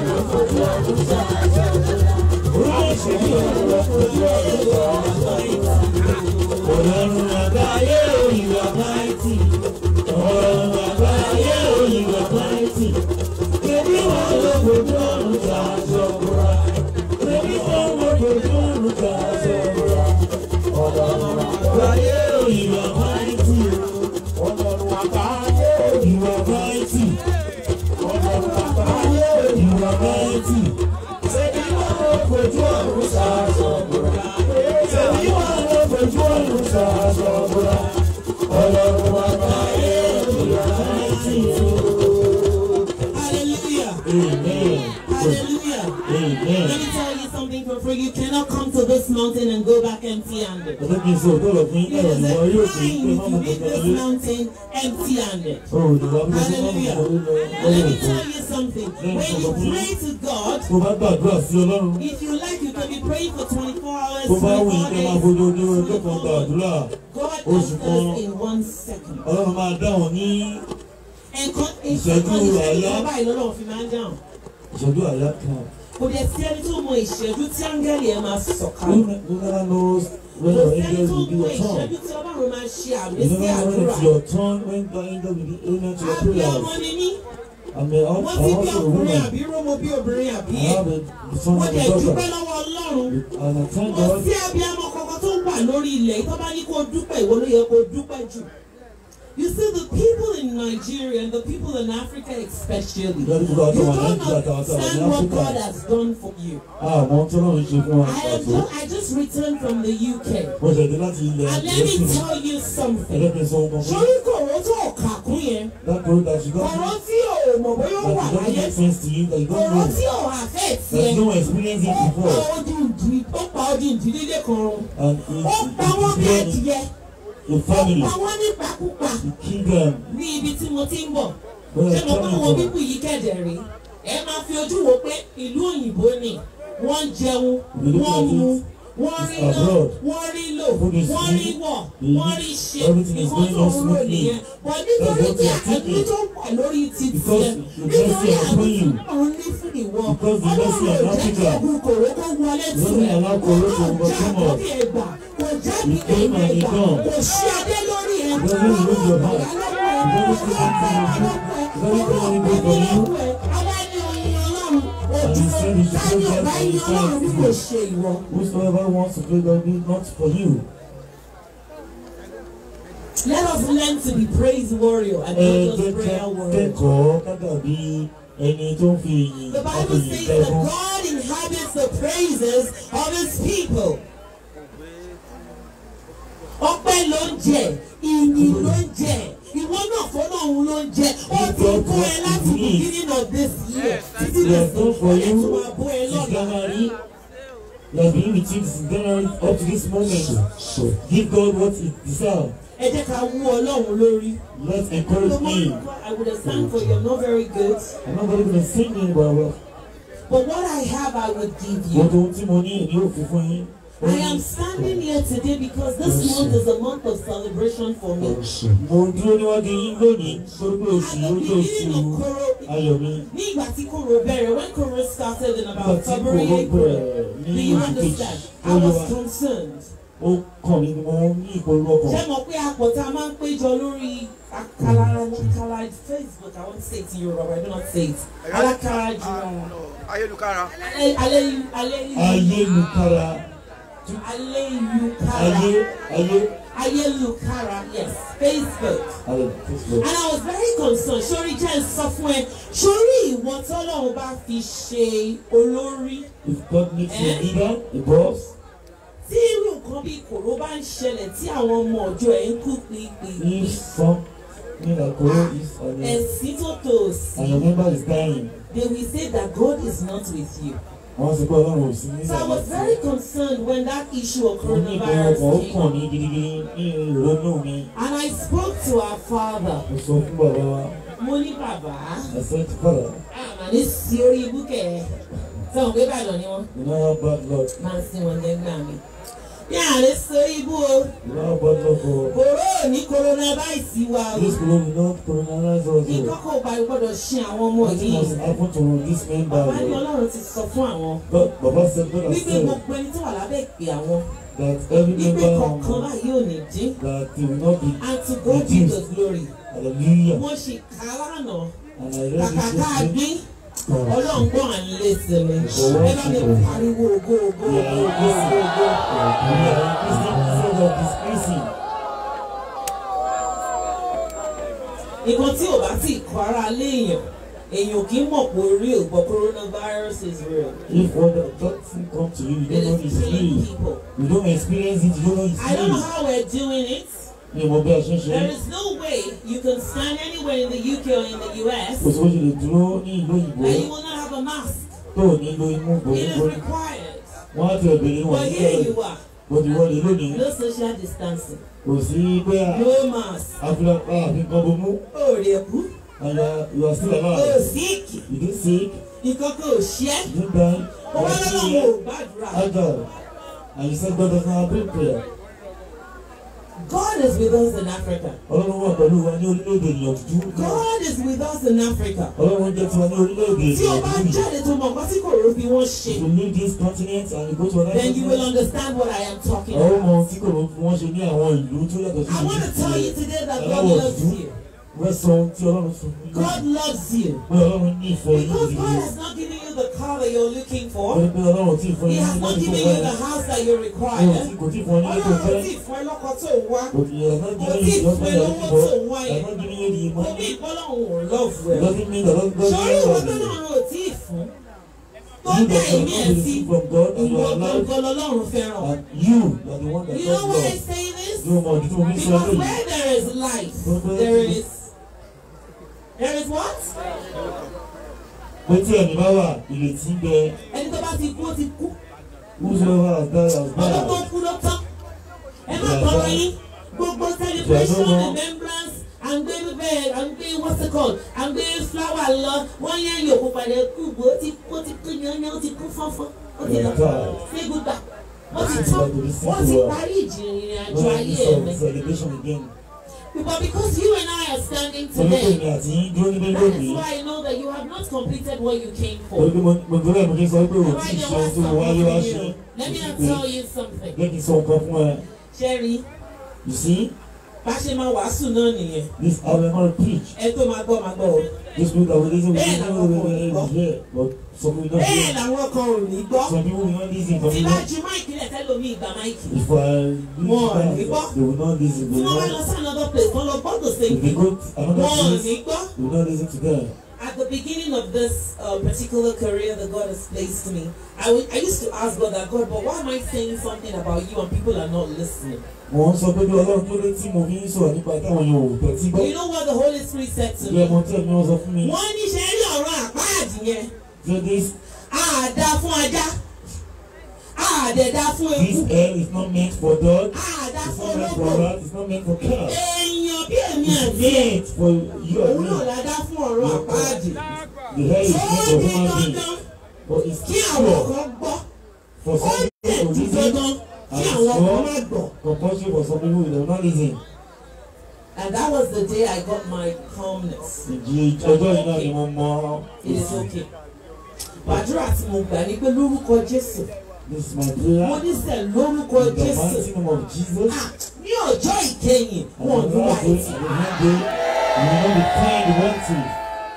Ọlọ́run àgbáyé o, you are mighty. Ọlọ́run àgbáyé o, you are mighty. Bébí wọn ló fojú ọ̀run ta aṣọ búra. Bébí wọn ló fojú ọ̀run ta aṣọ búra. Ọlọ́run àgbáyé o, you are mighty. Ọlọ́run àgbáyé o, you are mighty. Ọlọ́run àgbáyé o, you are mighty. Bébí wọn ló fojú ọ̀run ta aṣọ búra. Bébí wọn ló fojú ọ̀run ta aṣọ búra. Ọlọ́run àgbáyé o, you are mighty. Hallelujah. Amen. Hallelujah. Amen. Let me tell you something for free. You cannot come to this mountain and go back empty-handed. Ọjọ́ kí n sọ òótọ́ lọ fún yín It náà is ìwọ a yóò fi crime pé if má you mọ̀ leave kankan this lé. mountain empty-handed. O ò lè wá bí wọ́n má mọ̀ Hallelujah. kankan lé lọ Let lọ́wọ́ me òkú. tell you something. When you pray to God, Tó bá gbàdúrà sí Ọlọ́run, if you like, you can be praying for 24 hours, tó bá wù 24 yín kẹ́ máa days. fojú ojú ọjọ́ kan gbàdúrà, God oṣù kan. answers in one second. Ọlọ́run máa dáhùn ní Nǹkan Ìṣẹ́jú nǹkan ìṣẹ́jú àáyá. kan báyìí lọ́lọ́run fi máa ń dáhùn. ìṣẹ́jú àyá kan. Kò dẹ̀ sí ẹni tó mọ ìṣẹ́jú tí áńgẹ́lì ẹ̀ máa Who sọ̀kalẹ̀. ne- who never knows when Kò your sẹ́ni angels tó will be mọ your turn. ìṣẹ́jú tí Ọlọ́run máa ṣe àmì You sí never know when àdúrà. it's your turn when the angel will be amen to your Àbí prayers. ọmọ ni mí. I'm a, I'm Wọ́n ti bí also a ọkùnrin woman. àbí rómo bí obìnrin àbí I ẹ̀. have a the son Wọ́n of dẹ̀ a dúpẹ́ daughter. lọ́wọ́ Ọlọ́run. And I thank Kò God sí abiyamọ kankan tó wà lórí ilẹ̀ tó bá ní kó dúpẹ́ ìwọ ló yẹ kó dúpẹ́ jù. You see the people in Nigeria and the people in Africa especially, you Lórí gbogbo àwọn don't àwọn Nàìjíríà àtàwọn àtàwọn ní understand what God Áfíríkà. has done for you. Àwọn tó náà ń ṣe fún wa I am pàtó. just, I just returned from the UK. Mo ṣẹ̀dé láti ilẹ̀ And let Gẹ̀ẹ́sì me ni. tell you something. Ẹlẹ́pìn sọ ọmọ fún Sórí kòró tó kà kún yẹn, That road that you got kòró tí ò ò mọ̀ bóyá ó that wà it doesn't láyé make sense to you, that you don't ọ̀rọ̀ know, tí ò àfẹ́ that tiẹ̀ you don't experience it ó pa before, odindi ó pa odindi nílé kan run and ó it, pa wọ́n bí it, it, ẹdìyẹ your ó family, pa wọ́n nípakúpa the kingdom, ní ibi tí mo ti ń bọ̀ where ṣé you're mo bá coming wọn from. bíbù yìí kẹ̀dẹ̀ rí ẹ máa fi ojú wo pé ìlú òyìnbó ni wọ́n ń jẹun We look wọ́n at mu it, wọ́n rí it's ná abroad. wọ́n rí lò Food is wọ́n rí free. wọ̀ The- wọ́n rí ṣe everything is nǹkan going tó on ń rò smoothly. nìyẹn bọ̀ nítorí That's what tí we are àtúntò thinking. tó wà lórí ti Because tiẹ̀ the nítorí mercy àwọn upon you. tí wọ́n ní fún ìwọ Because the mercy ọlọ́run ò on jẹ́ kí Africa. ogun kòró kó wọlé tù Doesn't ẹ́ allow kò Koro to náà já overcome us. àkọ́bí ẹgbà kò já He bíbí came and he ẹgbà come. kò sí adé lórí ẹ He doesn't remove your heart. He doesn't say anything you do. He doesn't do anything for you. And he said he should pray God for his friends. Whosoever wants to play God, be not for you. Let us learn to be praise warrior and Ẹ not jẹ́ just ká prayer warrior. kẹ́kọ̀ọ́ ká dàbí ẹni tó ń fi ìyìn The àti Bible ìyìn says that kẹ́kọ̀ọ́. God inhabits the praises of his people. Ọpẹ́ ló ń jẹ, ìyìn ló ń jẹ, ìwọ náà fọ́nà òun ló ń jẹ. Ó ti kó ẹ láti beginning of this year títí He lè has done for ẹ̀ tó you máa bó ẹ since lọ́la. January. He has been with you since January up to this moment. Give God what he deserves. Ẹ jẹ́ ká wú Ọlọ́run lórí. Let's encourage him. I would have sang for you, I'm not very good. I'm not going to be singing, but well, But what I have, I would give you. gbogbo ohun tí mo ní èmi ò fi fún yín. Ó I ní- am standing here today because this month is a month of celebration for me. Mo dúró níwájú yín lónìí torí pé oṣù At yìí ó the jẹ́ beginning oṣù of Koro, ayọ̀ mi. ní ìgbà tí Koro bẹ̀rẹ̀, when Koro started in Nígbà about tí February, kò April, bẹ̀rẹ̀ do ní you oṣù kejì, understand? ó I yọ was wá. concerned. Ó kàn mí ni mo ní ìpolówó ọkàn. Ṣé mo pé àpò tá a máa ń péjọ lórí Akala Akala Facebook, I won't say it in Yoruba, I do not say it. Alakara Jura. ayélujára Alẹ́ Alẹ́ Alẹ́ Ayélujára. Aleyukara. Ayé ayé. Ayelukara, yes, Facebook. Ayé Facebook. And I was very concerned. Sori jẹ́ ń sọ fún ẹ. Sori ìwọ tọ́lọ́run bá fi ṣe olórí. If God makes you a leader, a boss, Tí irú nǹkan bíi kòró bá ń ṣẹlẹ̀ tí àwọn ọmọ ọjọ́ ẹ̀ ń kú pípípí. if something like Koro is on you, Ẹ̀sìn tó tò and your sí. member is dying, They will say that God is not with you. wọ́n sọ pé Ọlọ́run ò sí ní So I was very concerned when that issue of Mo ní ìpolówó coronavirus ọkàn ó came. kàn mí gidigidi ní ìrònú mi. And I spoke to our father. Mo sọ fún bàbá wa, Mo ní bàbá. I said, Father, Àmà ní sí orí ibùkẹ́. Sọ̀rọ̀ pé Ìbàdàn ni wọ́n. you know how bad luck, máa ń sin wọn lẹ́gbà mi. Ní àárẹ̀ sọ ibú o, you know how bad luck for kòró ní coronavirus wa o. this people will not colonize us. Nǹkan kò bá gbọ́dọ̀ ṣe àwọn ọmọ Nothing yìí. must happen to this member. Bàbá ní Ọlọ́run ti sọ fún àwọn. God, Baba said, God has Wípé said gbogbo ẹni tó wà lábẹ́ ìpè àwọn. that every Wípé member kọ̀ọ̀kan um, báyìí ò ní dín. that he will not be And to God be the glory. hallelujah. Wọ́n ṣe ká lánàá. And I read Kàkà this ká yesterday. gbín. Ọlọ́run gbọ́ à ń lé sí mi. Ẹ bá mi pariwo ògo ògo ògo ògo ògo. We are increasing instead of decreasing. nǹkan tí ò bá tí ì kọ́ ara léèyàn èèyàn kì í mọ̀ pé real but coronavirus is real. If what the doesn't come to you, you It don't know is it's killing real. people. You don't experience it, you don't know it's I don't know real. how we're doing it. Ní ìmọ̀ bí a ṣe ń ṣe There é, is no way you can stand anywhere in the UK or in the US kò sí bó ṣe lè dúró ní ìlú òyìnbó and you will not have a mask. tó ò ní lo imú It is gbòógbó. required. Wọ́n á ti ọ̀bẹ̀rẹ̀ wọn But ní here ọ̀rọ̀ you are, bọ̀dì wọlé lónìí. no social distancing, Kò sí pé no mask. àfihàn àfikàn bomú. O rè kú, And uh, you are still o alive. síìkì, You didn't sick, nǹkan kan ò ṣe é. you didn't die. Ó You wá are still lọ́wọ́ here. ò gbàdúrà. Agile. And you said God does not have prayer. God is with us in Africa. Ọlọ́run wà pẹ̀lú wa ní orílẹ̀-èdè ìyànjú. God is with us in Africa. Ọlọ́run jẹ́ tiwa ní orílẹ̀-èdè Tí o bá ìyànjú. jáde tó mọ̀ nǹkan tí kò rò bí wọ́n ṣe. If you leave this continent and you go to another then you will continent, understand what I am talking àwọn about. ọmọ tí kò fi wọ́n ṣe ní àwọn ìlú tó yàtọ̀ sí I want to tell you ìlú. today that God Aláwọ̀ loves dúdú. you. Wọ́n sọ ohun tí Ọlọ́run sọ fún yín. God loves you. Pé Ọlọ́run ní ìfẹ́ yín Because God gidigidi. has not given you the car that you're looking Ó for. ní pé Ọlọ́run tí ì fún He yín has ní not mọ́tò given tó you the wá. house that you Kò require. tí- kò tí ì fún ọ ní ilé tó Ọlọ́run fẹ́. tí fún ẹ lọ́kọ tó wá. But he has not Kò given tí you the fún ẹ husband you are lówó looking tó for. wá He has yẹn. not given you the Kò bí money. ìpọ́lọ́hún ò love It well. doesn't mean that God God Sọ̀rọ̀ is ìwọ not tó there. náà ò tí ì fún. Tó You dá that èmi have ẹ̀ not sí. received from God and you Ìwọ are alive, gangan lọ́lọ́run fẹ́ràn. and you are the one that You know God why I loves. say this? Yóò mọ ìdí tó fi sọ Because eléyìí. where there is life, there is there is what? pé tí ẹ̀mí bá wà ìrètí ń bẹ ẹni tó bá ti kú ó ti kú whosoever has died has ọdún tó died kú ló tán ẹ má tọrọ yín gbogbo celebration Yeah, no, no. remembrance à ń gbé bẹ́ẹ̀ à ń gbé what's it called à ń gbé flower lọ wọ́n yẹn yòókù padà kú bó ó ti kú ó ti kú yanyan ó ti kú fọ́nfọ́n ó ti lọ Yeah. sí gbígbà ó ti tán ó ti parí ìjìnrìn àjò no ayé need mi of celebration again but because you and I are standing torí pé today èmi àti yín dúró níbẹ̀ that is lónìí why I know that you have not completed what you came for. torí pé mo mo torí ẹ̀ mo ṣe sọ pé o Why tí ì there ṣe was ohun tó wáyé wá ṣe something new. Let me not tell you something. jẹ́ kí n sọ nǹkan fún ẹ Sherry, you see bá ṣe máa wàásù náà nìyẹn. this how we gonna preach Ẹ tó máa gbọ́ máa gbọ́ o. this week that we listen we Bẹ́ẹ̀ listen làwọn we kan ò ní gbọ́. listen here but some people don't Bẹ́ẹ̀ hear làwọn kan ò ní gbọ́. some people will not listen some Tí people bá ju máìkì lẹ̀ tẹ́lómi ìgbà máìkì. if I Wọn ò listen ní gbọ́. they will not listen Tí they will wọ́n bá lọ not sí another place, wọ́n lọ gbọ́ the same if they thing. go to another Wọn ò place ní gbọ́. they will not listen to them At the beginning of this uh, particular career that God has placed me, I would- I used to ask God that, God, but why am I saying something about you and people are not listening? mo ń sọ pé bí ọlọ́run tó lé tí mo fi ń sọ̀rọ̀ nípa táwọn èèyàn ò tẹ̀tí gbọ́ You know what the Holy Spirit said to bí me? ọmọ tí ẹ̀mí wọn sọ fún mi Wọ́n ní ṣe rí ọ̀rọ̀ àpáàdì yẹn. so this Àdá fún ajá. Àdẹ̀dá fún this eku. air is not meant for dog Àdá it's fún not meant for ológbò. rat it's not meant for cat Èèyàn bí èmi it's àti ẹ̀. meant for you and Òun náà me la dá fún ọ̀rọ̀ àpáàdì. the hair is Ó meant for di human being dandan but it's kí àwọn pure kan gbọ́. for Ó some dẹ̀ people to di listen dandan and kí it's àwọn kan pure má gbọ́. compulsory for some people they will not listen And that was the day I got my calmness. ìjì ọjọ́ yìí náà ni mo mọ It is okay. Gbàdúrà tí mo gbà ní pé lórúkọ Jésù. this is my Mo prayer ní sẹ̀ lórúkọ in the Jésù. mighty name of Jesus Ah, Ní ọjọ́ ìkẹyìn, and wọn ò on ní the wá last day ẹtì. and the end day you will not be kind wanted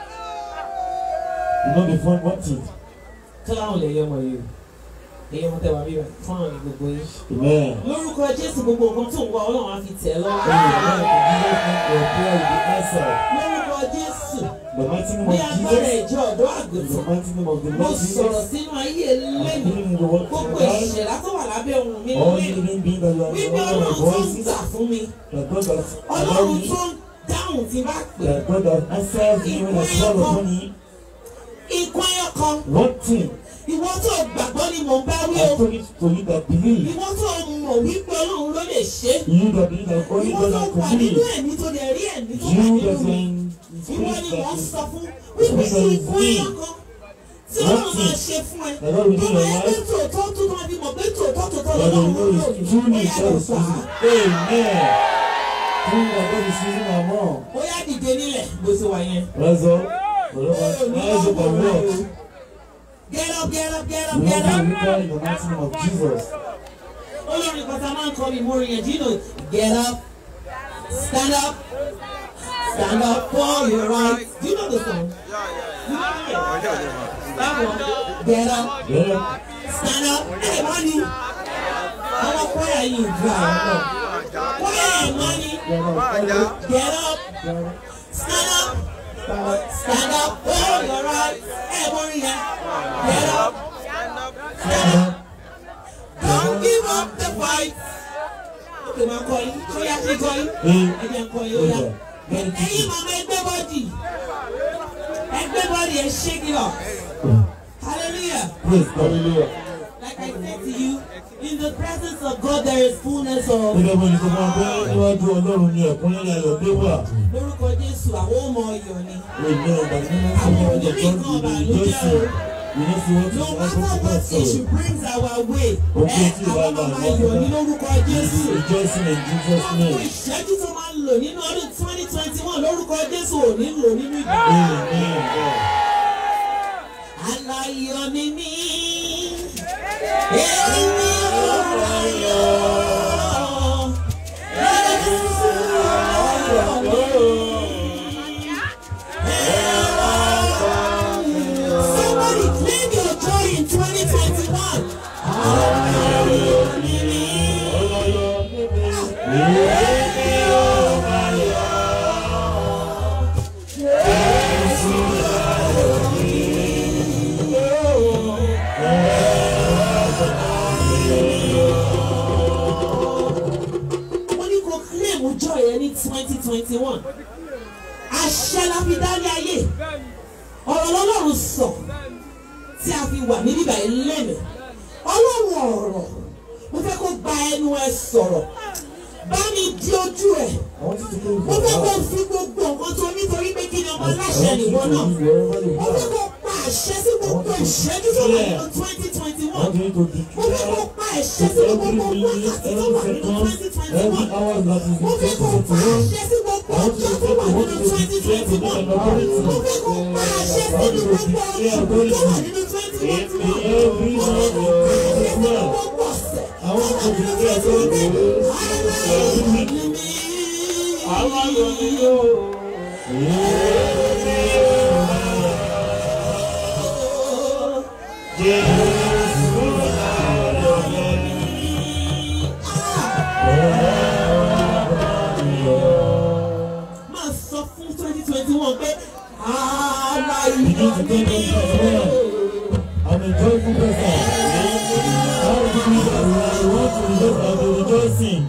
you will not be fun wanted Clown lè yẹ ọmọ yìí o. Èyí wọn tẹ wá bí wọn fún àwọn gbogbo yìí. amen. Lórúkọ Jésù gbogbo nǹkan tó ń wá Ọlọ́run á fi tẹ̀ ẹ́ lọ́wọ́. Amen. Your prayer will be answered. Lórúkọ Jésù The mighty name ní of agbára Jesus. ìjọ ọ̀dọ́ In the àgùntàn. mighty name of the Mo Lord sọ̀rọ̀ Jesus. sínú ayé I'm lẹ́nu. healing the word Gbogbo of God. ìṣẹ̀dá tó wà lábẹ́ ohun mi All lẹ́nu. living beings that you are Wípé all Ọlọ́run the tó ń voices gbà fún mi. that God has allowed Ọlọ́run me, tó ń dáhùn tí bá pè. that God has answered me when I call upon Him. Ikú ẹyọ kan. One thing Ìwọ tó gbàgbọ́ ni mò ń bá wí I o. told it to you that believe. Ìwọ tó mọ̀ wípé Ọlọ́run ló lè ṣe. You that believe that only Ìwọ God tó can wà nínú complete. ẹ̀mí tó dẹ̀ rí ẹ̀mí tó wà You nínú that mi. in Ìwọ spirit ni that mò ń is sọ fún wípé ikú ẹyọ kan tí Ọlọ́run máa ṣe fún ẹ. that God will do Tó in máa your ń gbé life. tòótọ́ tó máa fi mọ̀ pé tòótọ́ tòótọ́ That lọ́wọ́ you know lò is ní. truly Ó yá God lọ is gbà á. using. Amen. Truly that God is using our mom. Ó yá dìde nílẹ̀ bó ṣe wà yẹn. Rise up. Rise up and walk. Get up, get up, get We up, get want up. to return in the mighty name of Jesus. Olórin kan tá a máa ń kọ́ mi mórí yẹn, do you know? Get up, stand up, stand up for your right. Do you know the song? You know it? That one. Get up, Get up. stand up. Hey, money. Àwọn kwaya yìí ju àwọn náà. Kwaya money. Get up. Get up, Get up. stand up, stand up for your right. Hey, mórí yẹn. Get up, stand up. Don't give up the fight. Okay, máa kọ yín. Ṣé yá sí kọ yín? Hey. Ẹ jẹ́ kọ yín ó yá. Get it. Ẹyin mama ẹgbẹ́ bọ́dì. Ẹgbẹ́ bọ́dì ẹ shake it up. Hallelujah. Praise God. Hallelujah. Like I said to you, in the presence of God there is fullness of. Gẹ́gẹ́ bó ni sọ fún wa pé níwájú Ọlọ́run ni ẹ̀kúnrẹ́rẹ́ ayọ̀ dé wà. Lórúkọ Jésù, àwọn ọmọ ọyọ̀ ni. Amen. Ọ̀gbà ní wọ́n sọ fún ọjọ́ tó ń dìde ìjọsìn. We know see what No is matter happening to what us. issue brings our way, Okay, ẹ tí àwọn ìwà ọmọ ìgbà ayọ̀ ní lórúkọ Jésù. Rejoicing in Jesus' Gbogbo name. ìṣẹ́jú tó máa ń lò nínú ọdún twenty twenty one lórúkọ Jésù ò ní lò nínú ìgbà. Amen. God. Aláyọ̀ ni mí. Èmi ò láyọ̀. Jésù ayọ̀ mi. Somebody claim your joy in 2021. Aláyọ̀ ni mí. Èmi ò láyọ̀. Jésù ayọ̀ mo ní kó claim ọjọ́ yẹn ní twenty twenty one àṣẹ la fi dálé ayé ọ̀rọ̀ lọ́lọ́run sọ wà ní bíbá yìí lẹ́nu ọlọ́run ọ̀rọ̀ mo fẹ́ kó gba ẹnu ẹ sọ̀rọ̀ bá mi di ojú ẹ̀ I want you to close mo your fẹ́ kó eyes. fi gbogbo nǹkan tó nítorí pé kí ni ọmọ I aláṣẹ want you nìwọ to náà leave wherever you mo fẹ́ are. kó pa àṣẹ sí gbogbo ìṣẹ́jú tó wà nínú twenty twenty I one want you to mo fẹ́ kó declare pa àṣẹ to sí every gbogbo minute, wákàtí tó wà every nínú twenty second, twenty every one hour that is in mo fẹ́ kó pa 2021. àṣẹ sí gbogbo I want you ọjọ́ to tó say wà the nínú word to twenty declare twenty to one the authority. mo fẹ́ kó pa àṣẹ sí gbogbo oṣù tó wà nínú twenty twenty In one every mo fẹ́ month kó pa àṣẹ sí of the gbogbo ọ̀sẹ̀ I want tó to wà nínú declare twenty to twenty you. one aláìní mi. Àwọn ayọ̀ ni yóò. Jésù ayọ̀ ni. máa sọ fún twenty twenty one pé Begin to tell them as well. I'm a joyful person. All the things that I want to rejoice, I'll be rejoicing.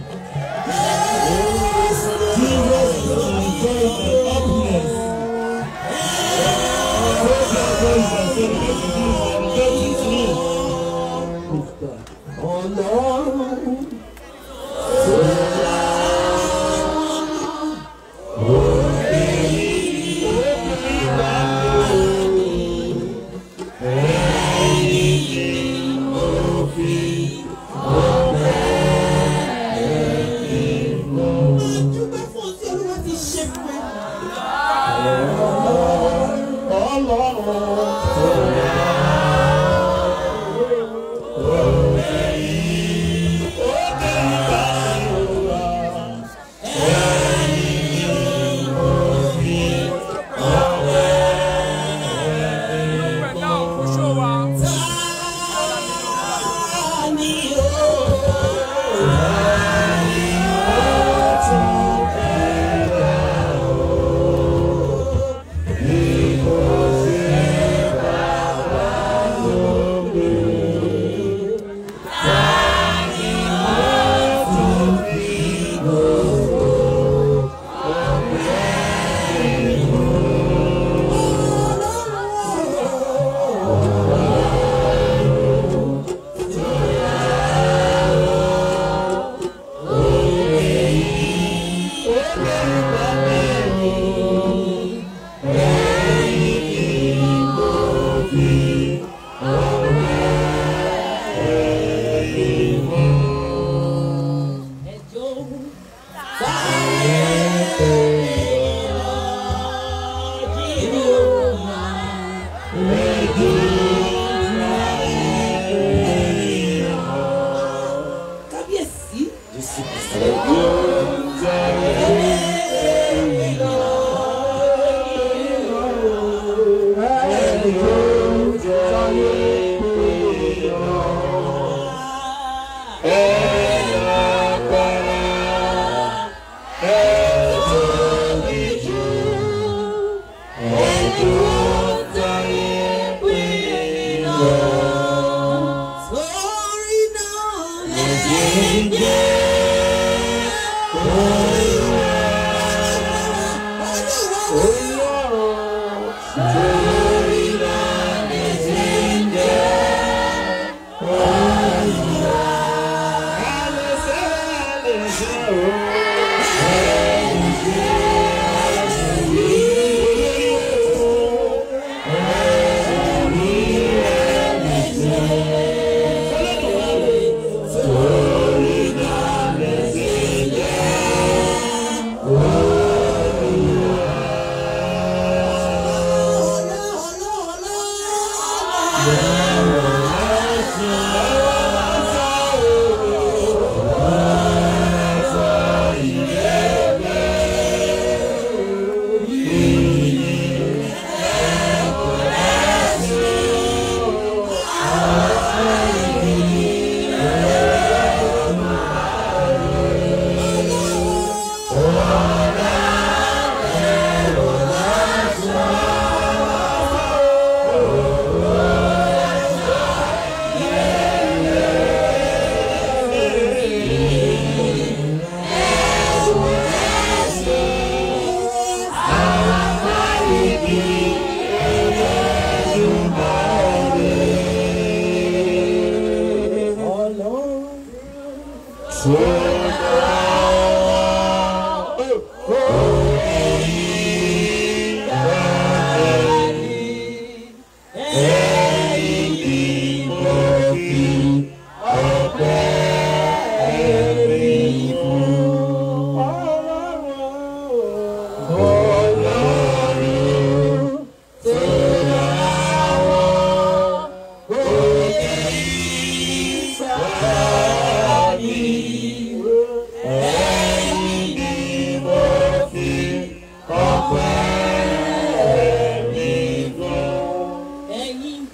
Jesus is my joy and happiness. So therefore you can celebrate with me and rejoice with me. ọlọ́run máa dúpẹ́ fún ohun tí olúwa ti ṣe fún ẹ. Ta ni ó?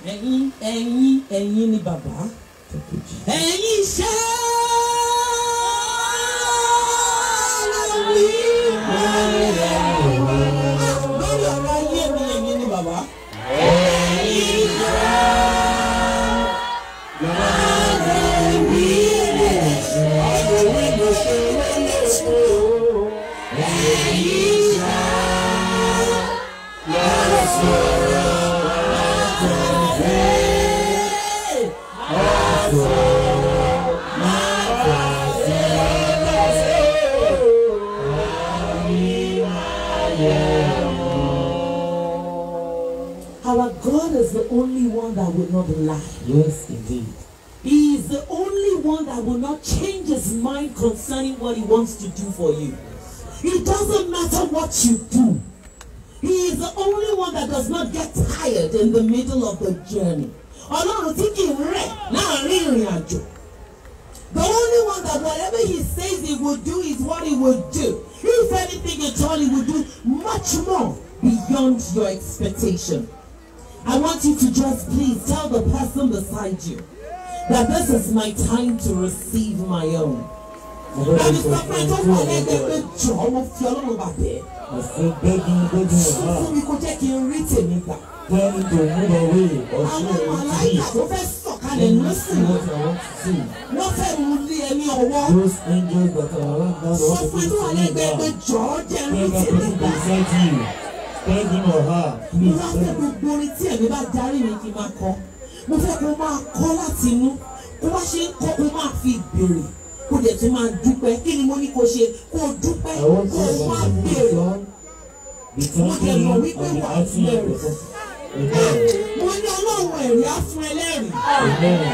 ẹ̀yin ẹ̀yin ẹ̀yin ni bàbá ẹ̀yin iṣẹ́ lórí lórí ọ̀rọ̀ ayé mi ẹ̀yin ni bàbá. Our God is the only one that will not lie. Yes, indeed. He is the only one that will not change his mind concerning what he wants to do for you. It doesn't matter what you do. He is the only one that does not get tired in the middle of the journey. Ọlọ́run tí kì í rẹ̀ láàrin ìrìn àjò. The only one that whatever he says he will do is what he will do. If anything at all, he will do much more beyond your expectation. I want you to just please tell the person beside you that this is my time to receive my own. Ẹni sọ pé tó wà lẹ́gbẹ̀ẹ́ pé jọ̀ọ́ mo fi ọlọ́run bà bẹ́ẹ̀. I say begging, begging Sọ your fún heart. mi kó jẹ́ kí n rí tèmi gbà. Tell me to move away or Àwọn show it to màláìkà me. tó fẹ́ sọ̀kalẹ̀ Let me ló see sì what I want to see. wọ́n fẹ́ mú lé ẹni ọwọ́. Those angels that are around now, Sọ what fún to tó wà to me lẹ́gbẹ̀ẹ́ pé now. jọ̀ọ́ jẹ́ rí Tell that tèmi person gbà. beside you. Tell him or her, Mo please wá tell fẹ́ me. gbogbo orin tí ẹ̀mí bá darí mi kí n máa kọ. Mo fẹ́ kó máa kọ́ láti inú. Kó wá ṣe ń kọ́ kó máa fi béèrè. Kó dẹ̀ tún máa dúpẹ́. Kí ni mo ní kó ṣe? Kó o dúpẹ́. I want Kó you o to máa sing this béèrè. song. Be thanking him and be asking him for something. Amen. Mo ní ọlọ́run ẹ̀rí á fún ẹlẹ́rìí. Amen.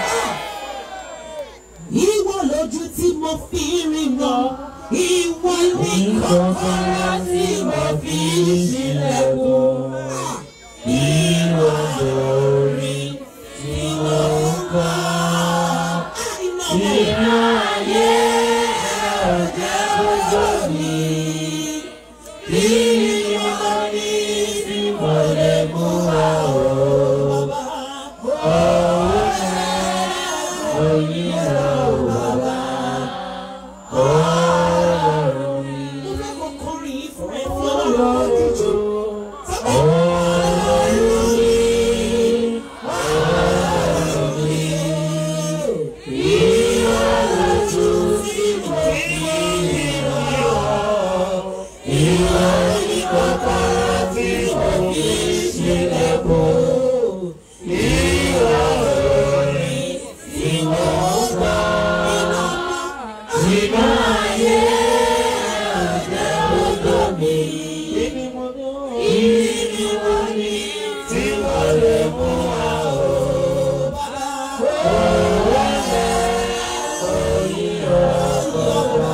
Ìwọ lójú tí mo fi ríran. Ìwọ ní kọ́kọ́rọ́ tí mo fi ṣílẹ̀kùn. Ìwọ lórí tí mo ń kọ́. Àìná Inú ayé ọ̀jẹ̀ gbogbo mi. Kí ni mo ní tí mo lè mú wá o? Ọwọ́ rẹ̀ oyin rẹ̀ ò bàbá. Ọlọ́run mi. Mo fẹ́ kó kọrin yìí fún ẹ fún ọlọ́run lójújú. Ọlọ́run mi. Ìwọ lójú tí mo fi ríran. Ìwọ ní kọ́kọ́rọ́ tí mo fi ṣílẹ̀kùn. Ìwọ lórí tí mo ń gbọ́. Nínú ayé ọ̀jẹ̀ gbogbo mi. Ìní mo ní tí mo lè mú wá o. Owó rẹ̀ oyin ọ̀gbọ̀gbọ̀.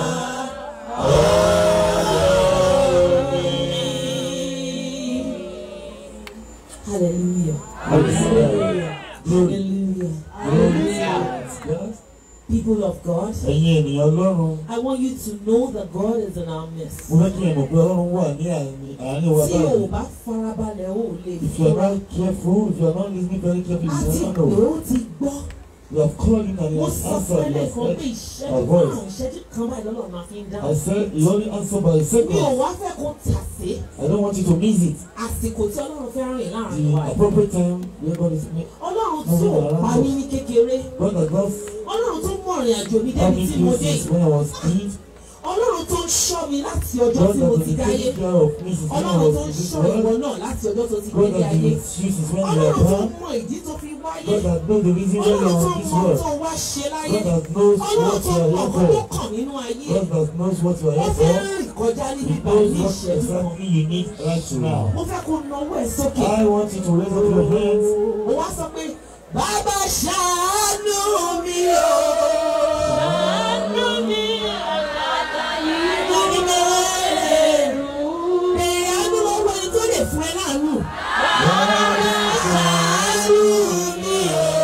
Hallelujah. Hallelujah. Glory. Hallelujah. Glory. People of God, Ẹ̀yin ènìyàn Ọlọ́run, I want you to know that God is in our midst. mo fẹ́ kí ẹ mọ̀ pé Ọlọ́run wà ní àárín- àárín wa Tí o báyìí. bá farabalẹ̀ o lè If you are fura. not careful, if you are not listening very carefully, A you ti will not pè know. ó ti gbọ́. You have called him and he Mo has sọ fún answered. He ẹlẹ́kan has pé heard ìṣẹ́jú our voice. márùn-ún ìṣẹ́jú kan báyìí lọ́lọ́run máa fi ń I dáhùn. said he only answered by a Mi ò second. wá fẹ́ kó tà sí I don't want you to miss it. àsìkò tí Ọlọ́run fẹ́ rìn láàrin wa The yìí. appropriate time where God is me. Ọlọ́run tí ò pa mí ní kékeré. God has not Ọlọ́run tó mọ̀ ìrìn àjò mi helped débi me tí mo through dé. since when I was kid. Ọlọ́run tó ń ṣọ́ mi láti ọjọ́ God tí mo has ti been dáyé. taking care of me since when I Ọlọ́run was tó ń in this ṣọ́ ìwọ world. náà láti ọjọ́ tó ti God gbélé has been ayé. with you since when you Ọlọ́run were tó born. mọ ìdí tó fi wáyé. God has known the reason why you Ọlọ́run are tó in this mọ world. tó wá ṣe láyé. God has knows Ọlọ́run what tó you are mọ here ọkọ tó for. kàn nínú ayé. God has knows what you are Ó here fẹ́ for. rìn kọjá níbi He báyìí knows ní what ìṣẹ́jú kan. exactly you need right now. Mo fẹ́ kó nawọ́ ẹ̀ sókè. I want you to raise up your hands. Mo wá sọ pé bàbá ṣàánú mi o. Ṣàánú mi àlàyé. Mo ní mo lè rú. Bẹ̀rẹ̀ àánú lọ́wọ́ ẹni tó lè fún ẹ láàánú. Bàbá ṣàánú mi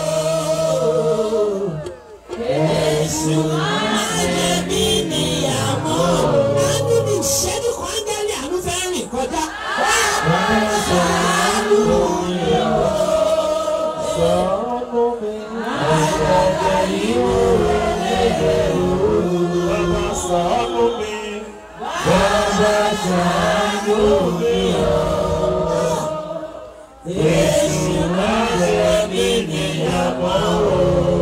o. Èṣù ayé mi níyàwó. Àánú ni ìṣẹ́jú kan ángẹ́lì àánú fẹ́ rìn kọjá. Bàbá ṣàánú mi o. Bàbá ṣàánú mi. Bàbá ṣàánú mi o. Èṣù má jẹ mí níyàwó o.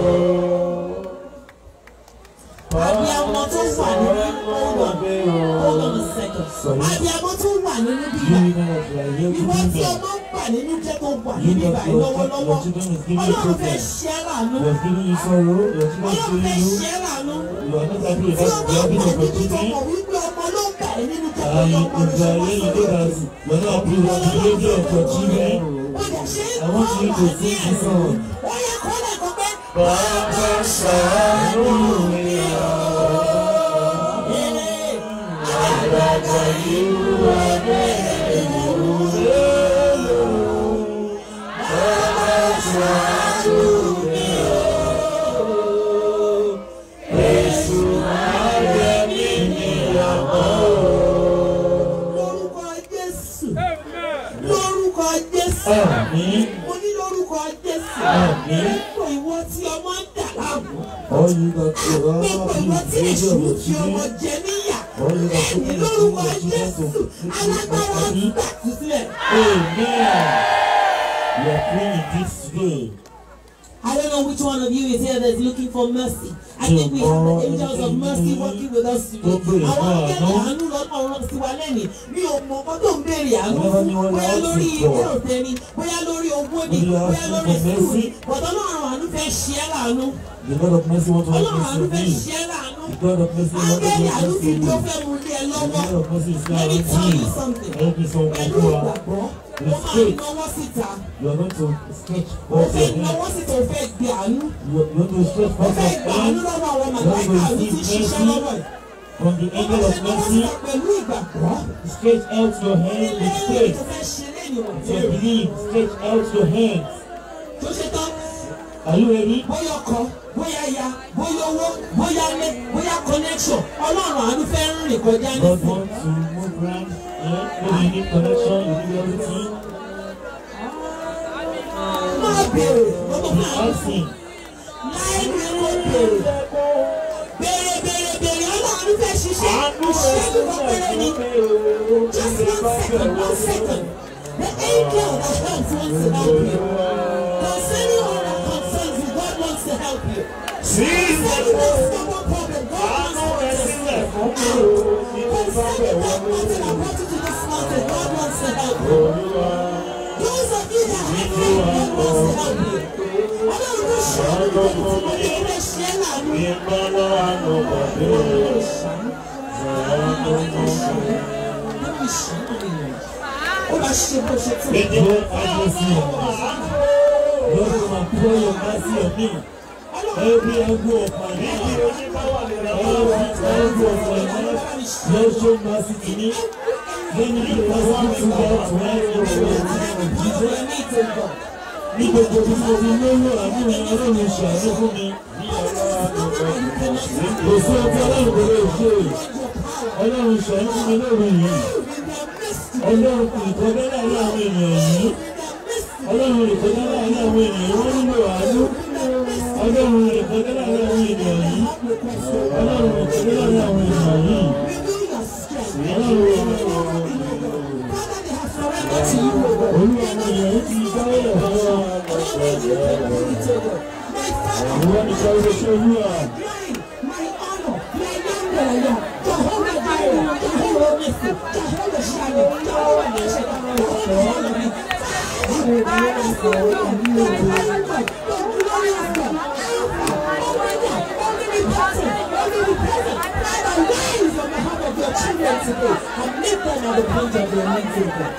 Abiyamọ tó wà nínú hold on hold on a second. Abiyamọ tó wà nínú bíbá. Ìwọ tí ọmọ ń bà nínú jẹ́ tó wà ní bíbá yìí lọ́wọ́lọ́wọ́. Ọlọ́run fẹ́ ṣe é láàánú. You are giving you sorrow, you are Ọlọ́run giving fẹ́ you ṣe é láàánú. You are not happy Tí about ọmọ you are ń having bà nínú tó opportunity. mọ̀ wípé ọmọ ló ń bà ẹ́ nínú jẹ́ tó And yọ you ọmọ ló ṣe wá you sórí know rẹ̀. that you are not happy with the behavior of your children. Ó dẹ̀ ṣe é I want kọ́ you to wà ní sing this ẹ̀rù. song. Ó yẹ kó lè kọ́ pé. Bàbá ṣàánú mi o. Àgbàgbà yìí wà bẹ́ẹ̀ lóore. Bàbá ṣàánú mi o. Èṣù máa yẹ mí níyàwó. Lórúkọ Jésù. Lórúkọ Jésù. Àmín. Mo ní lórúkọ Jésù. Àmín. Gbogbo ìwọ tí ọmọ ń dà láàmú. All you got to all Gbogbo ìwọ tí the èṣù behavior of fi your ọmọ children. jẹ níyà. All you got to Ní do lórúkọ is to Jésù. to Alágbára to gbà tú sílẹ̀. Amen. We are praying this today. I don't know which one of you is here that's looking for mercy. I think we have the angels of mercy working with us today. Àwọn akẹ́kọ̀ọ́ àánú lọ́nà ọ̀rọ̀ sí wa lẹ́nìí. Mi ò mọ ọkọ tó ń béèrè àánú fún. Bóyá lórí ilé òtẹ́ ni, bóyá lórí owó ni, bóyá lórí sùúrù ni. Bọ̀dọ̀ ọlọ́run àánú fẹ́ ṣe é láàánú. The God of mercy wants to have Ọlọ́run àánú mercy fẹ́ on me. ṣe é láàánú. The God of mercy wants to have Ángẹ́lì àánú mercy fi on tó me. fẹ́ mu lé ẹ The lọ́wọ́. God of mercy is Let me now tell you me. something. Help me some Pẹ̀lú people. ìgbàgbọ́, ó With máa faith. náwó síta. You are going to sketch Ó forth fẹ́ your hand. náwó síta, ó fẹ́ gbé àánú. You are going to stretch Ó forth fẹ́ your gbà àánú hand lọ́wọ́ àwọn màláìka àánú tí ń ṣiṣẹ́ lọ́wọ́ ẹ̀. from the Ó angel fẹ́ of náwó mercy. síta pẹ̀lú ìgbàgbọ́. Stretch out your hand Ilé with ìwé faith. tó fẹ́ ṣe lẹ́yìn wọ̀ To believe, stretch out your hands. tó ṣe tán. Are you ready? Bóyá ọkọ, bóyá ya, bóyá owó, bóyá ilé, bóyá connection. Ọlọ́run àánú fẹ́ rìn kọjá God nísìnyí. wants to move around. Yeah, maybe you need connection, you need everything. Máa béèrè, gbogbo Be fún àánú. asking. Láì ní kó béèrè. Béèrè béèrè béèrè ọlọ́run fẹ́ ṣiṣẹ́. Ìṣẹ́jú kan péré ni. Just one second, one second. The angel that helps wants to help you. Concerning all that concerns you, God wants to help you. Concerning that stubborn problem, God wants to help you. Concerning that mountain that brought you to this mountain, God wants to help you. Those of you that have faith, God wants to help you. Ọlọ́run ló ṣe é nígbà tí mo ní ilé ṣe é láàánú. Ó máa ṣe bó ṣe tó. Let the Lord have mercy on me. Lord, come and pour your mercy on me. Every angle of my life, every angle of my life, Lord, show mercy to me. Let me be possible to God tonight in the name of Jesus. Ní gbogbo bí mo fi lóyún àánú ẹ̀ ọlọ́run ṣàánú fún mi. Kò sí ọjọ́ ọlọ́run kò lè ṣe. Ọlọ́run ṣàánú fún mi lóru yìí. Ọlọ́run kò ìkọjá láàárín àwọn ènìyàn yìí. Ọlọ́run ìkọjá láàárín àwọn ènìyàn wọ́n nílò àánú. Ọlọ́run ìkọjá láàárín àwọn ènìyàn yìí. Ọlọ́run ìkọjá láàárín àwọn ènìyàn yìí. Olúwa àwọn ènìyàn ti dáwọ́ ẹ̀fọ́. Ìwọ ni ká ló ṣe olúwa. And make them at the point of their needs, O God.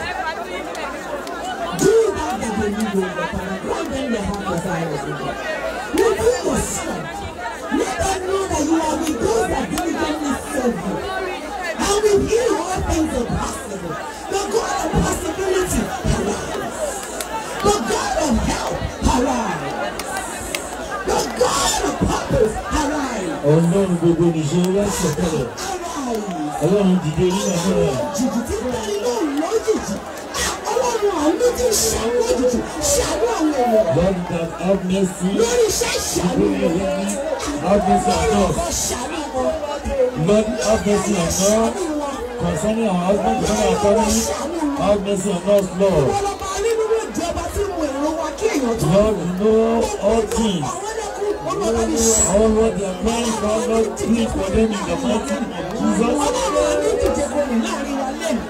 Do that that they need, O God, and grant them their heart desires, O God. Reveal your strength. Let them know that you are with those that diligently serve you. And with you, all things are possible. The God of possibility, arise. The God of help, arise. The God of purpose, arise. Ọlọ́run gbogbo nìṣe wá sọ̀kalẹ̀. Arise. Ọlọ́run dìde nínú ẹ̀fọ́ rẹ̀. jìjì tí bẹ́ẹ̀ ló lójijì ọlọ́run àánú ti ṣàánú òjijì ṣàánú àwọn èèyàn Lord, that have mercy. lórí iṣẹ́ ìṣàánú Lórí wọn ẹ̀rọ mi. have mercy on us. kó ṣàánú wọn. Lord, have mercy on us. Concerning our husband, concerning our family, have mercy on us, Lord. Wọ́n lọ máa rí nínú ìjọba tí mo èrò wa kí èèyàn tó Lord, you know all things. Àwọn ẹlẹ́kùn olúwa ní ṣe. All what they are planning for, Lord, please for them in the mighty name of Jesus. Ọlọ́run ní díje gbòmìn láàrin wa lẹ́nu.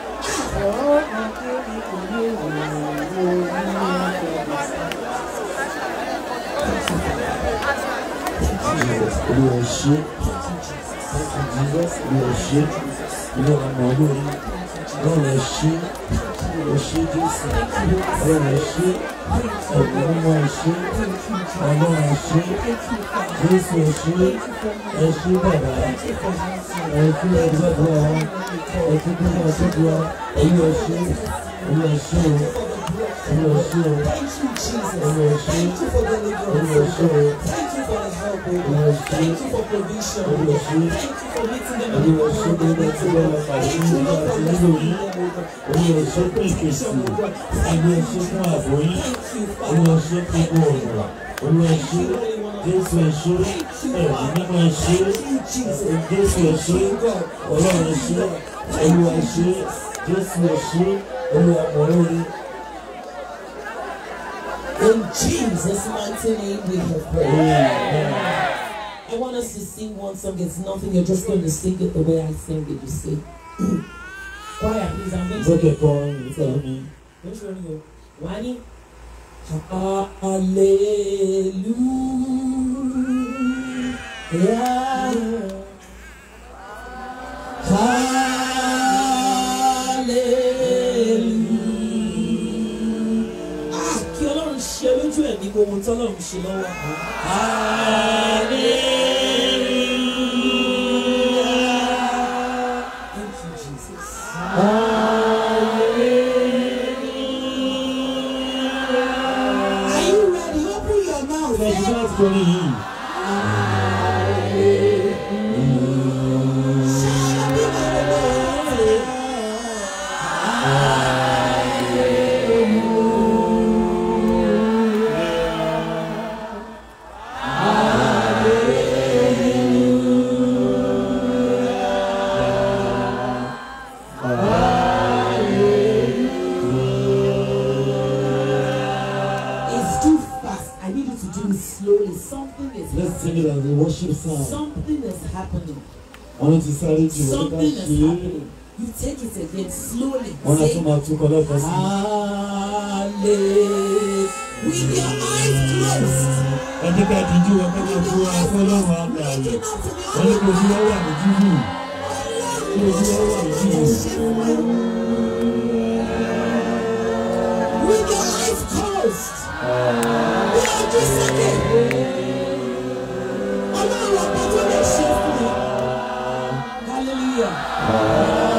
Olúwa ṣe. Thank you, Jesus. Olúwa ṣe. Ilé ọmọ olórí. Ọlọ́run ẹ ṣe. Ẹ ṣe Jésù. Ọlọ́run ẹ ṣe. Ọ̀gbìn mímọ́ ẹ ṣe. Ọlọ́run ẹ ṣe. Jésù ẹ ṣe. Ẹ ṣe bàbá. Ẹ ṣe ẹgbẹ́gbẹ́ wa. Ẹ ṣe bí wọ́n ṣe bí wa. Olúwa ṣe. Olúwa ṣe o. Olúwa ṣe o. Olúwa ṣe. Olúwa ṣe o. Olúwa ṣe. Olúwa ṣe. Olúwa ṣe gbogbo tí wọ́n máa pàdé nínú ìlú àti nínú òní. Olúwa ṣe fún ìpèsè. Olúwa ṣe fún ààbò yín. Olúwa ṣe fún gbogbo ọ̀nà. Olúwa ṣe Jésù ẹ ṣe ẹ̀mí mímọ́ ẹ ṣe Jésù ẹ ṣe Ọlọ́run ẹ ṣe Olúwa ẹ ṣe Jésù ẹ ṣe Olúwa mọ̀ lórí. In Jesus' mighty name we have prayed. Amen. I want us to sing one song. It's nothing. You're just going to sing it the way I sing it. You see. Choir, please. I'm going to Lókè kan ìfẹ́ mi. Don't show me. Wani. Hallelujah. Hallelujah. Ah, kí Ọlọ́run ṣe lójú ẹ̀mí gbogbo tọ́lọ́run ṣe lọ́wọ́. Hallelujah. Thank you, Jesus. Are you ready? Open your mouth. Ẹ̀sìn náà torí yìí. It's too fast. I need you to do it slowly. Something is Let's sing it as a worship song. something is happening. Wọ́n ti sáré jù wọ́n ká Something is ṣe é. happening. You take it again slowly. Wọ́n náà Say, tún máa tún kọ́ lẹ́kọ̀ọ́ sí. Hallelujah. With your eyes closed. Ẹni ká díjú wọn ká máa fún wa fọlọ́run àgbàlẹ̀. Wọ́n ní kò sí ọwọ́ àmì jíjù. Kò sí ọwọ́ àmì jíjù. With your eyes closed. Bí ojú sókè. Ọlọ́run ọba tó lè ṣe fún mi. Hallelujah.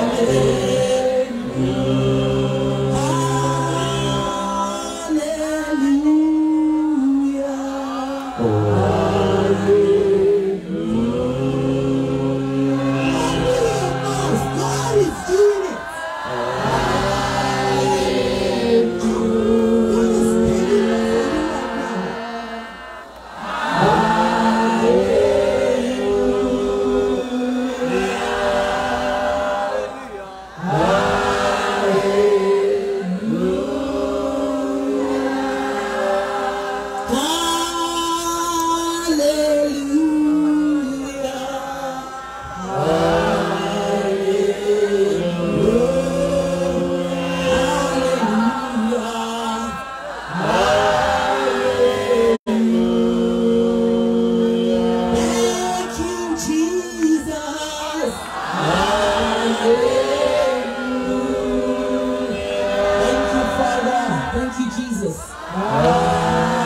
Hallelujah. God is doing it. God is doing it right now. Hallelujah. Hallelujah. Thank you, Jesus. Thank you, Father. Thank you, Jesus.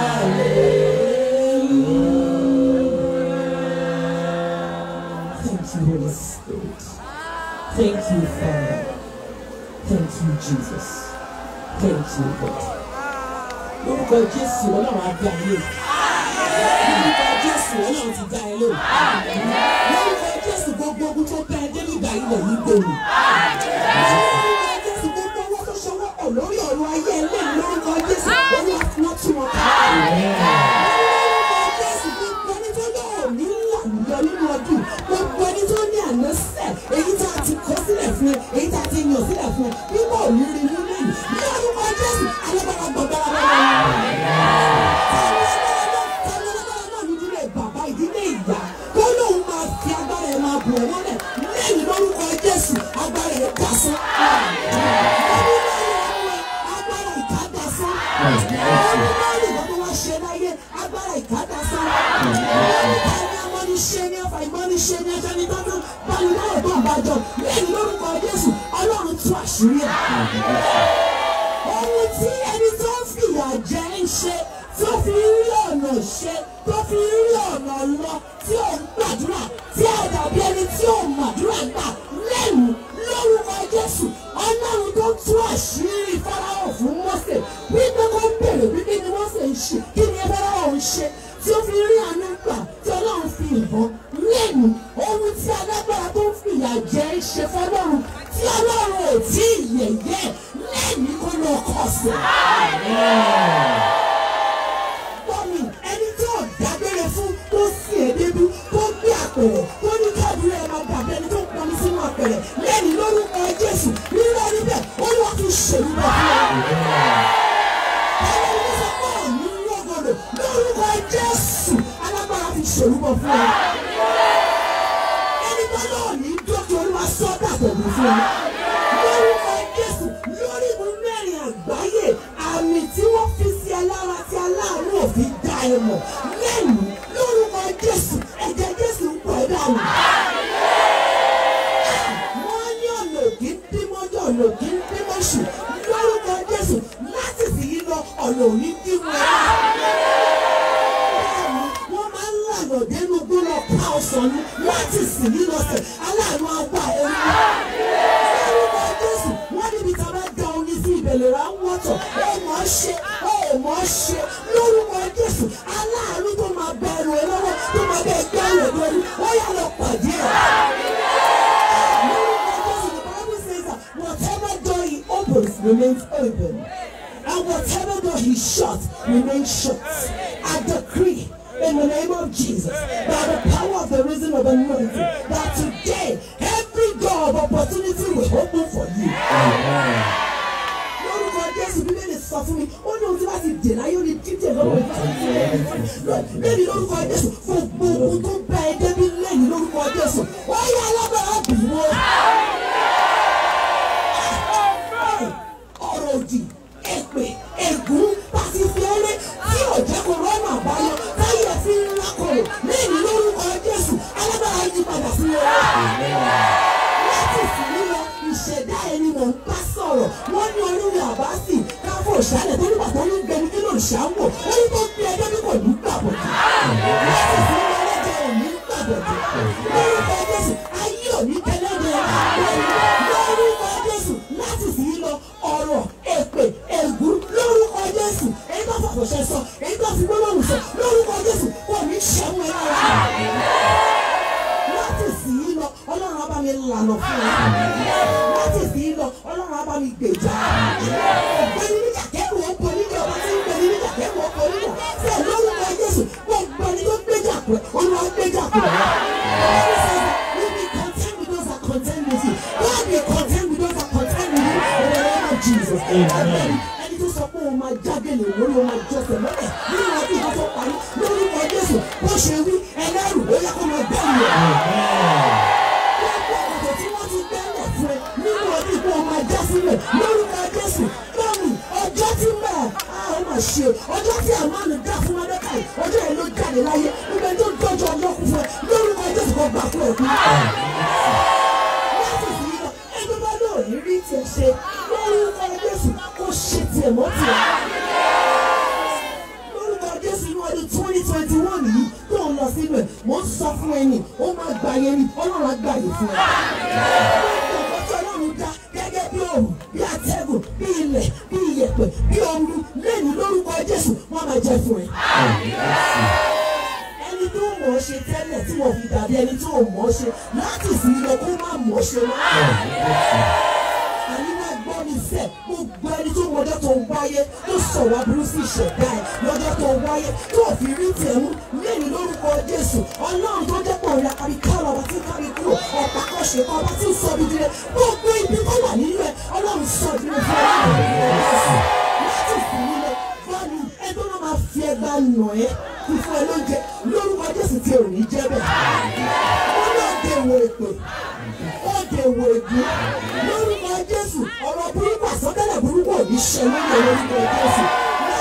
Thank you, Holy Spirit. Thank you, Father. Thank you, Jesus. Thank you, God. Lórúkọ Jésù Ọlọ́run á dá ilé. Lórúkọ Jésù Ọlọ́run ti dá ilé. Lórúkọ Jésù gbogbo ogun tó bá ẹ dé nígbà ilẹ̀ yìí gbòòrò. Lórúkọ Jésù gbogbo owó tó ṣọwọ́ pọ̀ lórí ọ̀rọ̀ ayé ẹlẹ́yìn lórúkọ Jésù olúwa tí wọ́n tún wọn ká. Lórúkọ Jésù gbogbo ẹni tó lò Olúmọ̀rì kan tó wá ṣe láyé agbára ìkádà sára. Ẹni amọ́niṣe ni ọ̀fà ìmọ́niṣe ni ẹjọ́ ní tọ́jú báyìí lọ́rọ̀ tó ń bàjọ́ lẹ́yìn lórúkọ Jésù Ọlọ́run tú àṣírí ẹ̀. Ohun tí ẹni tó ń fìyà jẹ ń ṣe tó fi rí ọ̀nà ṣe tó fi rí ọ̀nà lọ tí ò ń gbàdúrà tí ò dàbí ẹni tí ò màdúrà gbà lẹ́nu lórúkọ Jésù Ọlọ́run tó tú àṣírí Fáráò fún Mósè wípé kó bèrè wípé ni Mósè ń ṣe kí ni Fáráò ń ṣe tí ó fi rí àánú gbà tí Ọlọ́run fi hàn lẹ́nu ohun tí alágbára tó ń fìyà jẹ ń ṣe fọlọ́run tí Ọlọ́run ò tí ì yẹ̀yẹ́ lẹ́yìn kó lọ kọ̀ sí. Bọ́mì ẹni tí ò dágbére fún tó sì èdébí tó gbé àpẹẹrẹ tó ní káàdúrà ẹ̀ máa dàbí ẹni tó ń pọnmi sínú àpẹẹrẹ lẹ́yìn lórúkọ Jésù rírọ́ níbẹ̀ ó lọ́ fi ṣèlú bọ̀ fún ọ. Ẹni tó sọ pé òní lọ́gọ̀dọ̀ lórúkọ Jésù alágbára fi ṣèlú bọ̀ fún ọ. Ẹni tó náà ní dókè olúwa sọ́dà pẹ̀lú fún ọ. Lórúkọ Jésù lórí ìmú mẹ́rin àgbáyé àmì tí wọ́n fi sí ẹ lára tí aláàánú òfin dá ẹ mọ̀ lẹ́nu lórúkọ Jésù ẹ̀jẹ̀ Jésù ń pọ̀ ẹ́ dànù. Wọ́n ní ọ̀nà òkè ń dímọ́jọ́ ọ̀nà òkè ń dímọ́ṣù lórúkọ Jésù láti sì yí lọ ọ̀nà òní dímọ́ ẹ. Bẹ́ẹ̀ni, wọ́n máa ń lànà dénú gbóná ká ọ̀sán ní láti sì yí lọ sẹ̀ aláàánú àgbà ẹ̀rú lórúkọ Jésù wọ́n níbi tí a bá da omi sí ìbẹ̀lẹ̀ rà ń wọ́tọ̀ ó mọ̀ ọ́ ṣe ó mọ̀ ọ́ ṣe lórúkọ Jésù aláàánú tó máa bẹ ẹrù ẹ lọ́wọ́ tó máa bẹ ẹgbẹ́ rẹ̀ lórí ó yà lọ pàdé ẹ̀. lórúkọ Jésù the Bible says that whatever door he opens remains open and whatever door he shuts remains shut. I decree in the name of Jesus, by the power of the risen of anointing, that today every door of opportunity will open for you. Lórúkọ Jésù Bíbélì sọ fún mi, ó ní ohun tí wọ́n ti dè láyé ó ní dídè lọ́wọ́ ìfẹ́. Lẹ́yìn lórúkọ Jésù, gbogbo ohun tó bá ẹ débi lẹ́yìn lórúkọ Jésù, ó yá alágbára bì wọ́n. Ọ̀rọ̀ òdì, èpè, ègún, pàṣípẹ́rẹ́ tí ò jẹ́ kó rọ́nà àbáyọ táyé fi ń lákọ̀ọ́ lẹ́yìn lórúkọ Jésù, alágbára yí padà sí wọn láti sì nílò ìṣẹ̀dá ẹni mọ̀ ń bá sọ̀rọ̀ wọ́n ní oríire àbáṣì káfọ́ ìṣàlẹ̀ tó nígbà tó ní gbẹni kí ló ń ṣàwọ̀ ó ní tó gbé ẹjọ́ bí kò ní gbàbọ̀dì láti sì nílò ẹlẹ́jẹ̀ ò ní gbàbọ̀dì lórúkọ Jésù ayé ò ní tẹ́lẹ̀dẹ̀ lórúkọ Jésù láti sì nílò ọ̀rọ̀ èpè ègún lórúkọ Jésù èyí tó fàkọ̀ṣẹ́ sọ èyí tó fi gbólóhùn sọ lórúkọ Jésù kò ní ṣẹ́wọ́n ẹ̀ lára láti sì í lọ ọlọ́run á bá mi lànà fún ẹ láti sì í lọ ọlọ́run á bá mi gbèjà ọ̀gbẹ́ni níjà kẹ́rù ọ̀pọ̀ níjà ọba tí ń gbẹ̀ni níjà kẹ́rù ọ̀pọ̀ níjà fẹ́ lórúkọ Jésù gbogbo ẹni tó gbèjà pẹ̀ olúwa gbèjà pẹ̀ wọ́n ní content with those that contend with you God be content with those that contend with you in the name of Jesus ẹni tó sọ pé òun máa jágẹ̀lẹ̀ lórí òun máa jọsẹ̀ mọ́lẹ̀ nínú ọdún ìgbà tó parí lórúkọ Jésù bó ṣe wí ẹlẹ́rù ó yẹ kó máa bẹ́ẹ̀ rẹ̀ gbogbo ọ̀dọ̀ tí wọ́n ti gbẹ́lẹ̀ fún ẹ nínú ọdún ìgbà ọmọ ajá sílẹ̀ lórúkọ Jésù lọ́rùn ọjọ́ tí mẹ́ a ó mà ṣe ọjọ́ tí àmọ́nù dá fún Mọ́dékáì ọjọ́ yẹn ló jáde láyé nígbà tó dọ́jọ́ ọjọ́ kú fún ẹ lórúkọ Jésù kò gbà fún ẹ̀kú. láti fi lọ ẹgbẹ́ bá lóò ní rí tiẹ̀ ṣe lórúkọ Jésù kò ṣe tiẹ̀ mọ́ tiẹ̀ lórúkọ Jésù ní ọdún twenty twenty one yìí tó ń lọ sínú ẹ̀ mò ń sọ fún ẹni ó máa gbà yẹn ni Ọlọ́run á gbà yẹn fún ẹ. Gbogbo ọ̀pọ̀ tí Ọlọ́run dá gẹ́gẹ́ bí òòrùn bí atẹ́gùn bí ilẹ̀ bí iyẹ̀pẹ̀ bí ooru lẹ́nu lórúkọ Jésù wọ́n máa jẹ fún ẹ. Ẹni tó mọ̀ ọ́ ṣe tẹ́lẹ̀ tí wọ́n fi dàbí ẹni tó mọ̀ ọ́ ṣe láti ìsìn lọ kó má mọ̀ ọ́ ṣe wá àníwá gbọ́ mi sẹ́ gbogbo ẹni tó mọjọ́ tó wáyé tó sọ̀rọ̀ aburú sí ìṣẹ̀dá ẹ̀ lọ́jọ́ tó wáyé tó fi rí tẹ̀mú lẹ́yìn lórúkọ Jésù ọlọ́run tó jẹ́ pọ̀ rẹ̀ kárí kálọ̀ ọba tí ń kárí kúrò ọ̀pá kọ́ṣe kan ọba tí ń sọ ibi dire gbogbo ibi tó wà nínú ẹ̀ ọlọ́run sọ ìdílé fún ọlọ́run láti fi nílẹ̀ fọ́ọ̀nù ẹgbẹ́ wọn máa fi ẹgbàá nà ẹ́ fífún ẹ lóúnjẹ lórúkọ Jésù tí ò ní jẹ́ bẹ́ẹ̀ wọ́n náà dé wo èpè ó dé wo ègún lórúkọ Jésù ọ̀rọ̀ burúkú àsọtẹ́lẹ̀ burúkú ò ní ṣe lórí orúkọ Jésù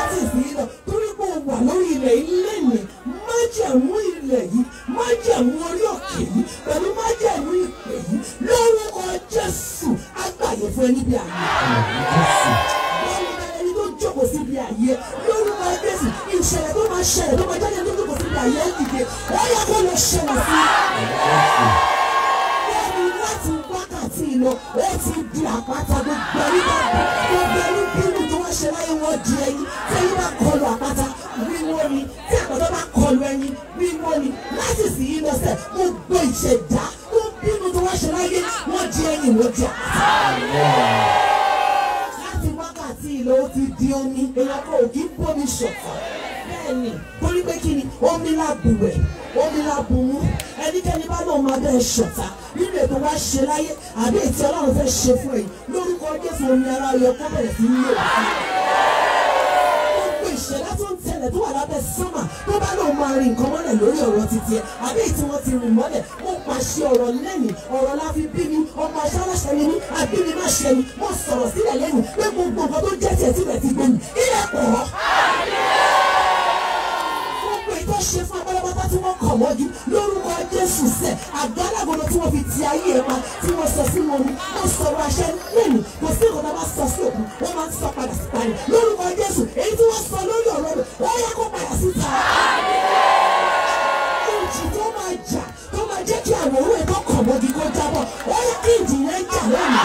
ìṣẹ̀dá tó bínú tó wá ṣe láyé wọ́n di ẹyin wọ́n di àpáta láti wákàtí ìlò ó ti di omi èèyàn kò kí ń bómi ṣọ̀fọ̀ bẹ́ẹ̀ni torí pé kí ni omi la bùwẹ̀ omi la bùnmú ẹnikẹ́ni bá lóun máa bẹ́ẹ̀ ṣọ̀tá nínú ètò wa ṣe láyé àbí ètò ọlọ́run fẹ́ ṣe fún ẹ̀yìn lórúkọ jésù omi ara yọ kó bẹ̀rẹ̀ sí ní òkú gbogbo ìṣẹ̀lẹ̀ tó ń tẹ̀lẹ̀ tó wà lábẹ́ sánmà tó bá lóun máa rin nǹkan mọ́lẹ̀ lórí ọ̀rọ̀ títí ẹ̀ àbí tí wọ́n ti rìn mọ́lẹ̀ mo pàṣẹ ọ̀rọ̀ lẹ́yìn ọ̀rọ̀ la fi bí mi ọmọ aṣáláṣẹ mi ní àbí mi má ṣe mi mo sọ̀rọ̀ sílẹ̀ lẹ́yìn pé gbogbo nǹkan tó jẹ́ tiẹ̀ sílẹ̀ ti gbé mi ilẹ̀ pọ̀ gbogbo ìtọ́ ṣe fún abálábátá tí wọ́n kọ̀ mọ́jú lórúkọ jésù sẹ̀ àgálágodo tí wọ́n fi ti ayé ẹ̀ pa tí wọ́n sọ sínú omi wọ́n sọ̀rọ̀ àṣẹ lẹ́nu kò sí nǹkan tó bá sọ sí òkú wọ́n máa ń sọ padà sí parí lórúkọ jésù èyí tí wọ́n sọ lórí ọ̀rọ̀ rẹ̀ wọ́n yẹ kó padà síta. ìjì tó máa jà tó máa jẹ́ kí àwòrán ẹ̀ tó kọ̀ mọ́jú kó jábọ̀ wọ́n yẹ kí ìjì yẹn jà lónìí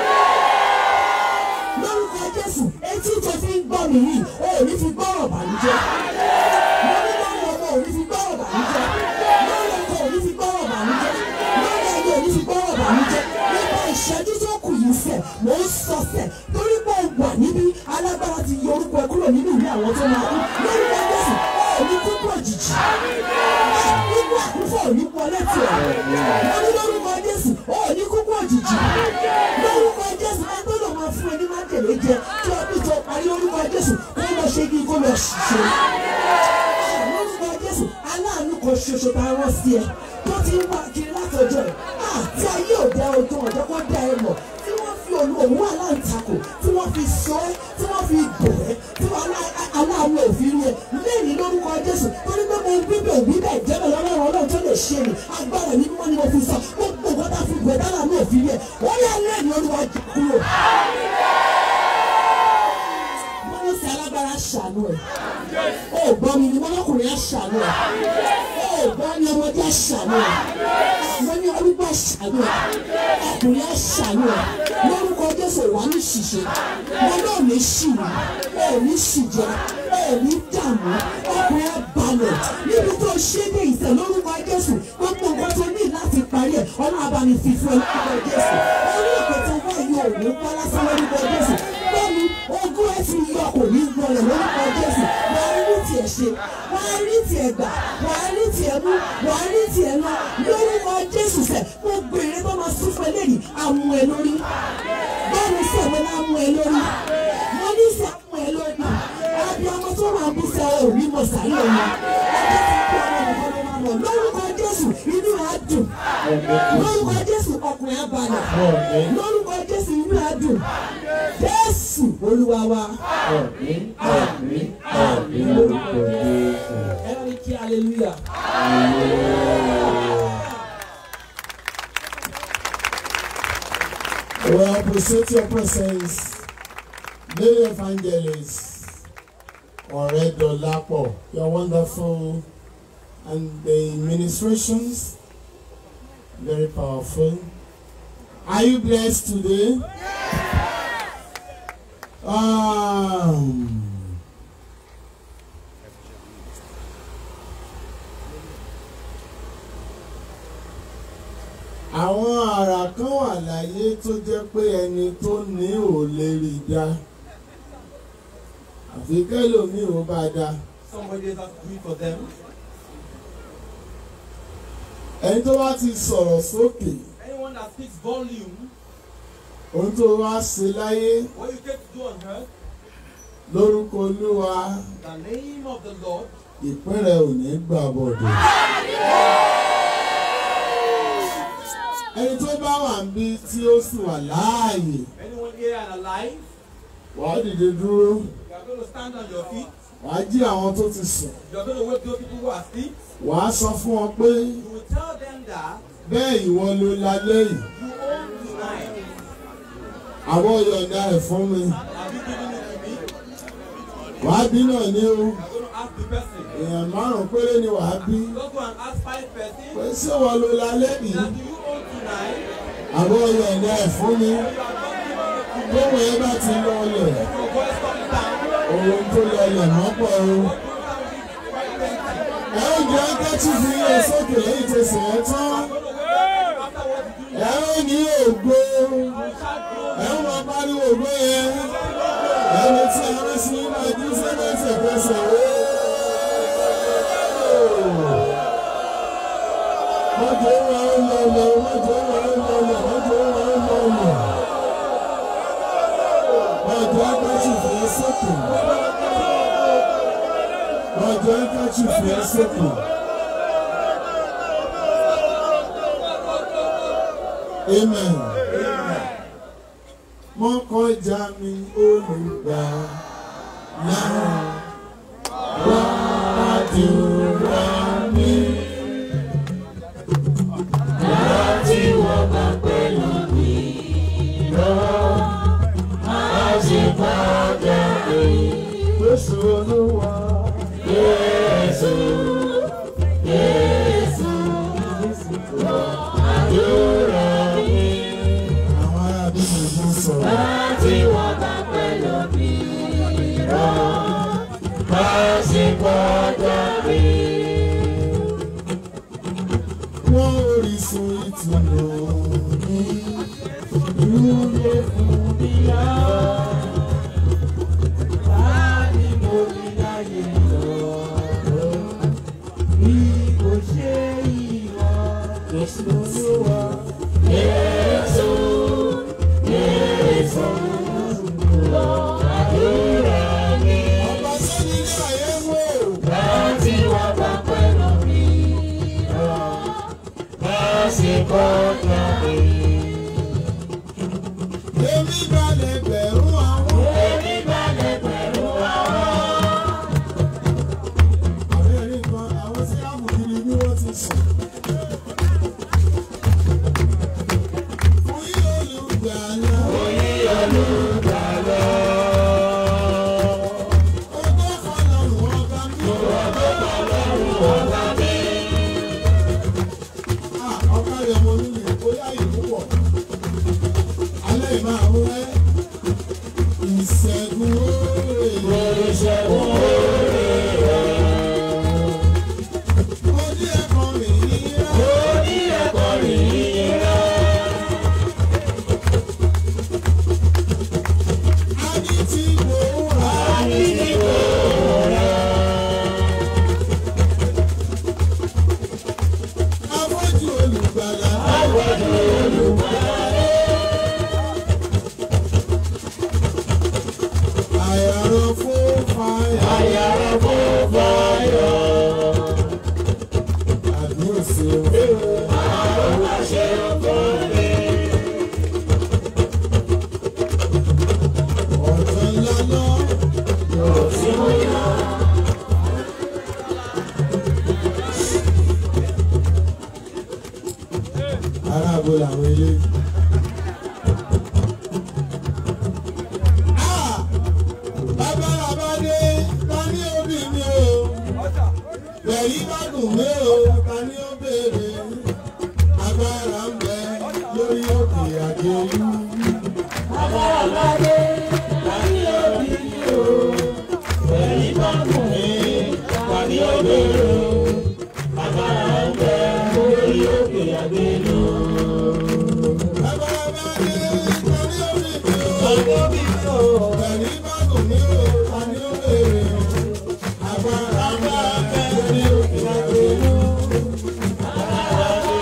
lórúkọ jésù etí tó fi ń gbọ́ mi yìí o ò ní fi gbọ́rọ̀ bàlújẹ́ mo ní lórí ọmọ ò ní fi gbọ́rọ̀ bàlújẹ́ lórí ọkọ ò ní fi gbọ́rọ̀ bàlújẹ́ lórí ẹyẹ ò ní fi gbọ́rọ̀ bàlújẹ́ nípa ìṣẹ́jú tó kù yìí sẹ̀ mò ń sọ sẹ̀ torí pé o wà níbí alágbára ti yọ orúkọ ẹ kúrò nínú ìwé àwọn tó máa kú lórúkọ jésù o ò ní kúkú òjijì nínú àkúfọ̀ ò ní wọlé tiẹ̀ mo ní lórúkọ jésù o ò ní kúkú òjijì lórúkọ jésù ẹ tó lọ máa fún ẹ ní májèlé jẹ kí ọdún tó parí lórúkọ jésù kó lọ ṣe kí kó lọ ṣiṣẹ́ lórúkọ jésù aláàánú kan ṣoṣo tá a rán sí ẹ tó ti ń wá kiri látọjọ́ ẹ àti ayé òde ọjọ́ ọjọ́ kó dá ẹ mọ̀ tí wọ́n fi olú òun aláǹtakò tí wọ́n fi sọ ẹ́ tí wọ́n fi bò ẹ́ tí wọ́n aláàánú òfin rí ẹ lẹ́yìn lórúkọ jésù torí pé mo bíbẹ̀ òbí bẹ́ẹ̀ jẹ́bẹ̀ lọ́wọ́ ọlọ́run tó lè ṣe ni agbára ní mímọ́ ni mo fi sọ gbogbo nǹkan tá a fi bò ẹ́ dára ní òfin rí ẹ wọ́n yà lẹ́yìn olúwa jà kúrò wọ́n ní sí alágbára ṣàánú ẹ̀ ó gbọ́ mi ni mọ́lọ́kùnrin á ṣàánú ẹ̀ ó gbọ́ ní ọmọdé á ṣàánú ẹ̀ wọ́n ní arúgbó á ṣàánú ẹ̀ ọkùnrin á ṣàánú ẹ̀ lórúkọ jésù wà ní ṣìṣe wọn náà ní ṣìwì ó ní ṣìjẹ ó ní dààmú ọkùnrin á balẹ̀ níbi tó ṣe dé ìtẹ̀ lórúkọ jésù gbogbo nǹkan tó ní láti parí ẹ̀ ọlọ́run abàmì fífún ẹ lórúkọ jésù orí ìpè tó wá yọ òun pa lásán lórúkọ jésù bẹ́ẹ̀ni ogún ẹ ti yọ kò ní gbọ́lẹ̀ lórúkọ jésù wàá rí tiẹ̀ ṣe wàá rí tiẹ̀ gbà wàá rí tiẹ̀ mú wàá rí tiẹ̀ lọ lórúkọ jésù sẹ̀ gbogbo èrè tó máa sún fún eléyìí àmú ẹ lórí bẹ́ẹ̀ni sẹ̀ wọ́n náà mú ẹ lórí wọ́n ní sẹ̀ mú ẹ lórí àbí ọmọ tó máa bú sẹ́ ò rí mọ̀ sáré ọmọ ọjọ́ ti kú ọmọ nìkan ló máa mọ̀ lórúkọ jésù inú á dùn lórúkọ jésù ọkùnrin á balẹ̀ lórúkọ jésù inú á dùn jésù olúwa wa Àmín, àmín, àmín lórúkọ Jésù. ẹ bá mi kí hallelujah. We appreciate your presence, Lady Evangelist Oredolapo. You're wonderful, and the ministrations very powerful. Are you blessed today? Um, àwọn àrà kan wà láyé tó jẹ́ pé ẹni tó ní ò lè rí dá àfi kẹ́lòmíì ò bá dá Somebody else has to do it for them. ẹni tó bá ti sọ̀rọ̀ sókè Anyone that speaks volume, ohun tó wá ṣe láyé what you get to do on earth, lórúkọ olúwa the name of the Lord, ìpín rẹ ò ní gbà bọ̀dọ̀. ẹni tó bá wà ń bí tí ó sì wà láàyè anyone here and alive, wàá dìde dúró you are going to stand on your feet. wàá jí àwọn tó ti sùn You are going to wake those people who are asleep. wàá sọ fún wọn pé You will tell them that bẹ́ẹ̀ ìwọ ló lálẹ́ yìí you own tonight. àwọn yọ̀ǹda ẹ̀ fún mi Have you given it to me? wàá bí náà ní o You are going to ask the person. èèyàn márùn péré ni wàá bí Just go and ask five persons. pé ṣé ìwọ ló lálẹ́ yìí That do you own tonight? àwọn yọ̀ǹda ẹ̀ fún mi You are not giving it to me. bóun ẹ bá ti lọlẹ̀ Your voice comes down. ohun tó lọlẹ̀ mọ́pọ̀ o. ẹ ó jẹ́ kẹ́tù fi yẹ sókè lẹ́yìn tó sì yẹn tán. I'm going to wave ẹ ó ní ògo ẹ ó máa pariwo ògo yẹn ẹni tí a rán sí nínú ẹjú sẹ́lẹ̀sẹ̀ fẹsẹ̀ wé. mọ́jọ́ wa ó lọ lọ mọ́jọ́ wa ó lọ lọ mọ́jọ́ wa ó lọ lọ. mọ́jọ́ akáṣù fẹ́ sókè. mọ́jọ́ akáṣù fẹ́ sókè. Amen. Mo kọjá mi olùgbà náà wá àdúrà mi. Láti wọ́n bá pẹ̀lú mi lọ, má ṣe padà rí. Jésù Olúwa. Jésù, Jésù, àdúrà mi. Àwọn ará bí mi ló sọ̀rọ̀. Láti wọ́n bá pẹ̀lú mi lọ, má ṣe padà rí. Wọ́n orísun ìtùnú ní Ilé fún mi yá. Láti mo rí láyé lọ. Bí kò ṣe ìwọ, Jésù Olúwa. Jésù, Jésù, lọ àdúrà mi. ọba sẹ́ni ní ayé wò. Láti wá bá pẹ̀lú mi lọ. Lásìkò jáde. Èmi balẹ̀ bẹ̀rù àwọn. Èmi balẹ̀ pẹ̀lú àwọn. Àwọn ẹ̀rí kan àwọn tí a mú kiri bí wọ́n ti sùn. Fún yí olùgbàlà. Oyè olùgbàlà. Ọgbọ́n fọlọ́run ọba mi. Ọba mi. Ah, ọ̀ká rẹ̀ mo nílò bóyá ìlú pọ̀. Alẹ́ ìmọ̀ àwọn ẹ̀. Ìṣẹ́gun oore. Ìṣẹ́gun oore rẹ̀. Mo ní ẹ̀kọ́ mi yíyá. Orí ẹ̀kọ́ rí rẹ̀. A ní tí mo wà. Àdìgbò rẹ̀. Afọ́jú olùgbàlà. Àwọn olùgbàlà. Àyàrá fún fàyà. Ayára fún fáyọ̀. Àdúrà sí o. Àwọn àṣẹ fún mi. Ọ̀tọ̀ ńlá lọ. Yóò sí mú yá. Ará abo làwọn eléyìí. Ah! Bàbá Rabade, ta ní òbí mi o? Bẹ̀rí bá dùn mí o, ta ní ó béèrè? Agbára ń bẹ lórí òkè àjẹlú. Agbára ládé, láti òbí mi o. Ẹ̀rí bá gùn mí, wà ní òbèrè o. Agbára ń bẹ lórí òkè àgbélò. Bàbá Rabade, ta ní òbí mi o? Òbí mi o. Bẹ̀rí bá dùn mí o, ta ní ó béèrè? Agbára ń bẹ lórí òkè àjẹlú. Agbára ń bẹ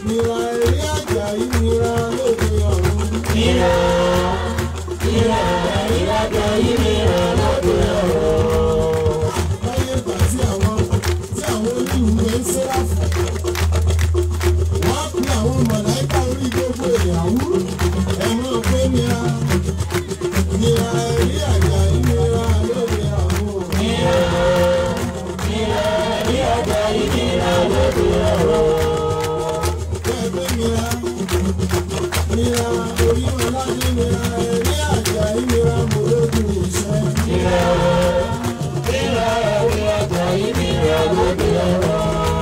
Nira eré àjà yìí nira lóde ọ̀run. Nira, nira, ìrìnàjò yìí nira lóde ọ̀run. Láyé ìgbà tí àwọn tí àwọn oníwèé ń sẹ́ráfù. Wọ́n á pe àwọn mọ̀láìkà orí gbogbo ìyàwó. Ẹ̀wọ̀n pé nira. Nira eré àjà yìí nira lóde ọ̀run. Nira, nira, ìrìnàjò yìí nira lóde ọ̀run. Bẹ́ẹ̀ pé nira. Nira orí ọlá ní nira eré àjà yìí nira mo lójú ìṣẹ́. Nira, nira, ìrìnàjò yìí nira lóde ọ̀run.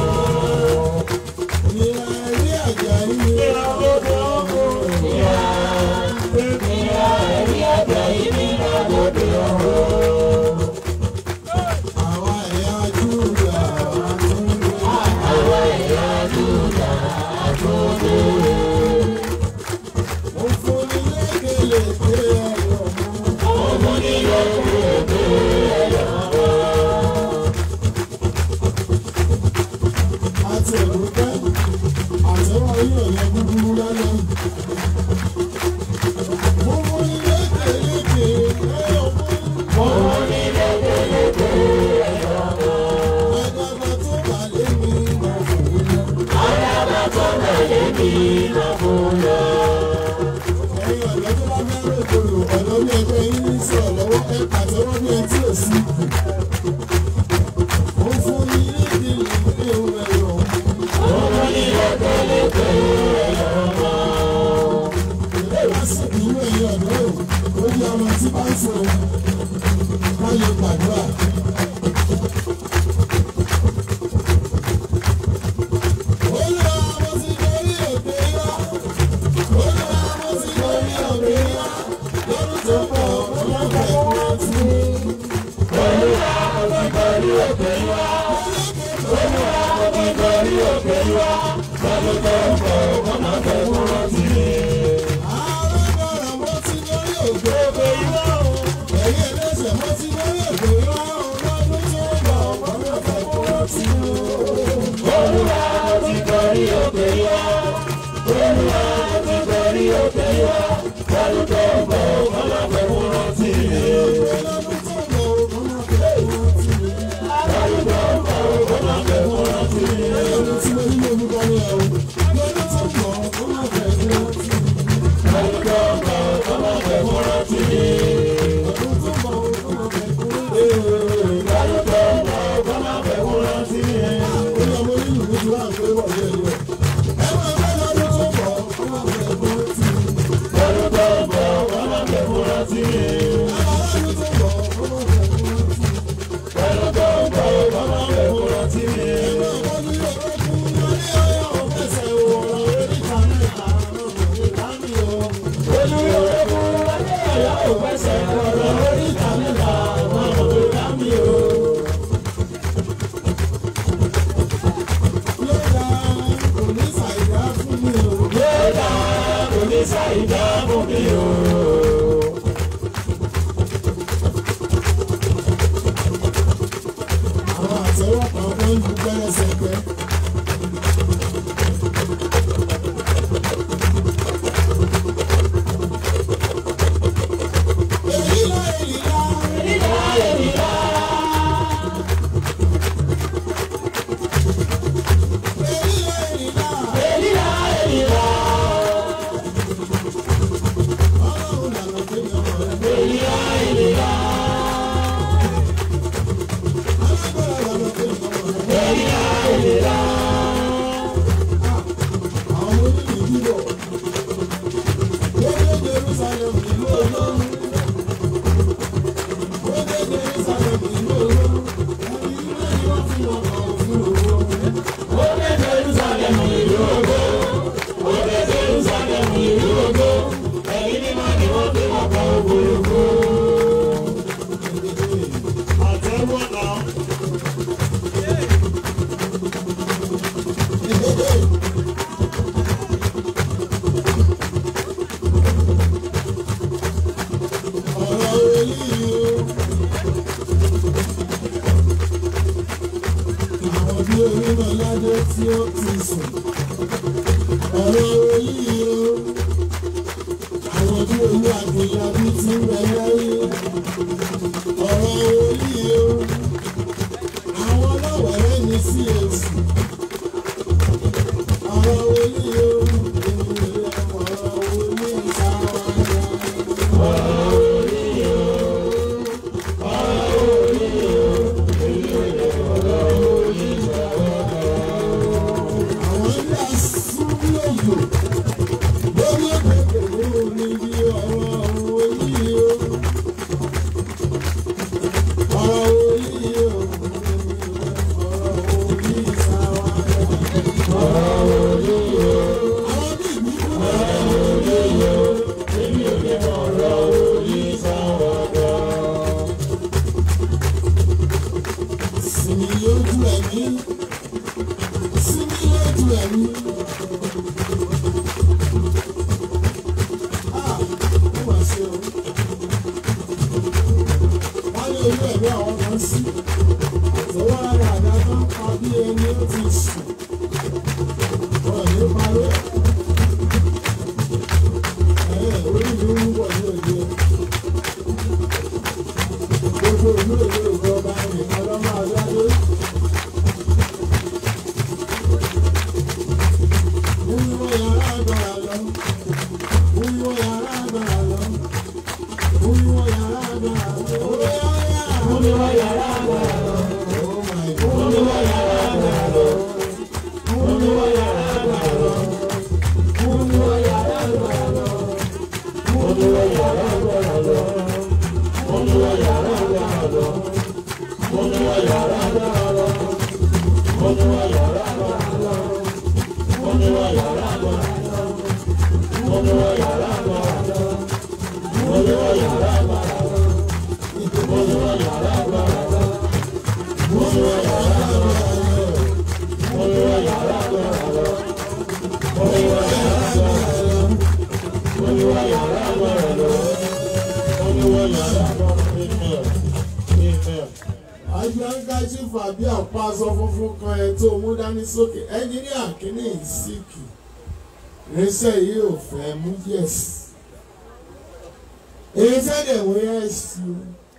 Nira eré àjà yìí nira lóde ọ̀run. Nira, nira, ìrìnàjò yìí nira lóde ọ̀run. Àwa ẹ̀yà Júdà tún dé. Àwọn ẹ̀yà Júdà tó dé. Mo fún ní lékelèké ẹ̀yọ̀ mú. Ọmọ nílò gbogbo ẹ̀yọ̀ mọ́. Àti ẹ̀rùpẹ́, àtẹ̀wọ́ yóò yẹ búburú lálẹ́. Mo fún ní lékelèké ẹ̀yọ̀ mú. Ọmọ nílò gbogbo ẹ̀yọ̀ mọ́. Àdàbà tó bà lé mi máa fò lọ. Àyàbá tó tẹ̀lé mi lọ fún lọ. Ẹ̀yin ọ̀dọ́ tó bá fẹ́ rògbòrò, ọ̀dọ́ bí ẹgbẹ́ yín ní sọ̀rọ̀ lọ́wọ́ ẹ pàtẹ́wọ́ bí ẹ tí ò sí kù. Mo fún ní lékelèké ẹ̀yọ̀ mú. Ọmọ nílò gbogbo ẹ̀yọ̀ mọ́. Ilé ìwásìkì inú ẹ̀yìn ọ̀dọ́ ò, ó ní ọmọ tí bá ń sọ ká lè gbàdúrà. Olúwa mo ti gorí òkè yá. Olúwa mo ti gorí òkè yá. Lọ́dún tó bọ̀ ó má bẹ̀ kúrò tì mí. Olúwa mo ti gorí òkè wá. Olúwa mo ti gorí òkè wá. Lọ́dún tó ń bọ̀ wọ́n máa fẹ́ kúrò sí mi. Alágbára mo ti gorí òkè yá. Ẹ̀yin ẹlẹ́sẹ̀ mo ti gorí òkè yá. Lọ́dún tó bọ̀ ó má bẹ̀ kúrò tì mí. Olúwa mo ti gorí òkè wá. Olúwa mo ti gorí òkè wá. Lọ́dún tó ń bọ̀ wọ́n máa fẹ́ kúrò sí mi. Lọ́dún tó bọ̀ ó má bẹ̀ kúrò tì mí. Lọ́dún tó ń bọ̀ wọ́n máa fẹ́ kúrò sí mi. Lọ́dún tí mo ní orúkọ ní ẹ̀ o. Lọ́dún tó bọ̀ ó má bẹ̀ kúrò tì mí. Lọ́dún tó ń bọ̀ wọ́n máa fẹ́ kúrò sí mi. Lọ́dún tó bọ̀ ó má bẹ̀ kúrò tì mí. Lọ́dún tó ń bọ̀ wọ́n máa fẹ́ kúrò sí mi. Ó ní ọmọ onílù mi ti wá àgbẹ̀ wọ̀ ní ẹ̀yọ. Ẹ máa bẹ́ lọ́dún tó bọ̀ ó má bẹ̀ kúrò tì mí. Lọ́dún tó ń bọ̀ wọ́n máa fẹ́ kúrò sí mi. Lọ́dún tó bọ̀ ó má bẹ̀ kúrò tì mí. Lọ́dún tó ń bọ̀ wọ́n máa fẹ́ kúrò sí mi. Ọmọ mi lè rọ́kùn lórí ọyọ́ ọ̀fẹ́sẹ̀ òwòrán oríta mẹ́ta lọ́dún ìdámì o. Olúyọ̀rẹ́ fún wáyé ọ̀yá òfẹsẹ̀ ọ̀rọ̀ oríta mẹ́ta wọn kò tó dá mi o. Lọ́dà kò ní ṣàìdá fún mi o. Yóò dá oníṣà ìdá fún mi o. Àwọn àtẹ́wọ́ kan tó ń lu pẹ́rẹsẹ̀pẹ́. Èyí lọ èyí lọ. Ìlà èlìlá, Èyí lọ èyí lọ. èlìlá èlìlá, Ọlọ́run lànà pé mi ọmọ rẹ̀. èlìlá èlìlá, Alágbára lànà pé mi ọmọ rẹ̀. èlìlá èlìlá. Àwọn onílù bíbọ̀. Ó dé Jerusalem ìlú Ọlọ́run. Ó dé Jerusalem ìlú Ọlọ́run. Ẹni ilé ni wọ́n fi ọkọ̀ òfurufú. Ó dé Jerusalem ìlú ògo. Ó dé Jerusalem ìlú ògo. Ẹ̀yin mímọ́ ni wọ́n fi ọkọ̀ òfurufú. Àtẹ̀wọ́ náà. Ọ̀rọ̀ eléyìí o. Àwọn bí onímọ̀ ládé tí ó ti sùn. agbára lọ. Wíwọ́ yàrá agbára lọ. Wíwọ́ yàrá agbára lọ. Wíwọ́ yàrá agbára lọ. Oh my God. Wíwọ́ yàrá agbára lọ. Wíwọ́ yàrá agbára lọ. Wíwọ́ yàrá agbára lọ. Wíwọ́ yàrá agbára lọ. Wíwọ́ yàrá agbára lọ. Wíwọ́ yàrá agbára lọ. Wíwọ́ yàrá agbára lọ. Olúwa yàrá agbára lọ. Olúwa yàrá agbára lọ. Olúwa yàrá agbára lọ. Olúwa yàrá agbára lọ. Olúwa yàrá agbára lọ. Olúwa yàrá agbára lọ. Olúwa yàrá agbára lọ. Olúwa yàrá agbára lọ. Olúwa yàrá agbára lọ. Agbáńgájí fàbí àpá aṣọ funfun kan ẹ tó mú dání sókè ẹnjíníà kìíní ìsìkì irinṣẹ́ yìí ò fẹ́ mú yẹ̀s. irinṣẹ́ dẹ̀ wọ́n yẹ̀ sí o.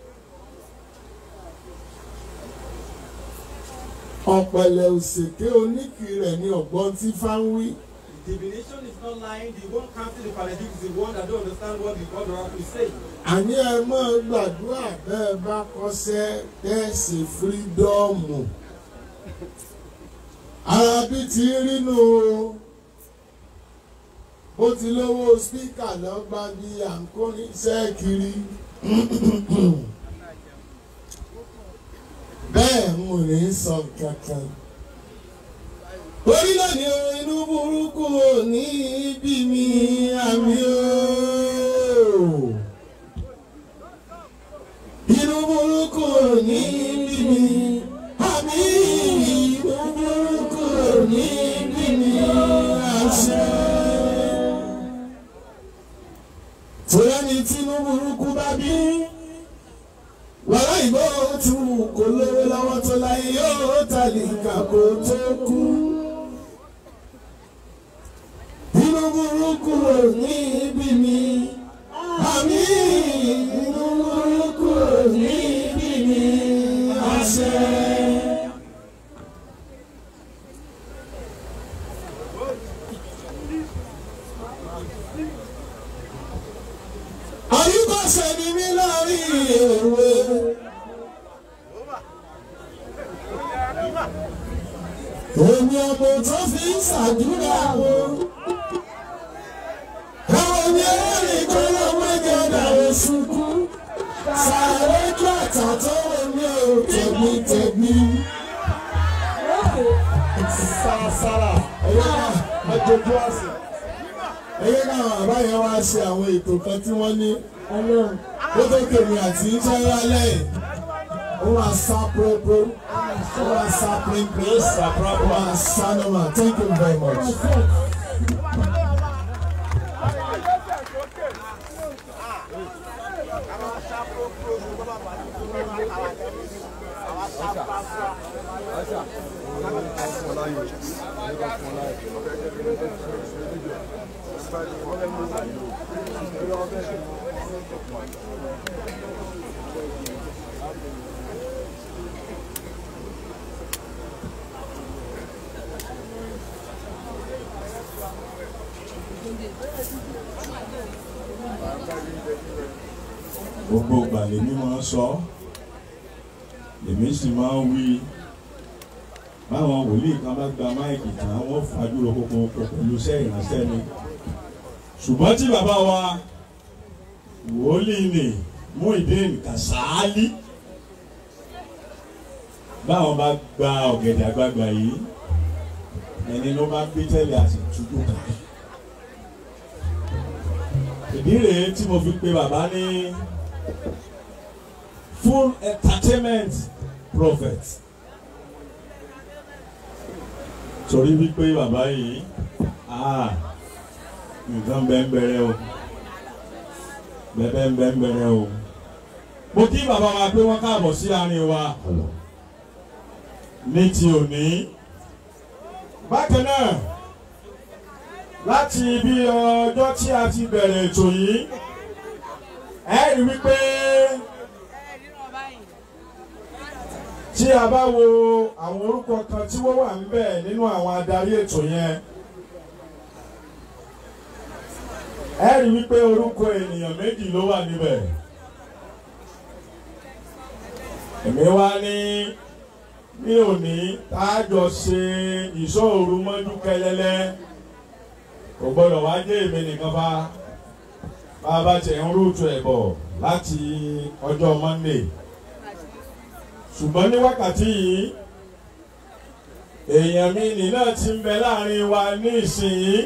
ọ̀pẹ̀lẹ̀ òṣèké oníkì rẹ̀ ní ọ̀gbọ́n tí fáwí. Divination is not lying. The one counting the paradigm is the one that don't understand what the God oracle is saying. àní ẹ máa gbàdúrà bẹ́ẹ̀ bá kọ́ṣẹ́ tẹ́ẹ̀sì fírídọ́ọ̀mù. ara bí ti rínú o bó ti lówó spíkà lọ́gbà bí à ń kó iṣẹ́ kiri. bẹ́ẹ̀ mo ní sọ kankan. orílẹ̀ ni inú burúkú ò ní bí mi àmì ooo inú burúkú ò ní bí mi àmì inú burúkú ò ní bí mi àṣẹ. Tóyá ni tínú burúkú bá bí wàrà ìbò tí wù kó lówó lọ́wọ́ tó láyé yóò tàlíkà kó tó kú. Inú burúkú ò ní bí mi àmì inú burúkú ò ní bí mi àṣẹ. Àyíkọ́sẹ̀ ni mí láàrin èwe. Èmi ọmọ tó fi ń ṣàdúrà wo. Àwọn ní ẹ̀rìn kan ló mẹ́jọ dàrú sunkún. Sàré kí àtà tó wọ ní o tẹ̀mí tẹ̀mí. Sàràsàrà ẹ̀yẹ́ náà ẹ̀jọ̀jú àsè. Ẹ̀yẹ́ náà bàbá yẹn wá ṣe àwọn ètò kan tí wọ́n ní. Ó tó kèmí àti iṣẹ́ rálẹ̀ yìí. Ó wà sá púrọ́púrọ́. Ó wà sá pínpín. Ó wà sá nọ́mà. Thank you very much. gbogbo ìgbà lèmi máa ń sọ lèmi sì máa ń wí báwọn wòlíì kan bá gba máìkì tán wọ́n fàdúró kókó pẹ̀lú iṣẹ́ ìránṣẹ́ mi ṣùgbọ́n tí bàbá wa wòlíì ni Muyideen Kasali báwọn bá gba ọ̀gẹ̀dẹ̀ àgbààgbà yìí ẹni ló bá gbé tẹ́lẹ̀ àti túbú kan ìdí rèé tí mo fi pe bàbá ní full entertainment prophet torí wípé bàbá yìí ah nǹkan bẹ́ẹ̀ bẹ̀rẹ̀ o bẹ́ẹ̀ bẹ́ẹ̀ bẹ̀rẹ̀ o mo kí bàbá wa pé wọ́n káàbọ̀ sí àárín wa ní ti òní bákan náà láti bí ọjọ́ tí a ti bẹ̀rẹ̀ ètò yìí ẹ rí wípé tí a bá wo àwọn orúkọ kan tí wọ́n wà níbẹ̀ nínú àwọn adarí ètò yẹn ẹ rí wípé orúkọ ènìyàn méjì ló wà níbẹ̀ èmi wá ní ní òní tájọ ṣe ìṣòro mọ́jú kẹlẹ́lẹ́ kò gbọ́dọ̀ wá dé èmi nìkan bá bá a bá tẹ̀ ń rúùtù ẹ̀ bọ̀ láti ọjọ́ Monday ṣùgbọ́n ní wákàtí yìí èèyàn mi nì náà ti ń bẹ láàrin wa ní ìsinyìí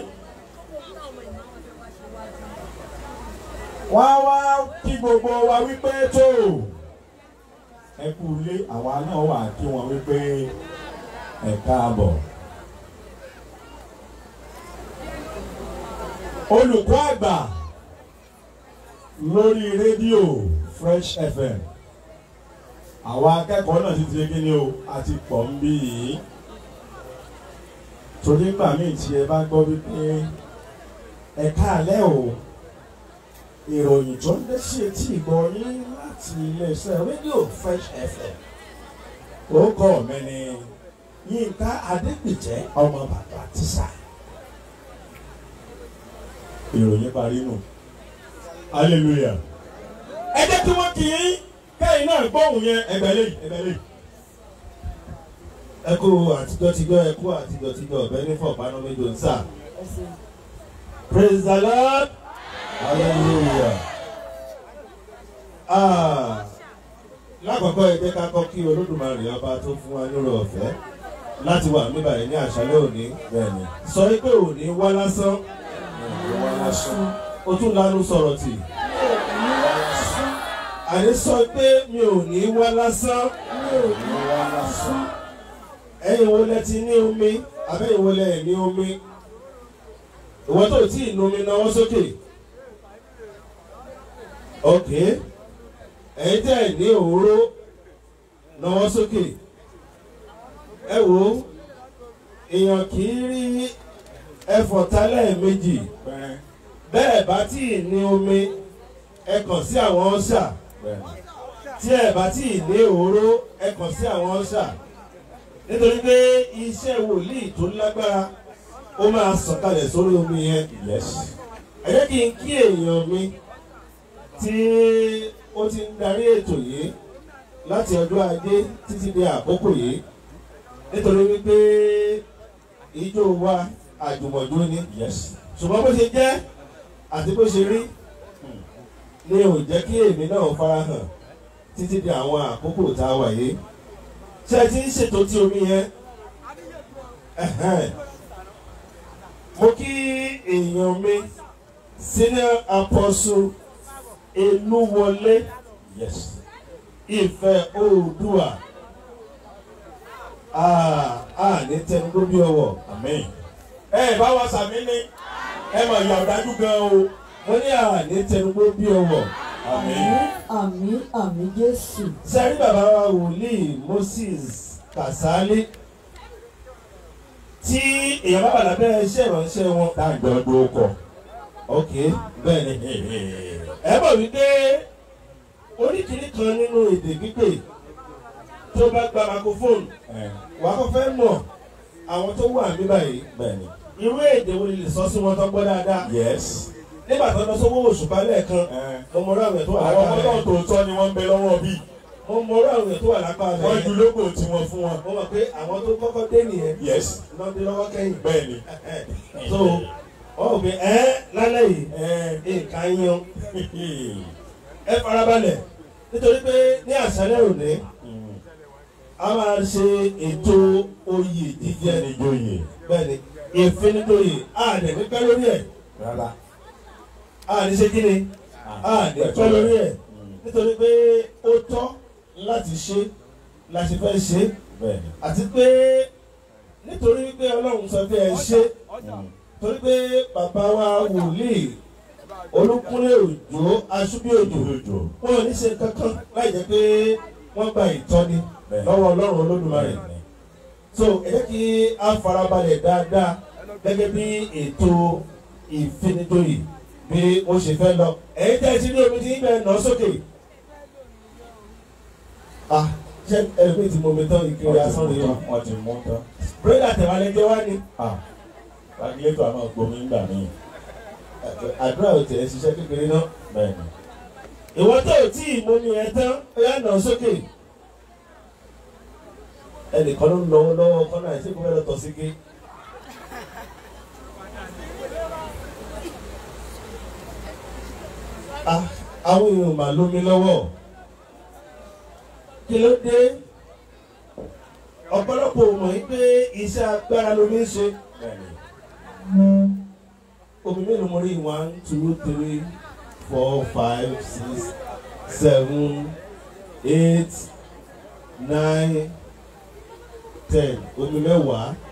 wá wá kí gbogbo wa wípé tó ẹ kú ilé àwa náà wà kí wọn wípé ẹ káàbọ̀. olùkọ́ àgbà lórí rédíò Fresh FM àwa akẹ́kọ̀ọ́ náà ti ti kí ni o a ti pọ̀ ń bí yìí torí nígbà míì tí ẹ bá gbọ́ wípé ẹ káàlẹ́ o ìròyìn tó ń dé sí etí ìgbọ́ yín láti iléeṣẹ́ rédíò Fresh FM orúkọ mi ni Yínká Adépìtẹ́ ọmọ bàbá tíṣà ìròyìn parí nù hallelujah ẹ jẹ́ kí wọ́n kì í kẹ́yìn náà gbóhùn yẹn ẹgbẹ́ lẹ́yìn ẹgbẹ́ lẹ́yìn. ẹ kú àtijọ́ tijọ́ ẹ kú àtijọ́ tijọ́ ọ̀bẹ ní fọ̀pánú méjì ń sà. praise the lord hallelujah. Ah, lákọ̀ọ́kọ́ ẹ jẹ́ ká kọ́ kí olódùmarè ọba tó fún wa lórí ọ̀fẹ́ láti wà níbà yìí ní àṣálẹ́ òní bẹ́ẹ̀ni sọ pé òní wá lásán wọ́n á sún o tún lanu sọ̀rọ̀ tì àní sọ pé mi ò ní wá lásán wọ́n á sún ẹ̀yin wo lẹ ti ní omi abẹ́yìn wo lẹ ẹ̀ ní omi ìwọ tó tí ì nu omi náwó sókè ok ẹ̀yin tẹ́ ẹ̀ ní òróró náwó sókè ẹ wò ó èèyàn kì í rí ẹfọ̀ tálẹ̀ méjì bẹ́ẹ̀ bẹ́ẹ̀ bá tí ì ní omi ẹ kàn sí àwọn ọ̀ṣà bẹ́ẹ̀ tí ẹ bá tí ì ní òróró ẹ kàn sí àwọn ọ̀ṣà nítorí pé iṣẹ́ wòlíì tó lágbára ó máa sọ̀kalẹ̀ sórí omi yẹn yes ẹ jẹ́ kí n kí èèyàn mi tí ó ti ń darí ètò yìí láti ọjọ́ ajé títí di àkókò yìí nítorí wípé ijó wa àjùmọ̀jó ni yes ṣùgbọ́n bó ṣe jẹ́ àti bó ṣe rí ni ò jẹ́ kí èmi náà farahàn títí di àwọn àkókò tá a wà yìí ṣé ẹ ti ń ṣètò tí omi yẹn Ẹ̀hẹ́n. mo kí èèyàn mi senior apostle Elúwọlé yes Ìfẹ́ Oòduà a a ní tẹnugbó bí ọwọ́ amen ẹ bá wa sàmì ní ẹ mọ̀ ìyá ọ̀dájú gan o mo ní a ní tẹnugbó bí ọwọ́ amen àmín àmín jésù sẹ́rí bàbá wa wòlíì Moses Kàsálí tí èèyàn bá wà lábẹ́ iṣẹ́ ìránṣẹ́ wọn dájọ́ ọdún ọkọ̀ ok bẹ́ẹ̀ ni ẹ mọ̀ wípé oríkìrí kan nínú èdè pípé tó bá gba microphone wàá kọ́ fẹ́ mọ̀ àwọn tó wà ní báyìí bẹ́ẹ̀ni irú èdè wo lè sọ sí wọn tó gbọ́ dáadáa yes nígbà tó lọ sówó òṣùpá lẹ́ẹ̀kan mo mọ ọ̀rọ̀ tó wà àwọn lápá ọmọ náà rẹ̀ tòótọ́ ni wọ́n ń bẹ lọ́wọ́ bí mo mọ ọ̀rọ̀ tó wà lápá wọ́n rẹ̀ ju lógo tiwọn fún wọn mo mọ̀ pé àwọn tó kọ́kọ́ dé nìyẹn yes lọ́dún lọ́wọ́ kẹ́yìn bẹ́ẹ̀ni so wọ́n rò pé ẹ́ lálẹ́ yìí nǹkan yan ẹ farabalẹ̀ nítorí pé ní àṣálẹ́ òní a máa ṣe ètò oyè jíjẹ níjóyè bẹ́ẹ̀ni ìfinitoyè a dẹ̀ ní pẹ́ lórí ẹ̀ rárá a ní ṣe kí ni a ní pẹ́ lórí ẹ̀ nítorí pé ó tọ́ láti ṣe la ṣe fẹ́ ṣe bẹ́ẹ̀ni àti pé nítorí pé ọlọ́run sọ pé ẹ ṣe torí pé bàbá wa wòlíì olúkúnlé òjò aṣúbí òjò òjò wọn ò ní ṣe kankan láì jẹ́ pé wọ́n gba ìtọ́ni lọ́wọ́ ọlọ́run olódùmarè so ẹ jẹ́ kí a farabalẹ̀ dáadáa gẹ́gẹ́ bí ètò ìfinitoyè bí ó ṣe fẹ́ lọ ẹ̀yin tẹ́ ẹ ti ní omi tí ń bẹ nà sókè ah ṣé ẹlòmíì ti mọ omi tán ìkiri asán rèé o wọ́n ti mú tán bírèdà tẹ̀wálé jẹ́ wá ni ah lágbélétò àmọ́ gbomi ńgbà míì àdúrà ò tẹ̀ ẹ́ ṣiṣẹ́ kékeré náà bẹ́ẹ̀ ni. ìwọ tó o tí ì mú mi ẹ tán ó yà nà sókè. ẹnìkan ló ń lọ́wọ́ lọ́wọ́ kọ́nà àti ìkúfẹ́ lọ́tọ̀ sí ké. Ah, àwọn èèyàn mà lómi lọ́wọ́ kí ló dé ọ̀pọ̀lọpọ̀ ò mọ̀ yí pé iṣẹ́ agbára lomi ń ṣe omi mélòó mo rí one two three four five six seven eight nine ten omi mẹ́wàá